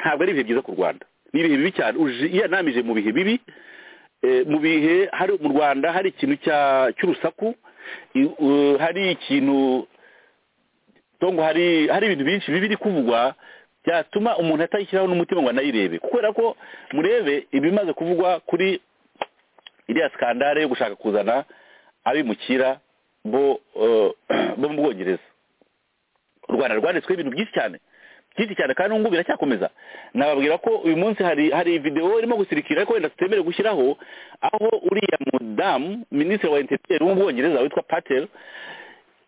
ntabwo ari ibihe byiza ku rwanda ni ibihe bibi cyane uje- iyo nama ije mu bihe bibi eh, mu bihe hari mu rwanda hari ikintu cya- cy'urusaku i- eh, hari ikintu ngo hari hari ibintu byinshi bibi biri kuvugwa byatuma umuntu atayishyiraho n'umutima ngo anayirebe kubera ko murebe ibimaze kuvugwa kuri iriya skandale yo gushaka kuzana abimukira bo eh, bo mu bwongereza u rwanda rwanditsweho ibintu byinshi cyane byinshi cyane kandi n'ubu biracyakomeza nababwira ko uyu munsi hari hari videwo irimo gusirikira ariko wenda tutemerewe gushyiraho aho uriya mudamu minisitiri wa interinete wo mu bwongereza witwa patel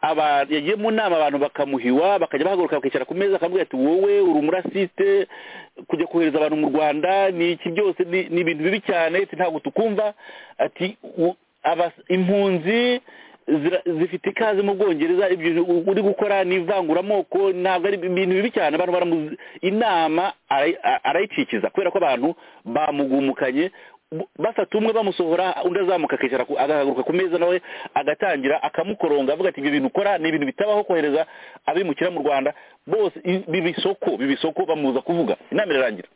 aba yagiye mu nama abantu bakamuhiwa bakajya bahaguruka bakicara ku meza akamubwira ati wowe uri umurasiste kujya kohereza abantu mu rwanda ni iki byose ni ni ibintu bibi cyane ati ntabwo tukumva ati "U- abas- impunzi zira- zifite ikaze mu bwongereza ibyo u- uri gukora ni ivanguramoko ntabwo ari ibintu bibi cyane abantu baramuzi inama arayi- a- arayikikiza kubera ko abantu bamugumukanye bu- bafata umwe bamusohora undi azamuka akicara ku- agahaguruka ku meza nawe agatangira akamukoronga avuga ati ibyo bintu ukora ni ibintu bitabaho kohereza abimukira mu rwanda bose i- bibisoko bibisoko bamuza kuvuga inama irarangira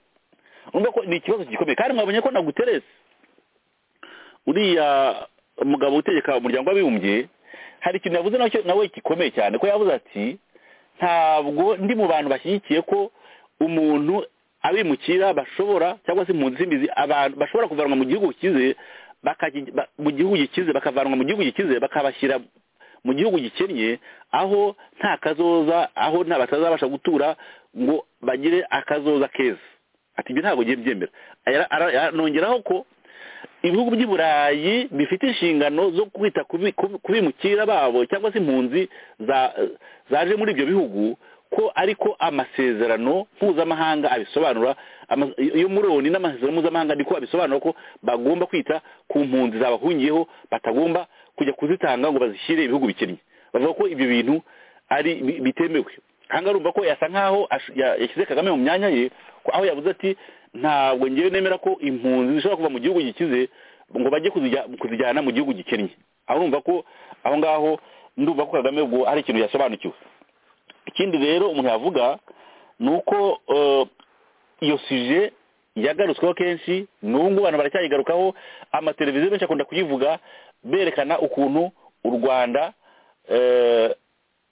urumva ko ni ikibazo gikomeye kandi mwabonye ko na guteresi uriya mugabo utegeka umuryango w'abibumbye hari ikintu yavuze nacyo nawe gikomeye cyane ko yavuze ati ntabwo ndi mu bantu bashyigikiye ko umuntu abimukira bashobora cyangwa se impunzi z'imizi abantu bashobora kuvanwa mu gihugu kize bakaji- ba- mu gihugu gikize bakavanwa mu gihugu gikize bakabashyira mu gihugu gikennye aho nta kazoza aho nta batazabasha gutura ngo bagire akazoza keza ati ibyo ntabwo ngiye byemera Ara- ara- anongeraho ko ibihugu by'i burayi bifite inshingano zo kwita ku bi- ku- ku bimukira babo cyangwa se impunzi za- zaje muri ibyo bihugu ko ariko amasezerano mpuzamahanga abisobanura ama- iyo muri loni n'amasezerano mpuzamahanga niko abisobanura ko bagomba kwita ku mpunzi zabahungiyeho batagomba kujya kuzitanga ngo bazishyire ibihugu bikennye bavuga ko ibyo bintu ari bi- bitemewe hanga urumva ko yasa nkaho ash- ya- yashyize kagame mu myanya ye ko aho yavuze ati ntabwo ngewe nemera ko impunzi zishobora kuva mu gihugu gikize ngo bajye kuzijya- kuzijyana mu gihugu gikennye aho urumva ko aho ngaho ndumva ko kagame ubwo hari ikintu yasobanukiwe ikindi rero umuntu yavuga ni uko eh, iyo suje yagarutsweho kenshi n'ubu abantu baracyayigarukaho amateleviziyo menshi akunda kuyivuga berekana ukuntu u rwanda eh,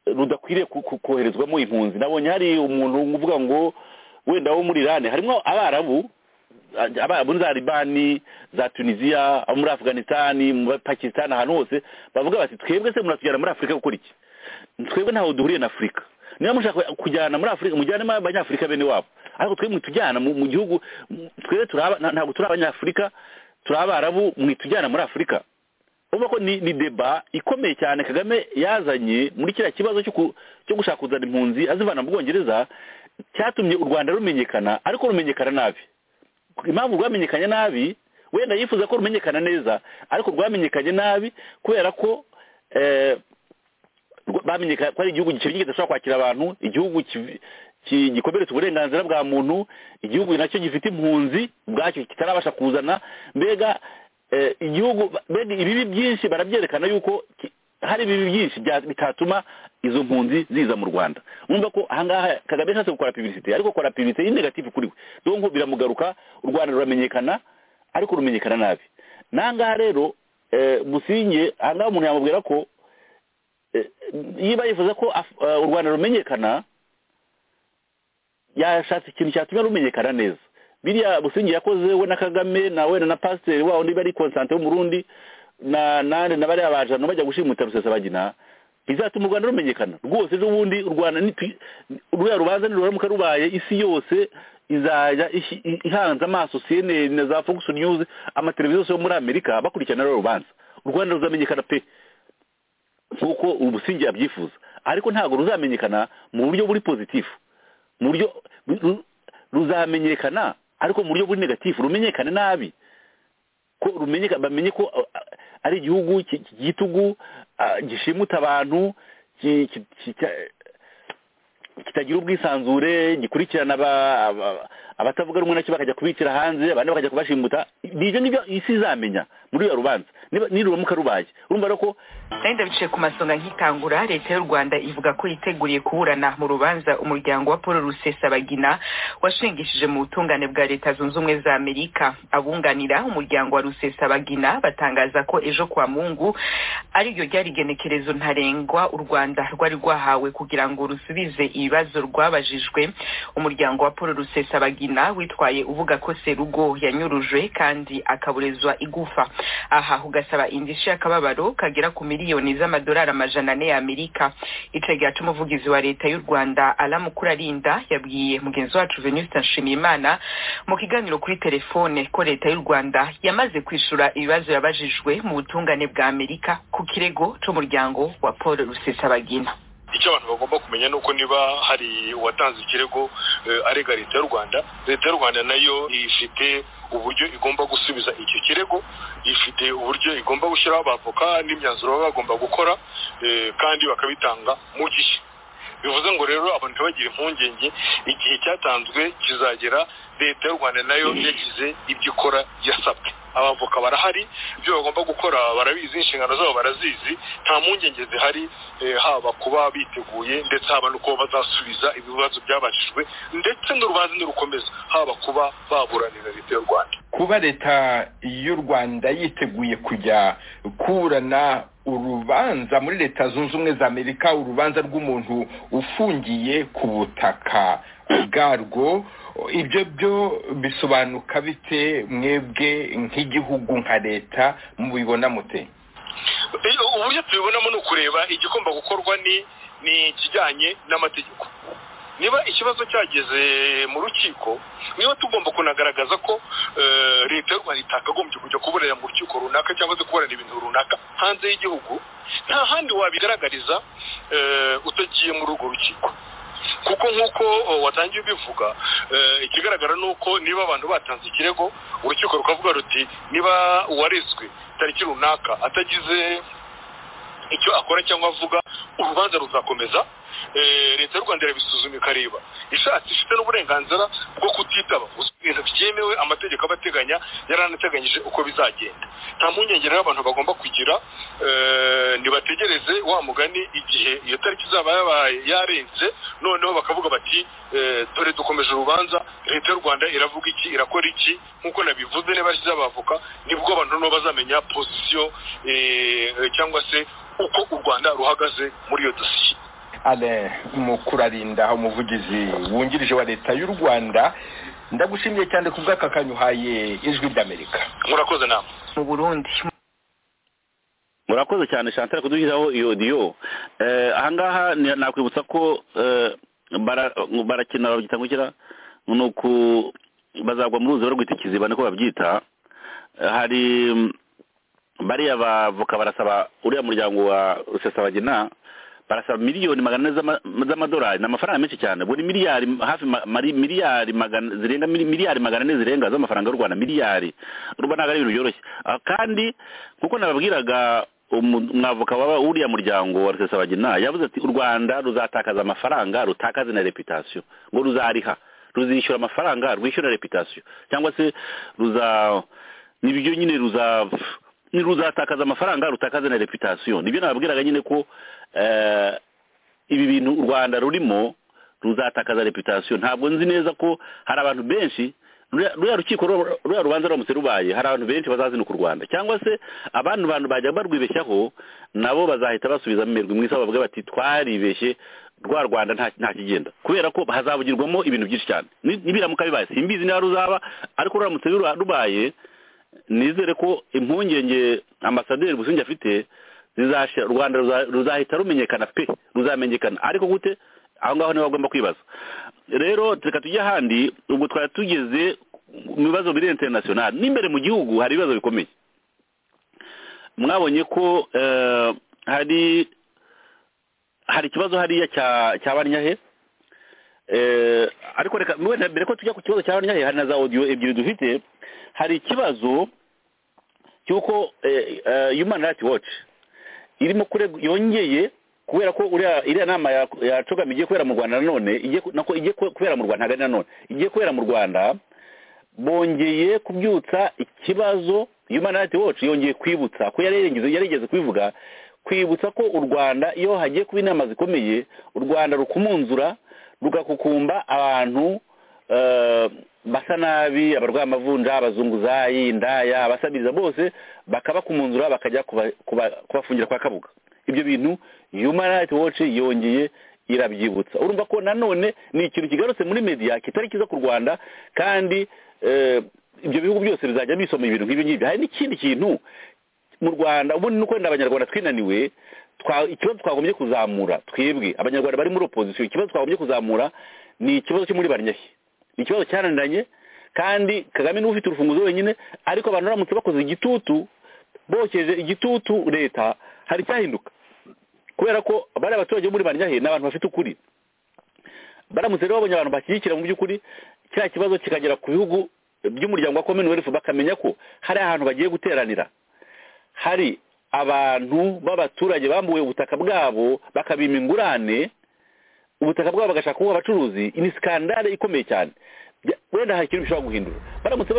rudakwiriye ku- ku- koherezwamo impunzi nabonye hari umuntu uvuga ngo wenda wo muri irani harimo abarabu a- abarabu ni za libani za tunisiya abo muri afganisitani muri pakisitani ahantu hose bavuga bati twebwe se muratujyana muri afurika gukora iki twebwe ntaho duhuriye na afurika niba mushaka kujyana muri afurika mujyanemo abanyafurika bene wabo ariko twebwe mwitujyana mu mu gihugu mu- twebwe turi aba- nta- ntabwo turi abanyafurika turi abarabu mwitujyana muri afurika urumva ko ni ni deba ikomeye cyane kagame yazanye muri kiriya kibazo cyo ku- cyo gushaka kuzana impunzi azivana mu bwongereza cyatumye u rwanda rumenyekana ariko rumenyekana nabi impamvu rwamenyekanye nabi wenda yifuza ko rumenyekana neza ariko rwamenyekanye nabi kubera ko eh, rwa- bamenyekana ko ari igihugu gikennye kidashobora kwakira abantu igihugu ki- ki- gikomeretsa uburenganzira bwa muntu igihugu nacyo gifite impunzi ubwacyo kitarabasha kuzana mbega eh, igihugu mbega ibibi byinshi barabyerekana yuko ki- hari ibibi byinshi bya- bitatuma izo mpunzi ziza mu rwanda mwumva ko ahangaha kagame yashatse gukora pibisite ariko akora pibisite ni negative kuri we donko biramugaruka u rwanda ruramenyekana ariko rumenyekana nabi n'ahangaha rero eh, musinge ahangaha umuntu yamubwira ko eh, niba yifuza ko Af- eh, u rwanda rumenyekana yashatse ikintu cyatuma rumenyekana neza biriya busingi yakoze we na kagame na we na pasiteri wabo niba ari konsante w'umurundi na nande na bariya bajana bajya gushimuta rusesabagina bizatuma u rwanda rumenyekana rwose ejo bundi u rwanda nitwi- ruriya rubanza niruramuka rubaye isi yose izajya ishi- i- ihanze amaso cnn na za fox news amateleviziyo yose yo muri amerika bakurikirana ruriya rubanza u rwanda ruzamenyekana pe nk'uko umusingi abyifuza ariko ntabwo ruzamenyekana mu buryo buri pozitifu mu buryo ru- ru- ruzamenyekana ariko mu buryo buri negatifu rumenyekane nabi ko rumenyeka bamenye ko uh, uh, ari igihugu ki- ki- gitugu uh, gishimuta abantu ki- ki- ki- cya- kitagira ubwisanzure gikurikirana aba- aba- abatavuga rumwe nacyo bakajya kubikira hanze abandi bakajya kubashimuta nibyo nibyo isi izamenya muri iyo rubanza niba- niruramuka rubaye urumva rero ko nari ndabicaye ku masonga nkitangura leta y'u rwanda ivuga ko yiteguriye kuburana mu rubanza umuryango wa paul rusesabagina washingishije mu butungane bwa leta zunze ubumwe za amerika abunganira umuryango wa rusesabagina batangaza ko ejo kwa mungu ariryo ryari igenekerezo ntarengwa u rwanda rwari rwahawe kugira ngo rusubize ibibazo rwabajijwe umuryango wa paul rusesabagina witwaye uvuga ko serugo yanyurujwe kandi akaburizwa igufa aha ugasaba indishyi y'akababaro kagera ku miliyoni z'amadolari amajana ane y'amerika ico gihatuma umuvugizi wa leta y'u rwanda aramukurarinda yabwiye mugenzi wacu venuste nshimiyimana mu kiganiro kuri telefone ko leta y'u rwanda yamaze kwishura ibibazo yabajijwe mu butungane bwa amerika ku kirego c'umuryango wa paul rusesabagina icyo abantu bagomba kumenya ni uko niba hari uwatanze ikirego eh, arega leta y'u rwanda leta y'u rwanda nayo ifite uburyo igomba gusubiza icyo kirego ifite uburyo igomba gushyiraho abavoka n'imyanzuro baba bagomba gukora eh, kandi bakabitanga mu gihe bivuze ngo rero abantu ntibagira impungenge igihe cyatanzwe kizagera leta y'u rwanda nayo yagize ibyo ikora yasabwe abavoka barahari ibyo bagomba gukora barabizi inshingano zabo barazizi nta mpungenge zihari eh, haba kuba biteguye ndetse haba no kuba bazasubiza ibibazo byabajijwe ndetse n'urubanza nirukomeza haba kuba baburanira leta y'u rwanda kuba leta y'u rwanda yiteguye kujya kurana urubanza muri leta zunze ubumwe za amerika urubanza rw'umuntu ufungiye ku butaka bwarwo ibyo byo bisobanuka bite mwebwe nk'igihugu nka leta mubibona mute uburyo tubibonamo ni ukureba igikoma gukorwa ni ni ikijyanye n'amategeko niba ikibazo cyageze mu rukiko niba tugomba kunagaragaza ko leta y'u rwanda itakagombye kujya kuburira mu rukiko runaka cyangwa se kuburana ibintu runaka hanze y'igihugu nta handi wabigaragariza utagiye muri urwo rukiko kuko nk'uko watangiye ubivuga ikigaragara ni uko niba abantu batanze ikirego urukiko rukavuga ruti niba uwarezwe tariki runaka atagize icyo akora cyangwa avuga urubanza ruzakomeza leta y'u rwanda irabisuzuma ikareba ishatse ifite n'uburenganzira bwo kutitaba gusa ibintu byemewe amategeko aba ateganya yaranateganyije uko bizagenda nta mpungenge rero abantu bagomba kugira ntibategereze wa mugani igihe iyo tariki izaba yabaye yarenze noneho bakavuga bati dore dukomeje urubanza leta y'u rwanda iravuga iki irakora iki nk'uko nabivuze niba zizabavoka nibwo abantu nabo bazamenya pozisiyo cyangwa se uko u rwanda ruhagaze muri iyo dosiye ale mukurarinda umuvugizi wungirije wa leta y'u rwanda ndagushimiye cyane ku bw'akakanyu uhaye ijwi ry'amerika murakoze nama mu burundi murakoze cyane shantel kuduhiraho iyo odiyo ahangaha nakwibutsa ko barakina babyita gukira ni uku bazagwa mu ruzi barwita ikiziba niko babyita hari bariya bavoka barasaba uriya muryango wa rusesabagina barasaba miliyoni magana ane z'amadolari ni amafaranga menshi cyane buri miliyari hafi miliyari magana zirenga miliyari magana ane zirenga z'amafaranga y'u rwanda miliyari urabona ntabwo ari ibintu byoroshye kandi nkuko nababwiraga umwavoka waba w'uriya muryango wa rusesabagina yavuze ati u rwanda ruzatakaza amafaranga rutakaze na reputasiyo ngo ruzariha ruzishyura amafaranga rwishyura reputasiyo cyangwa se ruza nibyo nyine ruza ruzatakaza amafaranga rutakaze na reputasiyo nibyo nababwiraga nyine ko ibi bintu u rwanda rurimo ruzatakaza reputasiyo ntabwo nzi neza ko hari abantu benshi ruriya rukiko ruriya rubanza ruramutse rubaye hari abantu benshi bazazinuka u rwanda cyangwa se abandi bantu bajya barwibeshyaho nabo bazahita basubiza imirwi mwiza bavuga bati twaribeshye rwa rwanda nta kigenda kubera ko hazavugirwamo ibintu byinshi cyane nibiramuka bibaye simbizi niba ruzaba ariko ruramutse rubaye nizere ko impungenge ambasaderi gusinjya afite zizasha u rwanda ruzahita rumenyekana pe ruzamenyekana ariko gute aho ngaho niho bagomba kwibaza rero reka tujye ahandi ubwo twari tugeze mu bibazo biri interinasiyonari n'imbere mu gihugu hari ibibazo bikomeye mwabonye ko hari hari ikibazo hariya cya banyahe ariko reka mbere ko tujya ku kibazo cya banyahe hari na za odiyo ebyiri dufite hari ikibazo cy'uko human rights watch irimo kurega yongeye kubera ko iriya nama yacogama igiye kubera mu rwanda nanone nako igiye kubera mu rwanda hagati nanone igiye kubera mu rwanda bongeye kubyutsa ikibazo human rights watch yongeye kwibutsa ko yarigeze kubivuga kwibutsa ko u rwanda iyo hagiye kuba inama zikomeye u rwanda rukumunzura rugakukumba abantu basa nabi abarwaye amavunja abazunguzayi indaya abasabiriza bose bakaba ku munzura bakajya kubafungira kwa kabuga ibyo bintu human rights watch yongeye irabyibutsa urumva ko nanone ni ikintu kigarutse muri media kitari cyiza ku rwanda kandi ibyo bihugu byose bizajya bisoma ibintu nk'ibyo ngibyo hari n'ikindi kintu mu rwanda ubundi ni uko wenda abanyarwanda twinaniwe ikibazo twagombye kuzamura twebwe abanyarwanda bari muri opozisiyo ikibazo twagombye kuzamura ni ikibazo cyo muri barnyahe ni ikibazo cyananiranye kandi kagame niwe ufite urufunguzo wenyine ariko abantu baramutse bakoze igitutu bokeje igitutu leta hari icyahinduka kubera ko bari abaturage bo muri banyahe ni abantu bafite ukuri baramutse rero babonye abantu bashyigikira mu by'ukuri cya kibazo kikagera ku bihugu by'umuryango wa commonwealth bakamenya ko hari ahantu bagiye guteranira hari abantu b'abaturage bambuwe ubutaka bwabo bakabima ingurane ubutaka bwabo bagashaka kuba abacuruzi ni sikandare ikomeye cyane wenda hari ikintu bishobora guhindura baramutse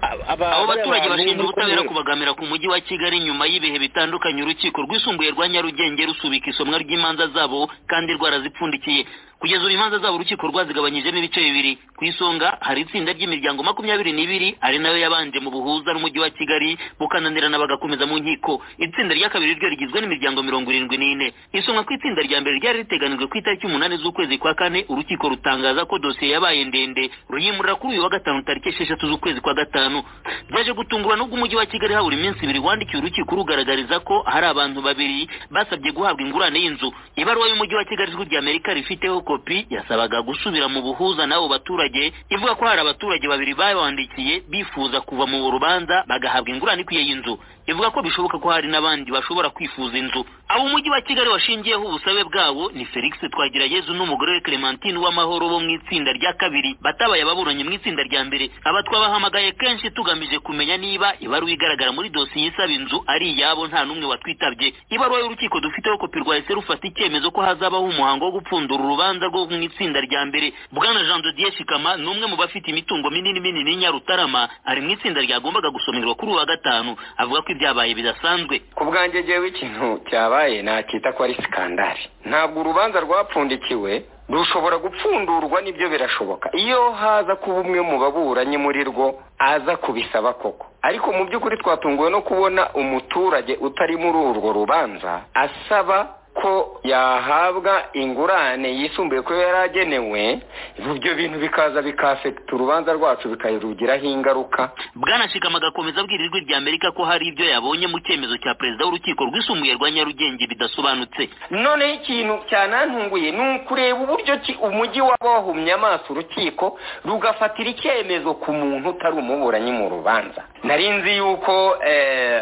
abo baturage bashinja ubutabera kubagamira ku mujyi wa kigali nyuma y'ibihe bitandukanye urukiko rwisumbuye rwa nyarugenge rusubika isomwa ry'imanza zabo kandi rwarazipfundikiye kugeza ubu imanza zabo urukiko rwazigabanyijemo ibice bibiri ku isonga hari itsinda ry'imiryango makumyabiri n'ibiri ari nayo yabanje mu buhuza n'umujyi wa kigali bukananirana bagakomeza mu nkiko itsinda rya kabiri ryo rigizwe n'imiryango mirongo irindwi n'ine isomwa ku itsinda rya mbere ryari riteganijwe ku itariki umunani z'ukwezi kwa kane urukiko rutangaza ko dosiye yabaye ndende ruyimurira kuri uyu wa gatanu tariki esheshatu z'ukwezi kwa gatanu byaje gutungurwa n'ubwo umujyi wa kigali habura iminsi ibiri wandikiye urukiko rugaragariza ko hari abantu babiri basabye guhabwa ingurane y'inzu ibaruwa y'umujyi wa kigali ijwi rya amerika rifiteho kopi yasabaga gusubira mu buhuza n'abo baturage ivuga ko hari abaturage babiri babandikiye bifuza kuva mu rubanza bagahabwa ingurane ikwiye y'inzu ivuga ko bishoboka ko hari n'abandi bashobora kwifuza inzu abo umujyi wa kigali washingiyeho ubusabe bwabo ni felix twagirayezu n'umugore we clementine w'amahoro bo mu itsinda rya kabiri batabaye ababuranye mu itsinda rya mbere aba twabahamagaye kenshi tugamije kumenya niba ibaruwa igaragara muri dosiye isaba inzu ari iyabo nta n'umwe watwitabye ibaruwa y'urukiko dufiteho kopi rwahise rufata icyemezo ko hazabaho umuhango wo gupfundura urubanza rwo mu itsinda rya mbere bwana jean de dieu shikama ni umwe mu bafite imitungo minini minini y'inyarutarama ari mu itsinda ryagombaga gusomerwa kuri uwa gatanu avuga ko ibyabaye bidasanzwe ku bwanjye jewe ikintu cyabaye nakita ko ari sikandari ntabwo urubanza rwapfundikiwe rushobora gupfundurwa nibyo birashoboka iyo haza kuba umwe mu baburanyi muri rwo aza kubisaba koko ariko mu by'ukuri twatunguwe no kubona umuturage utari muri urwo rubanza asaba ko yahabwa ingurane yisumbuye ko yari agenewe ibyo bintu bikaza bikafekita urubanza rwacu bikarugiraho ingaruka bwanashikama agakomeza abwira ijwi rya amerika ko hari ibyo yabonye mu cyemezo cya perezida w'urukiko rwisumbuye rwa nyarugenge bidasobanutse noneho ikintu cyanantunguye ni ukureba uburyo umujyi waba wahumye amaso urukiko rugafatira icyemezo ku muntu utari umuburanyi mu rubanza narinzi yuko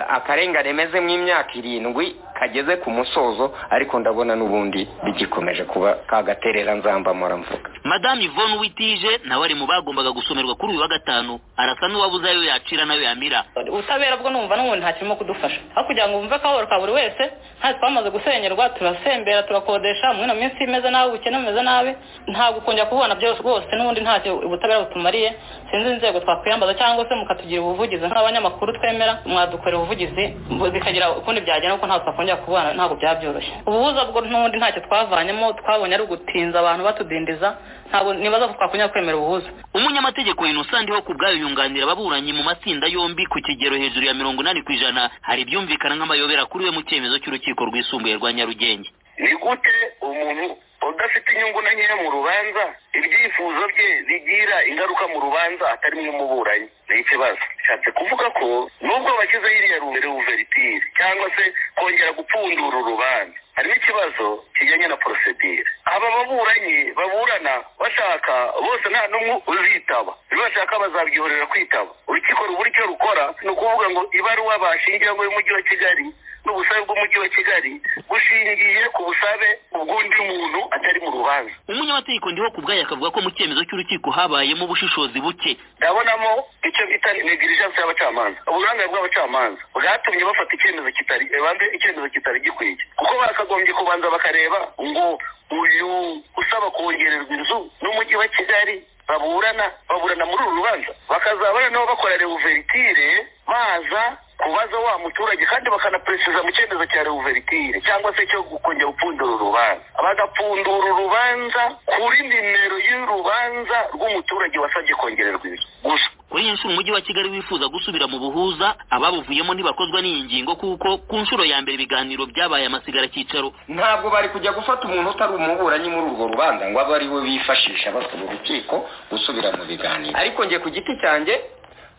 akarengane meze mu imyaka irindwi kageze ku musozo ariko ndabona n'ubundi bigikomeje kuba kagaterera nzambamura mvuga madamu ivone uwitije nawe ari mu bagombaga gusomerwa kuri uyu wa gatanu arasa n'uwabuze ayo yacira nayo yamira ubutabera bwo numva n'ubundi nta kirimo kudufasha aho kugira ngo wumve akababaro ka buri wese nta twamaze gusenyerwa turasembera turakodesha muri ino minsi imeze nabi ubukene bumeze nabi ntabwo ukongera kububona byose rwose n'ubundi ntacyo ubutabera butumariye sinzi inzego twakwiyambaza cyangwa se mukatugira ubuvugizi nk'abanyamakuru twemera mwadukorera ubuvugizi bikagira ukundi byagenda kuko ntabwo twakongera kububona ntabwo byaba byoroshye ubuhuza bwo n'ubundi ntacyo twavanyemo twabonye ari ugutinza abantu batudindiza ntabwo nibaza ko twakongera kwemera ubuhuza umunyamategeko innocent ho ku bwayo yunganira ababuranyi mu matsinda yombi ku kigero hejuru ya mirongo inani ku ijana hari ibyumvikana nk'amayobera kuri we mu cyemezo cy'urukiko rwisumbuye rwa nyarugenge ni gute umuntu udafite inyungu na nkeya mu rubanza ibyifuzo bye bigira ingaruka mu rubanza atari mw'umuburanyi ni ikibazo bishatse kuvuga ko nubwo bashyizeho iriya rumbere uveritire cyangwa se kongera gupfundura urubanza harimo ikibazo kijyanye na porosedire aba baburanyi baburana bashaka bose nta n'umwe uzitaba ibyo bashaka bazabyihorera kwitaba urukiko rubura icyo rukora ni ukuvuga ngo ibaruwa bashingiyeho y'umujyi wa kigali n'ubusabe bw'umujyi wa kigali bushingiye ku busabe ubw'undi muntu atari mu rubanza umunyamategeko ndiho ku bwayo akavuga ko mu cyemezo cy'urukiko habayemo ubushishozi buke ndabonamo icyo bita negligence y'abacamanza uburambe bw'abacamanza bwatumye bafata icyemezo kitari banze icyemezo kitari gikwiye kuko bakagombye kubanza bakareba ngo uyu usaba kongererwa inzu n'umujyi wa kigali baburana baburana muri uru rubanza bakazabana nabo bakora reuveritire baza kubaza wa muturage kandi bakanaperesiza mu cyemezo cya reuveritire cyangwa se cyo kongera gupfundura urubanza bagapfundura urubanza kuri nimero y'urubanza rw'umuturage wasabye kongererwa inzu gusa kuri iyi nshuro umujyi wa kigali wifuza gusubira mu buhuza ababuvuyemo ntibakozwa n'iyi ngingo kuko ku nshuro ya mbere ibiganiro byabaye amasigara cyicaro ntabwo bari kujya gufata umuntu utari umuburanyi muri urwo rubanza ngo abe ari we bifashisha basaba urukiko gusubira mu biganiro ariko njye ku giti cyanjye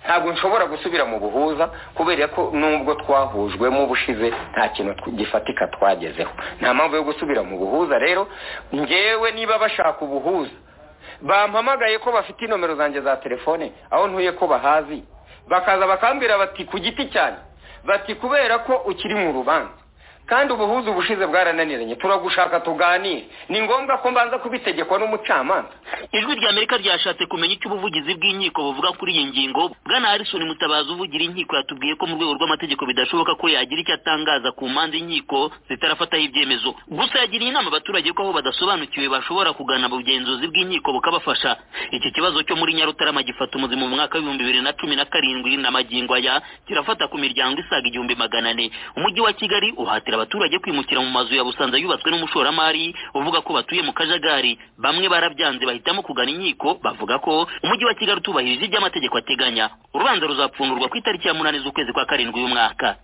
ntabwo nshobora gusubira mu buhuza kubera ko nubwo twahujwemo ubushize nta kintu gifatika twagezeho nta mpamvu yo gusubira mu buhuza rero ngewe niba bashaka ubuhuza bampamagaye ko bafite inomero zanjye za telefone aho ntuye ko bahazi bakaza bakambwira bati ku giti cyane bati kubera ko ukiri mu rubanza kandi ubuhuza ubushize bwarananiranye turagushaka tuganire ni ngombwa ko mbanza kubitegekwa n'umucamanza ijwi rya amerika ryashatse kumenya icyo ubuvugizi bw'inkiko buvuga kuri iyi ngingo bwana harrison mutabazi uvugira inkiko yatubwiye ko mu rwego rw'amategeko bidashoboka ko yagira icyo atangaza ku mpande inkiko zitarafataho ibyemezo gusa yagiriye inama abaturage ko aho badasobanukiwe bashobora kugana bugenzuzi bw'inkiko bukabafasha iki kibazo cyo muri nyarutarama gifata umuzima mu mwaka w'ibihumbi bibiri na cumi na karindwi na magingo aya kirafata ku miryango isaga igihumbi magana ane umujyi wa kigali uhatira abaturage kwimukira mu mazu ya busanza yubatswe n'umushoramari uvuga ko batuye mu kajagari bamwe barabyanze bahitamo kugana inkiko bavuga ko umujyi wa kigali utubahirije ibyo amategeko ateganya urubanza ruzapfundurwa ku itariki ya munani z'ukwezi kwa karindwi uyu mwaka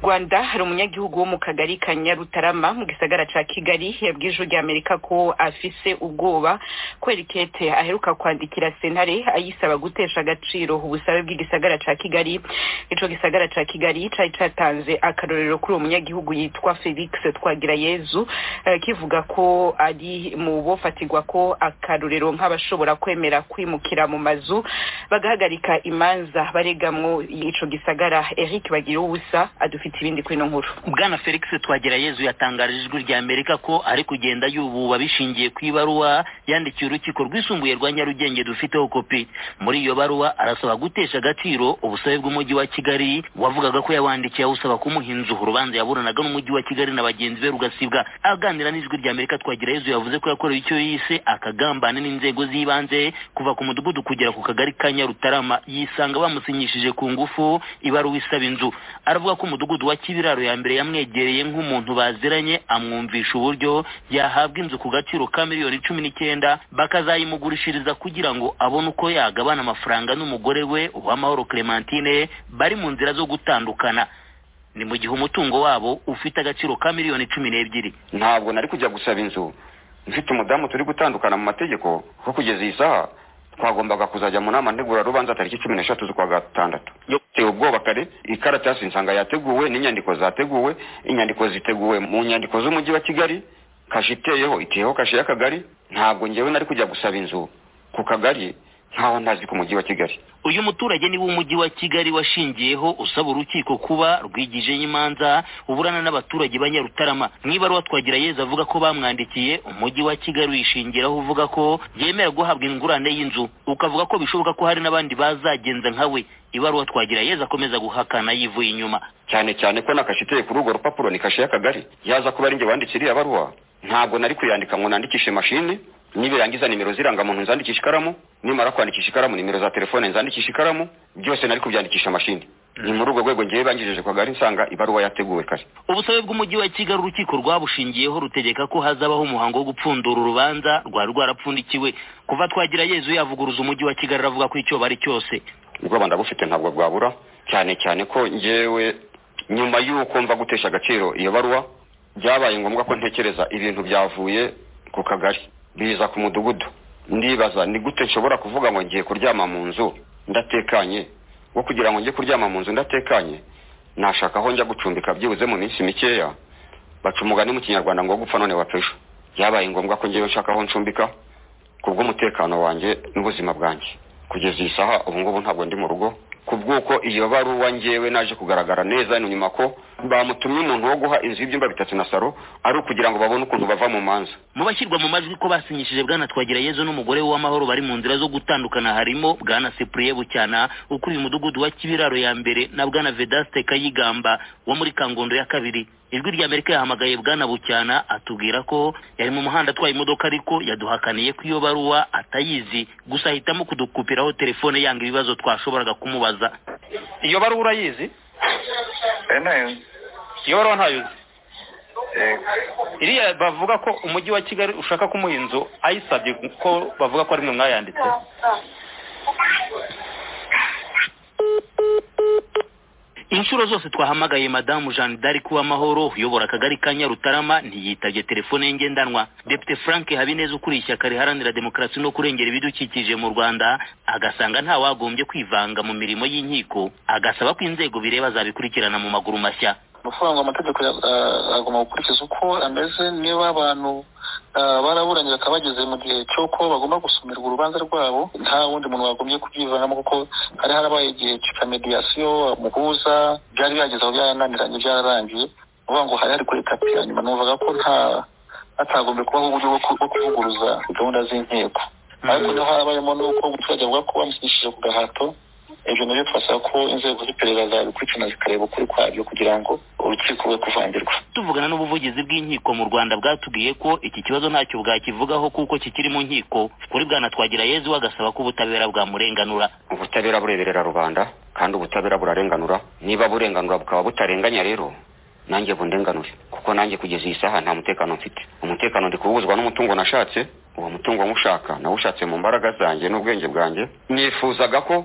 rwanda hari umunyagihugu wo mu kagari ka nyarutarama mu gisagara ca kigali yabwiye ijwi ry'amerika ko afise ubwoba kubera ikete aheruka kwandikira sentare ayisaba gutesha agaciro ubusabe bw'igisagara ca kigali ico gisagara ca kigali cari catanze akarorero kuri uwo munyagihugu yitwa felix twagirayezu eh, kivuga ko ari mu bofatirwa ko akarorero nk'abashobora kwemera kwimukira mu mazu bagahagarika imanza baregamwo ico gisagara eric bagira ubusa adufite ibindi kuri ino nkuru bwana felix twagirayezu yatangarije ijwi ry'amerika ko ari kugenda yububa bishingiye ku ibaruwa yandikiye urukiko rwisumbuye rwa nyarugenge dufiteho kopi muri iyo baruwa arasaba gutesha agaciro ubusabe bw'umujyi wa kigali wavugaga ko yawandikiye awusaba kumuha inzu urubanza yaburanaga n'umujyi wa kigali na bagenzi be rugasibwa aganira n'ijwi ry'amerika twagirayezu yavuze ko yakorewe icyo yise akagambane n'inzego z'ibanze kuva ku mudugudu kugera ku kagari ka nyarutarama yisanga bamusinyishije ku ngufu ibaruwa isaba inzu aravuga ko umudugudu wa kibiraro ya mbere yamwegereye nk'umuntu baziranye amwumvisha uburyo yahabwa inzu ku gaciro ka miliyoni cumi n'icyenda bakazayimugurishiriza kugira ngo abone uko yagabana amafaranga n'umugore we uwamahoro clementine bari mu nzira zo gutandukana ni mu gihe umutungo wabo ufite agaciro ka miliyoni cumi n'ebyiri ntabwo nari kujya gusaba inzu mfite umudamu turi gutandukana mu mategeko ko kugeza iyi saha twagombaga kuzajya mu nama ntegurarubanza tariki cumi n'eshatu z'ukwa gatandatu yoteye ubwoba kare ikaratasi nsanga yateguwe n'inyandiko zateguwe inyandiko ziteguwe mu nyandiko z'umujyi wa kigali kashe iteyeho iteyeho kashe y'akagari ntabwo ngewe nari kujya gusaba inzu ku kagari nkaho ntazi ku mujyi wa kigali uyu muturage niwo umujyi wa kigali washingiyeho usaba urukiko kuba rwigijeho imanza uburana n'abaturage ba nyarutarama mwibaruwa twagira yeza avuga ko bamwandikiye umujyi wa kigali uyishingiraho uvuga ko yemera guhabwa ingurane y'inzu ukavuga ko bishoboka ko hari n'abandi bazagenza nkawe ibaruwa twagira yeza akomeza guhakana yivuye inyuma cyane cyane ko nakashe iteye kuri urwo rupapuro ni kashe y'akagari yaza kuba ari njye wandikira iriya baruwa ntabwo nari kuyandika ngo nandikishe mashini nibirangiza nimero z'irangamuntu nzandikisha ikaramu nimara kwandikisha ikaramu nimero za telefone nzandikisha ikaramu byose nari kubyandikisha mashini ni muri urwo rwego ngewe bangejeje kwa gari nsanga ibaruwa yateguwe kare ubusabe bw'umujyi wa kigali urukiko rwabushingiyeho rutegeka ko hazabaho umuhango wo gupfundura urubanza rwari rwarapfundikiwe kuva twagira yezu yavuguruza umujyi wa kigali aravuga ko icyo bari cyose ubwoba ndabufite ntabwo bwabura cyane cyane ko ngewe nyuma y'uko mva gutesha agaciro iyo baruwa byabaye ngombwa ko ntekereza ibintu byavuye ku kagari biza ku mudugudu ndibaza ni gute nshobora kuvuga ngo ngiye kuryama mu nzu ndatekanye wo kugira ngo njye kuryama mu nzu ndatekanye nashaka aho njya gucumbika byibuze mu minsi mikeya baca umugani mu kinyarwanda ngo gupfa none wapfa byabaye ngombwa ko ngewe nshaka aho ncumbika ku bw'umutekano wanjye n'ubuzima bwanjye kugeza iyi saha ubu ngubu ntabwo ndi mu rugo ku bw'uko iyo baruwa ngewe naje kugaragara neza hano nyuma ko bamutumye umuntu wo guha inzu y'ibyumba bitatu na saro ari ukugira ngo babone ukuntu bava mu manza mu bashyirwa mu majwi ko basinyishije bwana twagirayezu n'umugore w'amahoro bari mu nzira zo gutandukana harimo bwana sepuriye bucyana ukuriye umudugudu wa kibiraro ya mbere na bwana vedaste kayigamba wo muri kangondo ya kabiri ijwi ry'amerika yahamagaye bwana bucyana atubwira ko yari mu muhanda atwaye imodoka ariko yaduhakaniye ko iyo baruwa atayizi gusa ahitamo kudukupiraho telefone yanga ibibazo twashoboraga kumubaza iyo baruwa urayizi iyo baruwa ntayo uzi iriya bavuga ko umujyi wa kigali ushaka kumuha inzu ayisabye ko bavuga ko ari mwe mwayanditse inshuro zose twahamagaye madamu jeanne d'arc uwamahoro uyobora akagari ka nyarutarama ntiyitabye telefone ye ngendanwa depite frank habineza ukuriye ishyaka riharanira demokarasi no kurengera ibidukikije mu rwanda agasanga ntawagombye kwivanga mu mirimo y'inkiko agasaba ko inzego bireba zabikurikirana mu maguru mashya amafaranga amategeko agomba gukurikiza uko ameze niba abantu baraburanira bakaba bageze mu gihe cy'uko bagomba gusumirwa urubanza rwabo nta wundi muntu wagombye kubyivanamo kuko hari harabaye igihe cya mediyasiyo muhuza byari byageze aho byarananiranye byararangiye uvuga ngo hari hari kuri tapi hanyuma numvaga ko nta hatagombye kubaho uburyo bwo kuvuguruza gahunda z'inkiko ariko niho habayemo n'uko umuturage avuga ko bamushyigishije ku gahato ibyo nabyo twasaba ko inzego z'iperereza zabikurikirana zikareba ukuri kwabyo kugira ngo urukiko rwe kuvangirwa tuvugana n'ubuvugizi bw'inkiko mu rwanda bwatubwiye ko iki kibazo ntacyo bwakivugaho kuko kikiri mu nkiko kuri bwana twagira yezu agasaba ko ubutabera bwamurenganura ubutabera bureberera rubanda kandi ubutabera burarenganura niba burenganura bukaba butarenganya rero nanjye bundenganure kuko nanjye kugeza iyi saha nta mutekano mfite umutekano ndi kuwuzwa n'umutungo nashatse uwo mutungo nywushaka nawushatse mu mbaraga zanjye n'ubwenge bwanjye nifuzaga ko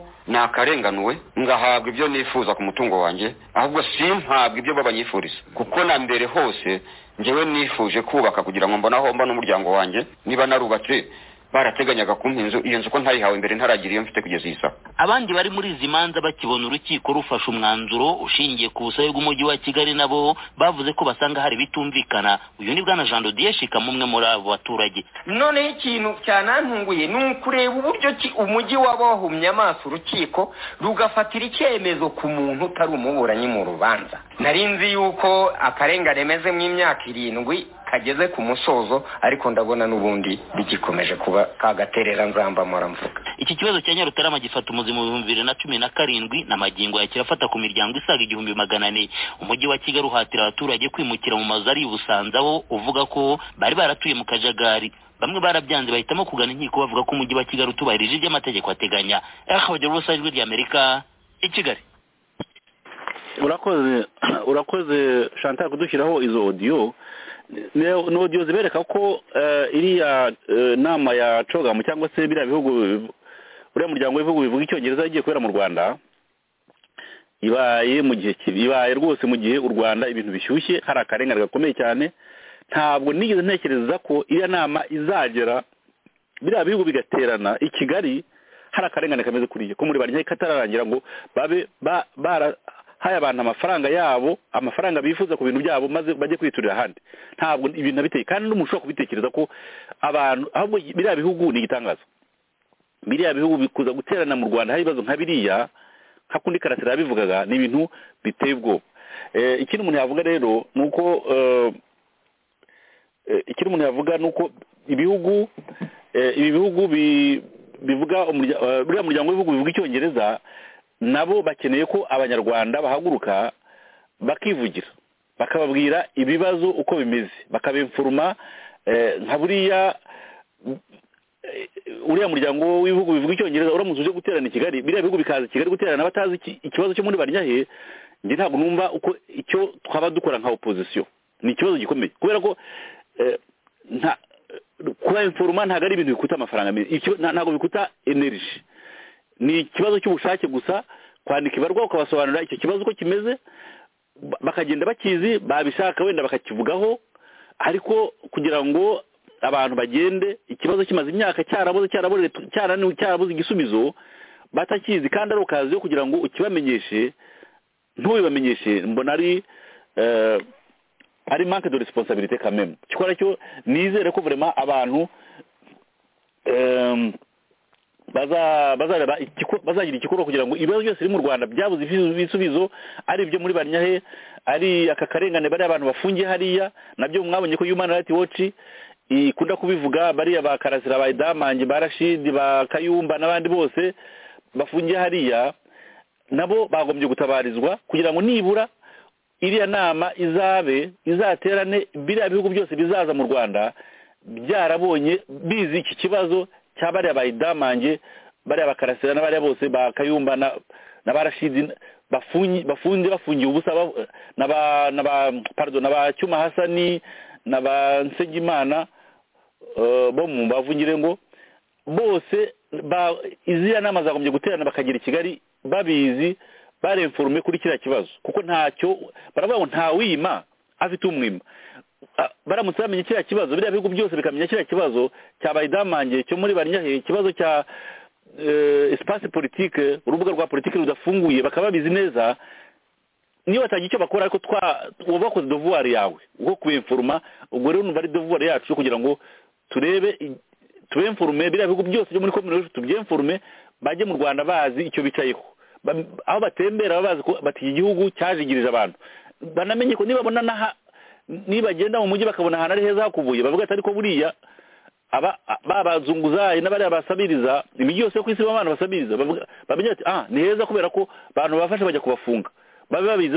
nakarenganuwe ngahabwa ibyo nifuza ku mutungo wanjye ahubwo simpabwa ibyo babanyifuriza kuko na mbere hose njyewe nifuje kubaka kugira ngo mbone aho mba n'umuryango wanjye niba narubatse barateganyaga kumpa inzu iyo nzu ko ntayihawe mbere ntaragira iyo mfite kugeza iyi saha abandi bari muri izi manza bakibona urukiko rufashe umwanzuro ushingiye ku busabe bw'umujyi wa kigali nabo bavuze ko basanga hari ibitumvikana uyu ni bwana jean dodiye shikama umwe muri abo baturage noneho ikintu cyanantunguye ni ukureba uburyo ki umujyi waba wahumye amaso urukiko rugafatira icyemezo ku muntu utari umuburanyi mu rubanza nari nzi yuko akarengane mezemo imyaka irindwi kageze ku musozo ariko ndabona n'ubundi bigikomeje kuba kagaterera nzambamura mvuga iki kibazo cya nyarutarama gifata umuzi mu bihumbi bibiri na cumi na karindwi n'amagingo ya kirafata ku miryango isaga igihumbi magana ane umujyi wa kigali uhatira abaturage kwimukira mu mazu ari i busanzaho uvuga ko bari baratuye mu kajagari bamwe barabyanze bahitamo kugana inkiko bavuga ko umujyi wa kigali utubahirije ibyo amategeko ateganya akabagira urusaha ijwi ry'amerika i kigali urakoze urakoze shantara kudushyiraho izo odiyo ni odiyo zibereka ko iriya nama ya cogamu cyangwa se biriya bihugu uriya muryango w'ibihugu bivuga icyongereza yagiye kubera mu rwanda ibaye mu gihe ibaye rwose mu gihe u rwanda ibintu bishyushye hari akarengane gakomeye cyane ntabwo nigeze ntekereza ko iriya nama izagera biriya bihugu bigaterana i kigali hari akarengane kameze kuriya ko muri barya katararangira ngo babe barahaye abantu amafaranga yabo amafaranga bifuza ku bintu byabo maze bajye kwiturira ahandi ntabwo ibintu biteye kandi n'umuntu ushobora kubitekereza ko abantu ahubwo biriya bihugu ni igitangaza biriya bihugu bikuza guterana mu rwanda hari ibibazo nka biriya nka kundi karasira yabivugaga ni ibintu biteye ubwoba ikindi umuntu yavuga rero ni uko ikindi umuntu yavuga ni uko ibihugu ibi bihugu bivuga buriya muryango w'ibihugu bivuga icyongereza nabo bakeneye ko abanyarwanda bahaguruka bakivugira bakababwira ibibazo uko bimeze bakabimfuruma nka buriya uriya muryango w'ibihugu bivuga icyongereza uramutse uje guterana i kigali biriya bihugu bikaza i kigali guterana batazi ikibazo cyo muri baryahe njye ntabwo numva uko icyo twaba dukora nka opozisiyo ni ikibazo gikomeye kubera ko kuba inforuma ntabwo ari ibintu bikuta amafaranga ntabwo bikuta energy ni ikibazo cy'ubushake gusa kwandika ibarwa ukabasobanurira icyo kibazo uko kimeze bakagenda bakizi babishaka wenda bakakivugaho ariko kugira ngo abantu bagende ikibazo kimaze imyaka cyarabuze cyarabuze cyaraniwe cyarabuze igisubizo batakizi kandi ari ukazi yo kugira ngo ukibamenyeshe ntubibamenyeshe mbona ari ari manke de resiponsabirite kameme kikora cyo nizere ko vurema abantu bazagira igikorwa kugira ngo ibibazo byose biri mu rwanda byabuze ibisubizo ari ibyo muri banyahe ari aka karengane bariya abantu bafungiye hariya nabyo mwabonye ko human rights watch ikunda kubivuga bariya ba karasira ba idamange ba rashidi ba kayumba n'abandi bose bafungiye hariya nabo bagombye gutabarizwa kugira ngo nibura iriya nama izabe izaterane biriya bihugu byose bizaza mu rwanda byarabonye bizi iki kibazo cya bariya ba idamange bariya ba karasira n'abariya bose ba kayumba na ba rashidi bafungiye bafungiye ubusa na ba parido na ba cyuma hasani na ba nsengimana bo mu mbavu ngo bose iziriya nama zagombye guterana bakagira i kigali babizi baremforume kuri kiriya kibazo kuko ntacyo baravuga ngo ntawima afite umwima baramutse bamenya kiriya kibazo biriya bihugu byose bikamenya kiriya kibazo cya bayidamange cyo muri banyahe ikibazo cya esipasi politike urubuga rwa politike rudafunguye bakaba babizi neza niyo batagira icyo bakora ariko uba wakoze dovuwari yawe uko kubimfuruma ubwo rero numva ari dovuwari yacu kugira ngo turebe tubemfurume biriya bihugu byose byo muri kominosi tubyemfurume bajye mu rwanda bazi icyo bicayeho aho batembera baba bazi ko bati iki gihugu cyajigirije abantu banamenye ko nibabona n'aha nibagenda mu mujyi bakabona ahantu ari heza hakubuye bavuga ati ariko buriya babazunguzayi n'abariya basabiriza imijyi yose yo ku isi abantu basabiriza bamenya ati aha ni heza kubera ko abantu bafashe bajya kubafunga babe babizi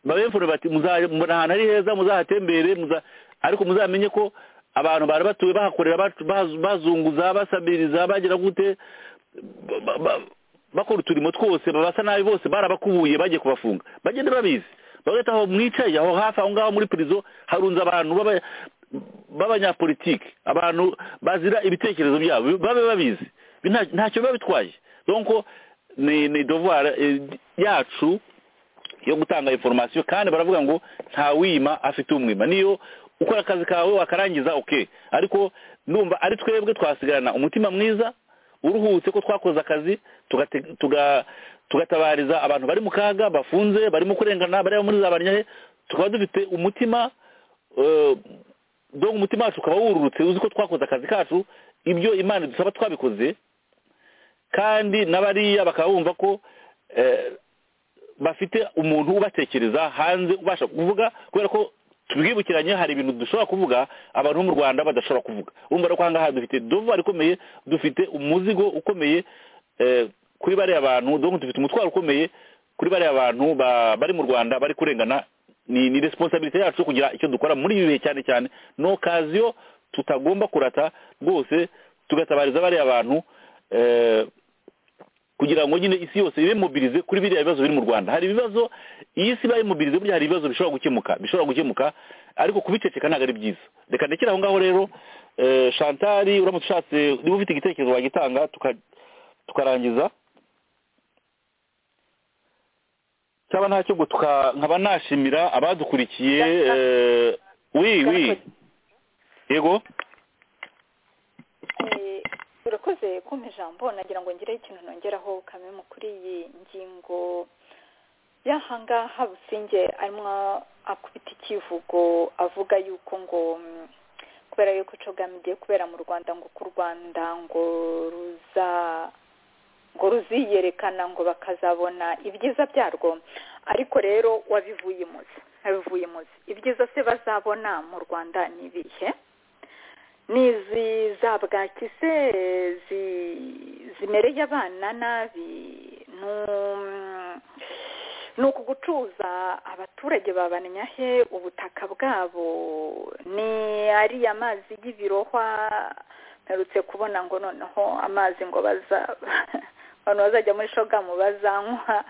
babemfura bati mbona ahantu ari heza muzahatembere ariko muzamenye ko abantu bari batuye bahakorera bazunguza basabiriza bagira gute bakora uturimo twose babasa nabi bose barabakubuye bagiye kubafunga bagenda babizi bagahita aho mwicaye aho hafi aho ngaho muri pirizo harunze abantu baba- b'abanyapolitiki abantu bazira ibitekerezo byabo babe babizi Nta- ntacyo biba bitwaye donko ni ni devoir eh, yacu yo gutanga information kandi baravuga ngo nta wima afite umwima niyo ukora akazi kawe wakarangiza okay ariko ndumva ari twebwe twasigarana umutima mwiza uruhutse ko twakoze akazi tugate- tuga- tugatabariza abantu bari mu kaga bafunze barimo kurengana bari muri za banyahe tukaba dufite umutima eh, donc umutima wacu ukaba wururutse uzi ko twakoze akazi kacu ibyo imana idusaba twabikoze kandi n'abariya bakaba bumva ko eh, bafite umuntu ubatekereza hanze ubasha kuvuga kubera ko tubwibukiranye hari ibintu dushobora kuvuga abantu bo mu rwanda badashobora kuvuga urumva rero ko ahangaha dufite dovuwari ikomeye dufite umuzigo ukomeye eh, kuri bariya bantu donc dufite umutwaro ukomeye kuri bariya bantu ba- bari mu rwanda bari kurengana ni ni resiponsabirite yacu yo kugira icyo dukora muri ibi bihe cyane cyane ni okaziyo tutagomba kurata rwose tugatabariza bariya bantu eh, kugira ngo nyine isi yose ibe mobilize kuri biriya bibazo biri mu rwanda hari ibibazo iyi si ibaye mobilize burya hari ibibazo bishobora gukemuka bishobora gukemuka ariko kubiceceka ntabwo ari byiza reka ndekere aho ngaho rero eh, shantari uramutse ushatse niba ufite igitekerezo wagitanga tuka- tukarangiza cyaba nta cyo ngo tuka- nkaba nashimira abadukurikiye eh, wi wi yego Eh, urakoze kumpa ijambo nagira ngo ngireho ikintu nongeraho kamwe mu kuri iyi ngingo y'ahangaha businge arimo akubita ikivugo avuga yuko ngo mm, kubera yuko cogamu igiye kubera mu rwanda ngo ko u rwanda ngo ruza ngo ruziyerekana ngo bakazabona ibyiza byarwo ariko rero wabivuye imuzi wabivuye imuzi ibyiza se bazabona mu rwanda ni ibihe nizi za bwaki se zi- zimereye abana nabi nu- ni uku gucuza abaturage babamenya he ubutaka bwabo ni ariya mazi y'ibirohwa mperutse kubona ngo noneho amazi ngo baza abantu bazajya muri shogamu bazanywa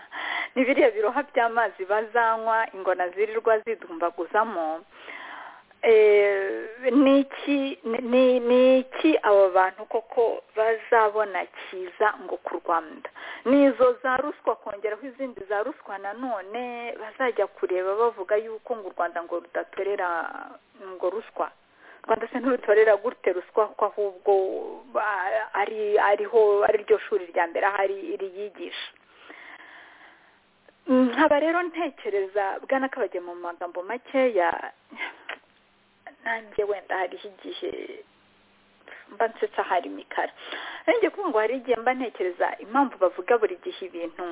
ni biriya biroha by'amazi bazanywa ingona zirirwa zidumbaguzamo Eh, ni iki ni ni iki abo bantu koko bazabona cyiza ngo ku rwanda nizo za ruswa kongeraho izindi za ruswa nanone bazajya kureba bavuga yuko ngo u rwanda ngo rudatorera ngo ruswa u rwanda se ntirutorera gute ruswa ko ahubwo ba- ari ariho ari ryo shuri rya mbere ahari riyigisha nkaba rero ntekereza bwana kabajya mu magambo makeya nanjye wenda hariho igihe mba nsetsa hari imikara nanjye kuvuga ngo hari igihe mba ntekereza impamvu bavuga buri gihe ibintu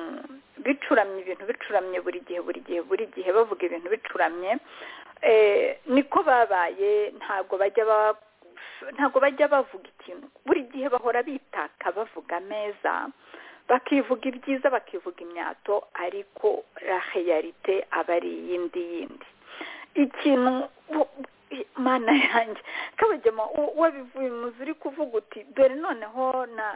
bicuramye ibintu bicuramye buri gihe buri gihe buri gihe bavuga ibintu bicuramye Eh, niko babaye ntabwo bajya ba ntabwo bajya bavuga ikintu buri gihe bahora bitaka bavuga ameza bakivuga ibyiza bakivuga imyato ariko raheyarite aba ari iyindi yindi ikintu bu- mana yanjye kabagema u- wabivuye muzi uri kuvuga uti dore noneho na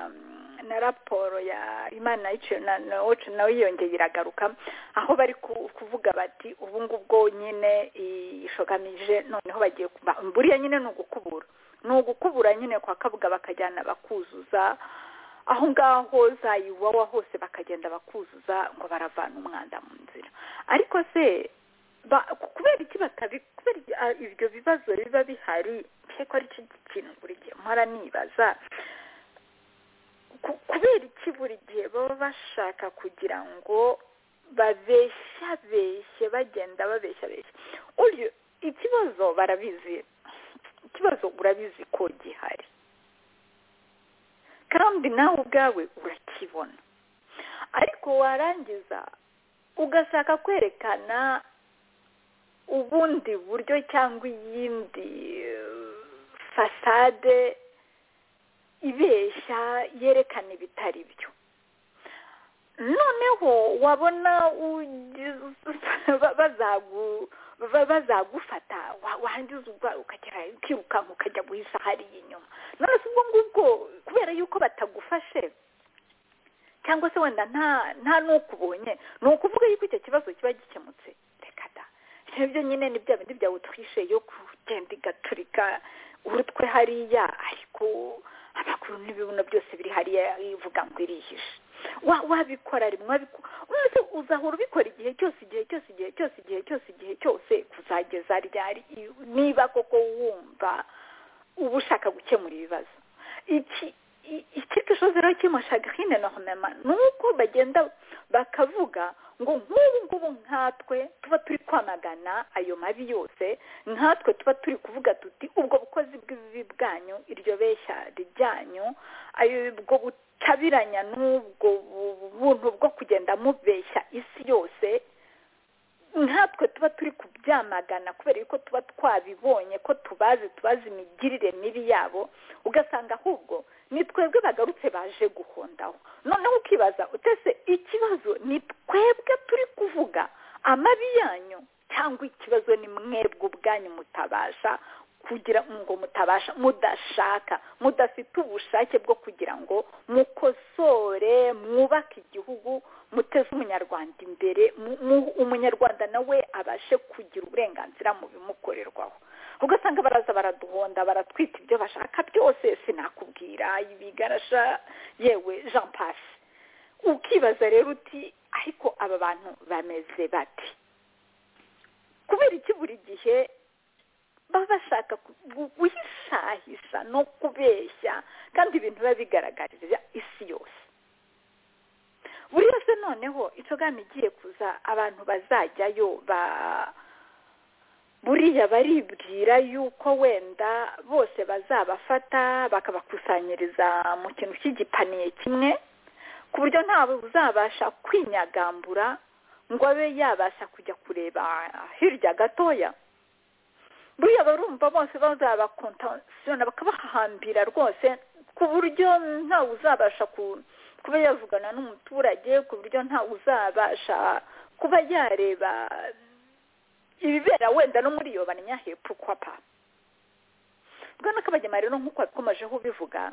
na raporo ya imana y'iciro na na wacu nawe yiyongeye iragaruka aho bari ku- kuvuga bati ubu ngubwo nyine ishogamije noneho bagiye kuba buriya nyine ni ugukubura ni ugukubura nyine kwa kabuga bakajyana bakuzuza aho ngaho za iwawa hose bakagenda bakuzuza ngo baravana umwanda mu nzira ariko se ba- kubera iki batabi kubera iki- ah, ibyo bibazo biba bihari ko ari cyo kintu buri gihe mpora nibaza Ku- kubera iki buri gihe baba bashaka kugira ngo babeshyabeshye bagenda babeshyabeshya uyu ikibazo barabizi ikibazo urabizi ko gihari kandi nawe ubwawe urakibona ariko warangiza ugashaka kwerekana ubundi buryo cyangwa iyindi eh, fasade ibeshya yerekana ibitari byo noneho wabona ugize- ba- bazagu- ba- bazagufata wa- wangiza urwaye ukagera ukirukanka ukajya guhisha hariya inyuma none se ubwo ngubwo kubera yuko batagufashe cyangwa se wenda nta nta n'uko ubonye ni ukuvuga yuko icyo kibazo kiba gikemutse reka da ibyo nyine ni bya bindi byawutwishe yo kugenda igaturika urutwe hariya ariko amaguru n'ibibuno byose biri hariya ivuga ngo irihishe wa wabikora rimwe umuntu uzahora ubikora igihe cyose igihe cyose igihe cyose igihe cyose igihe cyose kuzageza ryari niba koko wumva uba ushaka gukemura ibibazo iki ikipe ishoze rero kimushaga hino na honema ni uko bagenda bakavuga ngo nk'ubu ngubu nkatwe tuba turi kwamagana ayo mabi yose nkatwe tuba turi kuvuga tuti ubwo bukozi bw'ibibi bwanyu iryo beshya ryanyu ubwo butabiranya n'ubwo buntu bwo kugenda mubeshya isi yose nkatwe tuba turi kubyamagana kubera yuko tuba twabibonye ko tubazi tubazi imigirire mibi yabo ugasanga ahubwo ni twebwe bagarutse baje guhondaho noneho ukibaza utese ikibazo ni twebwe turi kuvuga amabi yanyu cyangwa ikibazo ni mwebwe ubwanyu mutabasha kugira ngo mutabasha mudashaka mudafite ubushake bwo kugira ngo mukosore mwubake igihugu muteze umunyarwanda imbere umunyarwanda nawe abashe kugira uburenganzira mu bimukorerwaho ugasanga baraza baraduhonda baratwita ibyo bashaka byose sinakubwira ibigarasha yewe jean pasi ukibaza rero uti ariko aba bantu bameze bati kubera iki buri gihe baba bashaka guhishahisha no kubeshya kandi ibintu biba bigaragarira isi yose buri wese noneho itogama igiye kuza abantu bazajyayo ba buriya baribwira yuko wenda bose bazabafata bakabakusanyiriza mu kintu cy'igipaniye kimwe ku buryo ntawe uzabasha kwinyagambura ngo abe yabasha kujya kureba hirya gatoya buriya barumva bose bazabakontasiyona bakabahambira rwose ku buryo ntawe uzabasha kuba yavugana n'umuturage ku buryo ntawe uzabasha kuba yareba ibibera wenda no muri iyo banya hepfo kwa pa bwana kabagema rero nk'uko wakomejeho ubivuga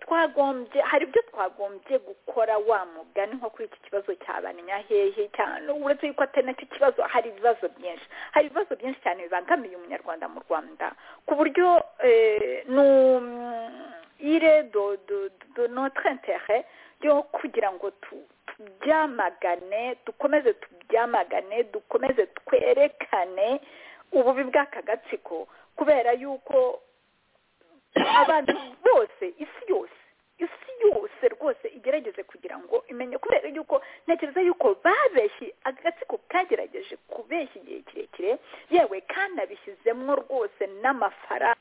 twagombye hari ibyo twagombye gukora wa mugani nko kuri iki kibazo cya banya hehe cyane uretse yuko atari nacyo kibazo hari ibibazo byinshi hari ibibazo byinshi cyane bibangamiye umunyarwanda mu rwanda ku buryo ire do do notre intere yo kugira ngo tu tubyamagane dukomeze tubyamagane dukomeze twerekane ububi bw'aka gatsiko kubera yuko abantu bose isi yose isi yose rwose igerageze kugira ngo imenye kubera yuko ntekereza yuko babeshye agatsiko kagerageje kubeshya igihe kirekire yewe kanabishyizemo rwose n'amafaranga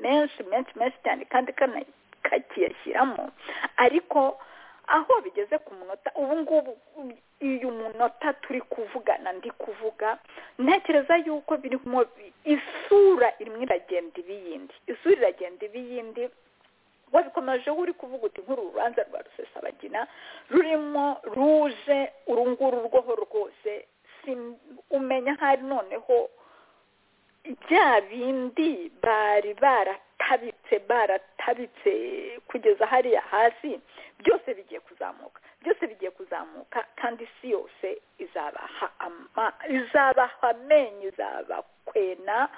menshi menshi menshi cyane kandi kakiyashyiramo ariko aho bigeze ku munota ubu ngubu uyu munota turi kuvugana ndi kuvuga ntekereza yuko birimo isura irimo iragenda ibiyindi isura iragenda ibiyindi wabikomeje uri kuvuga uti nk'uru rubanza rwa rusesabagina rurimo ruje urunguru rwoho rwose umenya hari noneho bya bindi bari baratabitse baratabitse kugeza hariya hasi byose bigiye kuzamuka byose bigiye kuzamuka kandi isi yose izabaha izabaha amenyo izabakwena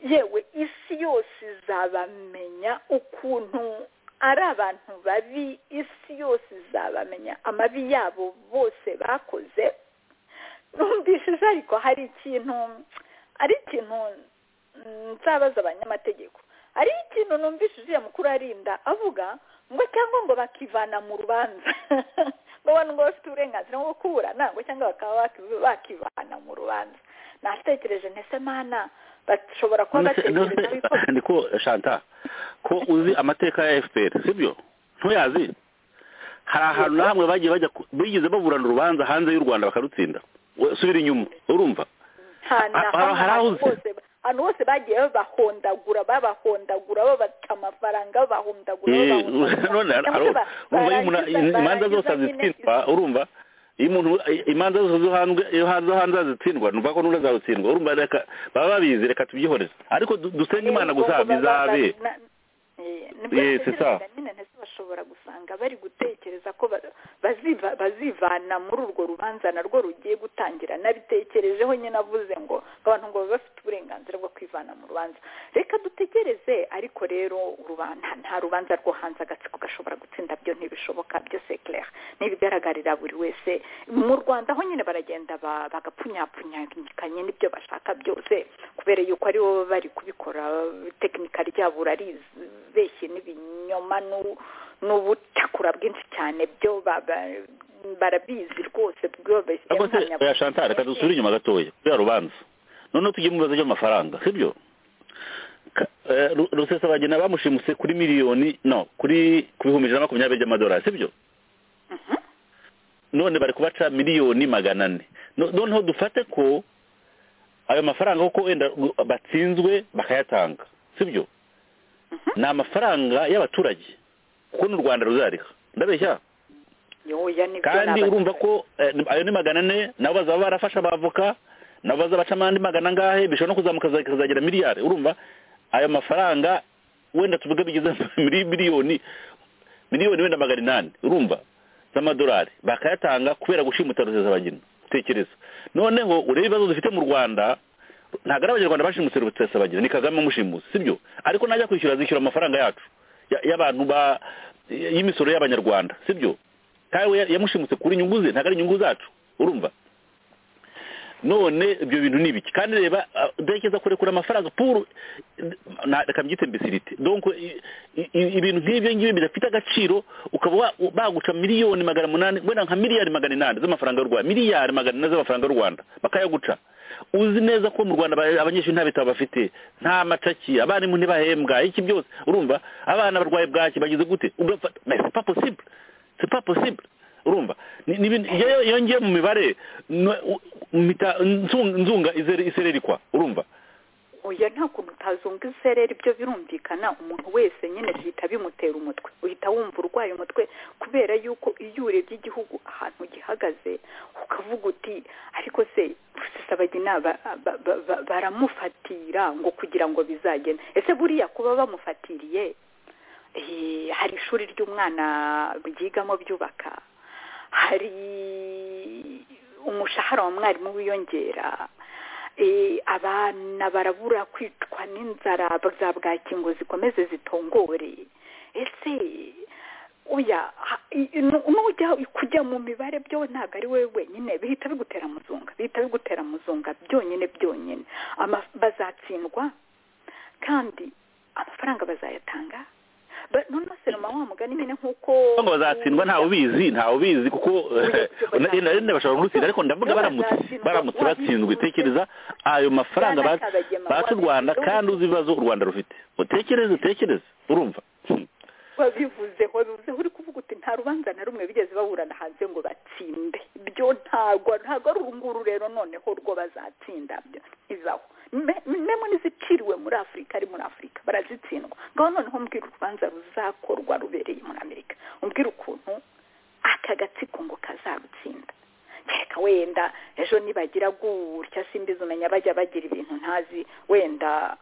yewe isi yose izabamenya ukuntu ari abantu babi isi yose izabamenya amabi yabo bose bakoze numvishije ariko hari ikintu ari ikintu nzabaza abanyamategeko ari ikintu numvise uriya mukuru arinda avuga ngo cyangwa ngo bakivana mu rubanza ngo abantu ngo bafite uburenganzira bwo kuburana ngo cyangwa bakaba bakivana mu rubanza natekereje ntese mana bashobora kuba batekereza ko shanta ko uzi amateka ya fpr sibyo ntuyazi hari ahantu na hamwe bagiye bajya bigeze baburana urubanza hanze y'u rwanda bakarutsinda subira inyuma urumva ahantu hose bagiye babahondagura babahondagura babata amafaranga babahondagura imanza zose azitsindwa urumva iyo umuntu imanza zose zo hanze azitsindwa numva ko n'ubu azarutsindwa urumva baba babizi reka tubyihoreze ariko dusenge imana gusa bizabe ushobora gusanga bari gutekereza ko ba- baziva- bazivana muri urwo rubanza narwo rugiye gutangira nabitekerejeho nyine avuze ngo abantu ngo baba bafite uburenganzira bwo kwivana mu rubanza reka dutegereze ariko rero urubanza nta rubanza rwo hanze agatsiko gashobora gutsinda byo ntibishoboka byo c'est clair n'ibigaragarira buri wese mu rwanda ho nyine baragenda ba- bagapfunyapfunyakanye n'ibyo bashaka byose kubera yuko ari bo baba bari kubikora tekinika ryabo uraribeshye n'ibinyoma n'u- n'ubucakura bwinshi cyane byo ba- ba- barabizi rwose bwobeshye ariko se oya shantara reka dusubire inyuma gatoya kuriya rubanza noneho tujye mu bibazo by'amafaranga sibyo Ka- eh, Ru- rusesabagina bamushimuse kuri miliyoni no kuri ku bihumbi ijana na makumyabiri by'amadolari sibyo none bari kubaca miliyoni magana ane No- noneho dufate ko ayo mafaranga kuko wenda gu- batsinzwe bakayatanga sibyo ni amafaranga y'abaturage kuko n'u rwanda ruzariha ndabeshya kandi urumva ko eh, ni- ayo ni magana ane nabo bazaba barafasha abavoka nabo bazabacamo andi magana angahe bishobora no kuzamuka za- kazagera miliyari urumva ayo mafaranga wenda tuvuge bigeze muri miliyoni miliyoni wenda magana inani urumva z'amadolari bakayatanga kubera gushimuta rusesabagina tekereza noneho urebe ibibazo dufite mu rwanda ntabwo ari abanyarwanda bashimutse rusesabagina ni kagame umushimuse sibyo ariko najya kwishyura azishyura amafaranga yacu ya- y'abantu ba y'imisoro y'abanyarwanda sibyo kawe ya- yamushimutse kuri inyungu ze ntabwo ari inyungu zacu urumva none ibyo bintu ni ibiki kandi reba ah, ndatekereza kurekura amafaranga puru na- reka mbyite mbesirite donc i- i- i- ibintu nk'ibyo ngibyo bidafite agaciro ukaba wa- u- baguca miliyoni magana munani wenda nka miliyari magana inani z'amafaranga y'u rwanda miliyari magana ine z'amafaranga y'u rwanda bakayaguca uzi neza ko mu rwanda aba- abanyeshuri nta bitabo bafite nta macaki abarimu ntibahembwa iki byose urumva abana barwaye bwaki bagize gute ugafata mais c'est pas possible c'est pas possible urumva Ni- ni ibintu- iyo iyo ngiye mu mibare no- u- mpita nzunga- nzunga izere- isererikwa urumva oya nta kuntu utazunga isereri byo birumvikana umuntu wese nyine bihita bimutera umutwe uhita wumva urwaye umutwe kubera yuko iyo urebye igihugu ahantu gihagaze ukavuga uti ariko se rusesabagina ba- ba- ba- ba- baramufatira ngo kugira ngo bizagende ese buriya kuba bamufatiriye eh, hari ishuri ry'umwana ryigamo byubaka hari umushahara wa mwarimu wiyongera Eh, abana barabura kwicwa n'inzara za bwaki ngo zikomeze zitongore ese oya ha- i- i- nu- nujya kujya mu mibare byo ntabwo ari wowe wenyine bihita bigutera muzunga bihita bigutera muzunga byonyine byonyine Ama- bazatsindwa kandi amafaranga bazayatanga Ba- noneho seroma wa mugani nyine nk'uko ngo bazatsindwa ntawe ubizi ntawe ubizi kuko renda bashobora gutsinda ariko ndavuga baramutse baramutse batsinzwe tekereza ayo mafaranga ba- Ntabagema, batse u rwanda kandi uzi ibibazo u rwanda rufite utekereze utekereze urumva babivuzeho bivuzeho uri kuvuga uti nta rubanza na rumwe bigeze baburana hanze ngo batsinde ibyo ntago ntago ari uru nguru rero noneho rwo bazatsinda byo izaho memo n'iziciriwe muri afurika ari muri afurika barazitsindwa ngaho noneho mbwira urubanza ruzakorwa rubereye muri amerika umbwira ukuntu aka gatsiko ngo kazarutsinda kereka wenda ejo nibagira gutya simbizi umenya bajya bagira ibintu ntazi wenda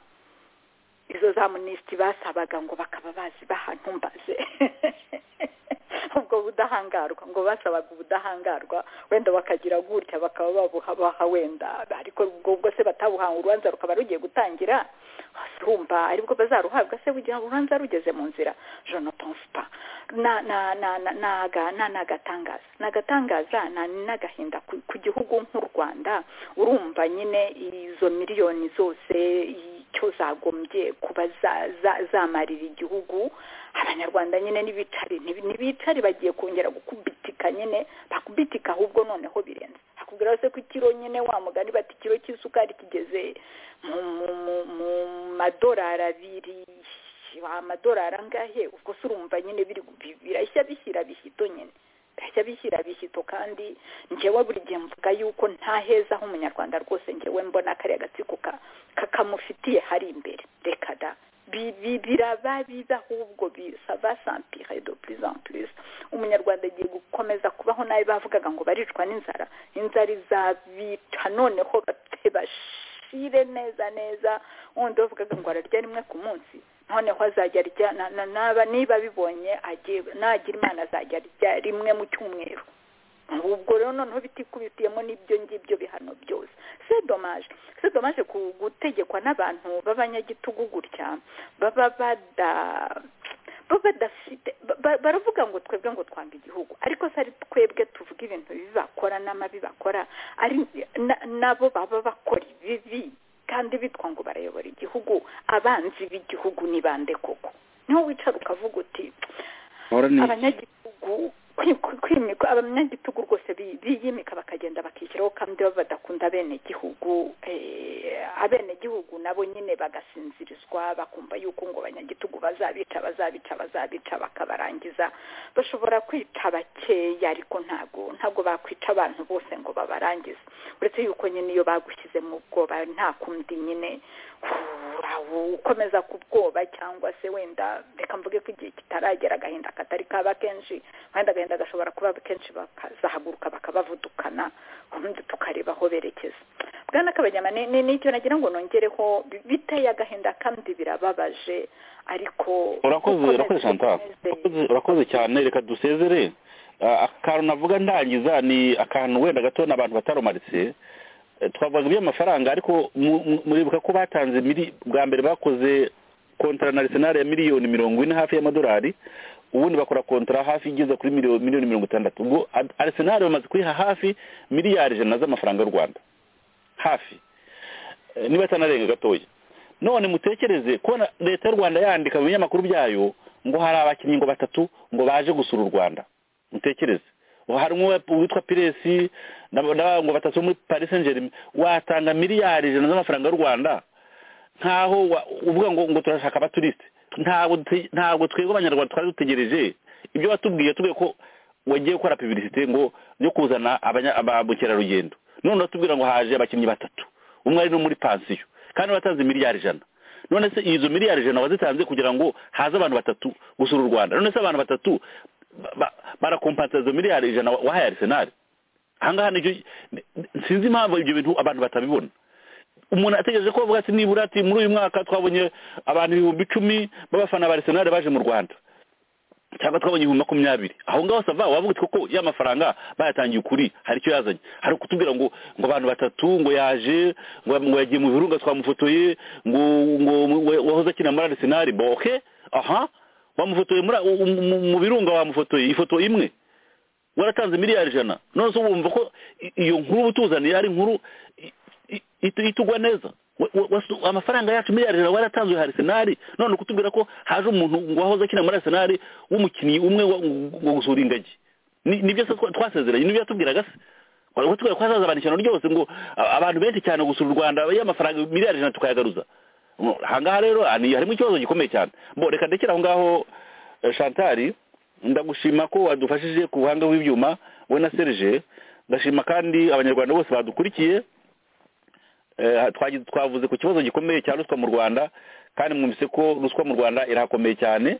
izo za minisitiri basabaga ngo bakaba bazi bahantumbaze ubwo budahangarwa ngo basabaga ubudahangarwa wenda bakagira gutya bakaba babuha baha wenda ariko ubwo ubwo se batabuhawe urubanza rukaba rugiye gutangira urumva aribwo bazaruhabwa se bugira urubanza rugeze mu nzira je ne pense pas na na na na naga na nagatangaza nagatangaza na nagahinda ku, ku gihugu nk'u Rwanda urumva nyine izo miliyoni zose icyo zagombye kuba za- za- zamarira igihugu abanyarwanda nyine n'ibicari ntibi- n'ibicari bagiye kongera gukubitika nyine bakubitika ahubwo noneho birenze hakubwira se ko ikiro nyine wa mugani bati ikiro cy'isukari kigeze mu mu- mu- mu madorari abiri amadorari angahe ubwo se urumva nyine biri bi- birashya bishyira bishyito nyine birashya bishyira bishyito kandi njyewe buri gihe mvuga yuko nta heza h'umunyarwanda rwose njyewe mbona kariya gatsiko ka- ka- kamufitiye hari imbere reka da Bi- bi- biraba biza ahubwo bisaba sampire de plus en plus umunyarwanda agiye gukomeza kubaho nabi bavugaga ngo baricwa n'inzara inzara izabica noneho bate bashire neza neza wundi wavugaga ngo ararya rimwe ku munsi noneho azajya arya na- na- naba niba abibonye agiye- nagira imana azajya arya rimwe mu cyumweru ubwo rero noneho bitikubitiyemo n'ibyo ngibyo bihano byose se domaje se domaje ku- gutegekwa n'abantu b'abanyagitugu gutya baba bada baba badafite ba- ba- baravuga ngo twebwe ngo twanga igihugu ariko se ari twebwe tuvuga ibintu bibi bakora n'amabi bakora ari na- nabo baba bakora ibibi kandi bitwa ngo barayobora igihugu abanzi b'igihugu ni bande koko niho wicara ukavuga uti ahora ni abanyagitugu kwi- kwi- kwimikwa abanyagitugu rwose bi- biyimika bakagenda bakishyiraho kandi baba badakunda abenegihugu eh, abenegihugu nabo nyine bagasinzirizwa bakumva yuko ngo abanyagitugu bazabica bazabica bazabica bakabarangiza bashobora kwica bakeya ariko ntabwo ntabwo bakwica abantu bose ngo babarangize uretse yuko nyine iyo bagushyize mu bwoba nta kundi nyine ukomeza kubwoba cyangwa se wenda reka mvuge ko igihe kitaragera agahinda katari kaba kenshi kandi agahinda gashobora kuba kenshi bakazahaguruka bakabavudukana ubundi tukareba aho berekeza bwana kabanyama ni- ni nicyo nagira ngo nongereho bi- biteye agahinda kandi birababaje ariko urakoze ukomeze urakoze chantal Urakoze- urakoze cyane reka dusezere Ah, akantu navuga ndangiza ni akantu wenda gato n'abantu batarumaritse Eh, twavuga iby'amafaranga ariko mu- mu- muribuka ko batanze mili- bwa mbere bakoze kontara narisonari ya miliyoni mirongo ine hafi y'amadolari ubundi bakora kontara hafi igeze kuri miliyoni miliyoni mirongo itandatu ubwo arisenari bamaze kuyiha hafi miliyari ijana z'amafaranga y'u rwanda hafi Eh, niba atanarenga gatoya none mutekereze ko na- leta y'u rwanda yandika mu binyamakuru byayo ngo hari abakinnyi ngo batatu ngo baje gusura u rwanda mutekereze Ngo hari umwe witwa piresi na- na- ngo batatu bo muri paris saint germain watanga miliyari ijana z'amafaranga y'u rwanda nkaho wa- uvuga ngo ngo turashaka abaturisite ntabwo dute- ntabwo twebwe abanyarwanda twari dutegereje ibyo watubwiye tubwiye ko wagiye gukora publicite ngo yo kuzana abanya- ba mukerarugendo none uratubwira ngo haje abakinnyi batatu umwe ari no muri pansiyo kandi batanze miliyari ijana none se izo miliyari ijana wazitanze kugira ngo haze abantu batatu gusura u rwanda none se abantu batatu ba- ba- barakompansa izo miliyari ijana wa- wahaye arisenali ahangaha nicyo sinzi impamvu ibyo bintu abantu batabibona umuntu ategereje ko bavuga ati nibura ati muri uyu mwaka twabonye abantu ibihumbi icumi b'abafana ba arisenali baje mu rwanda cyangwa twabonye ibihumbi makumyabiri aho ngaho sava wavuga uti koko ya mafaranga bayatangiye ukuri hari icyo yazanye hari kutubwira ngo ngo abantu batatu ngo yaje ngo ngo yagiye mu birunga twamufotoye ngo ngo we- wahoze akina muri arisenali bo oke aha wamufotoye muri u- u- mu- mu birunga wamufotoye ifoto imwe waratanze miliyari ijana none se wumva ko i- iyo nkuru uba utuzaniye ari inkuru itu- itugwa neza Wa- wa- wasu- amafaranga yacu miliyari ijana waratanzwe harisenari none kutubwira ko haje umuntu ngo wahoze akina muri arisenari w'umukinnyi umwe wa- ngo gusura ingagi Ni- nibyo se twa- twasezeranye nibyo yatubwiraga se Wari watubwira ko hazaza abantu ijana ryose ngo a- abantu benshi cyane gusura u rwanda y'amafaranga miliyari ijana tukayagaruza Ngo, ahangaha rero ah, ni- harimo ikibazo gikomeye cyane bo reka ndekere aho ngaho eh, shantari ndagushima ko wadufashije ku buhanga bw'ibyuma we na serge ndashima kandi abanyarwanda bose badukurikiye Eh, twagize- twavuze ku kibazo gikomeye cya ruswa mu rwanda kandi mwumvise ko ruswa mu rwanda irakomeye cyane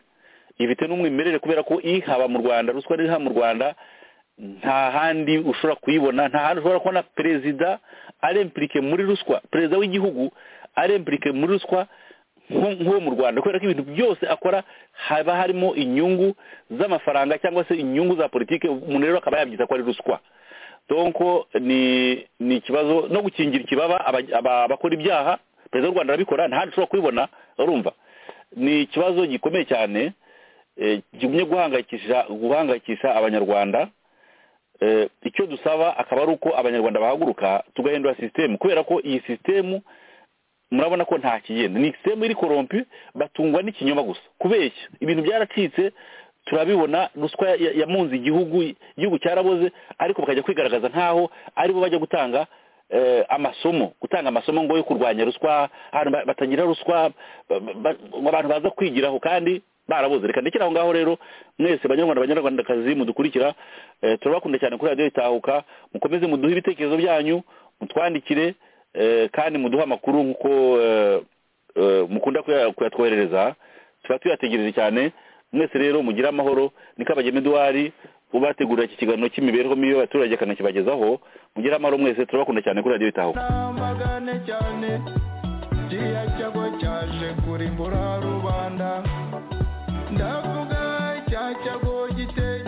ifite n'umwimerere kubera ko ihaba mu rwanda ruswa riha mu rwanda nta handi ushobora kuyibona nta handi ushobora kubona perezida arempirike muri ruswa perezida w'igihugu arempirike muri ruswa nko- nk'uwo mu rwanda kubera ko ibintu byose akora haba harimo inyungu z'amafaranga cyangwa se inyungu za politiki umuntu rero akaba yabyita ko ari ruswa donko ni ni ikibazo no gukingira ikibaba aba- aba- abakora ibyaha perezida w'u rwanda arabikora nta handi ushobora kubibona urumva ni ikibazo gikomeye cyane eh, kigumye guhangayikisha guhangayikisha abanyarwanda Eh, icyo dusaba akaba ari uko abanyarwanda bahaguruka tugahindura sisitemu kubera ko iyi sisitemu murabona ko nta kigenda ni sisitemu iri korompi batungwa n'ikinyoma gusa kubeshya ibintu byaracitse turabibona ruswa ya- yamunze igihugu igihugu cyaraboze ariko bakajya kwigaragaza nkaho aribo bajya gutanga eh, amasomo gutanga amasomo ngo yo kurwanya ruswa abantu ba- batagira ruswa ba- ba- ngo abantu baza kwigiraho kandi baraboze reka ndekere aho ngaho rero mwese banyarwanda banyarwandakazi mudukurikira eh, turabakunda cyane kuri radiyo itahuka mukomeze muduhe ibitekerezo byanyu mutwandikire eh, kandi muduhe amakuru nk'uko eh, eh, mukunda kuya- kuyatwoherereza tuba tuyategereje cyane mwese rero mugire amahoro niko abageme duwari ubategurira iki kiganiro cy'imibereho mibi y'abaturage akanakibagezaho mugire amahoro mwese turabakunda cyane kuri radiyo itahuka magane cyane kiriya cyago cyaje kurimbura rubanda ndavuga cya cyago giteye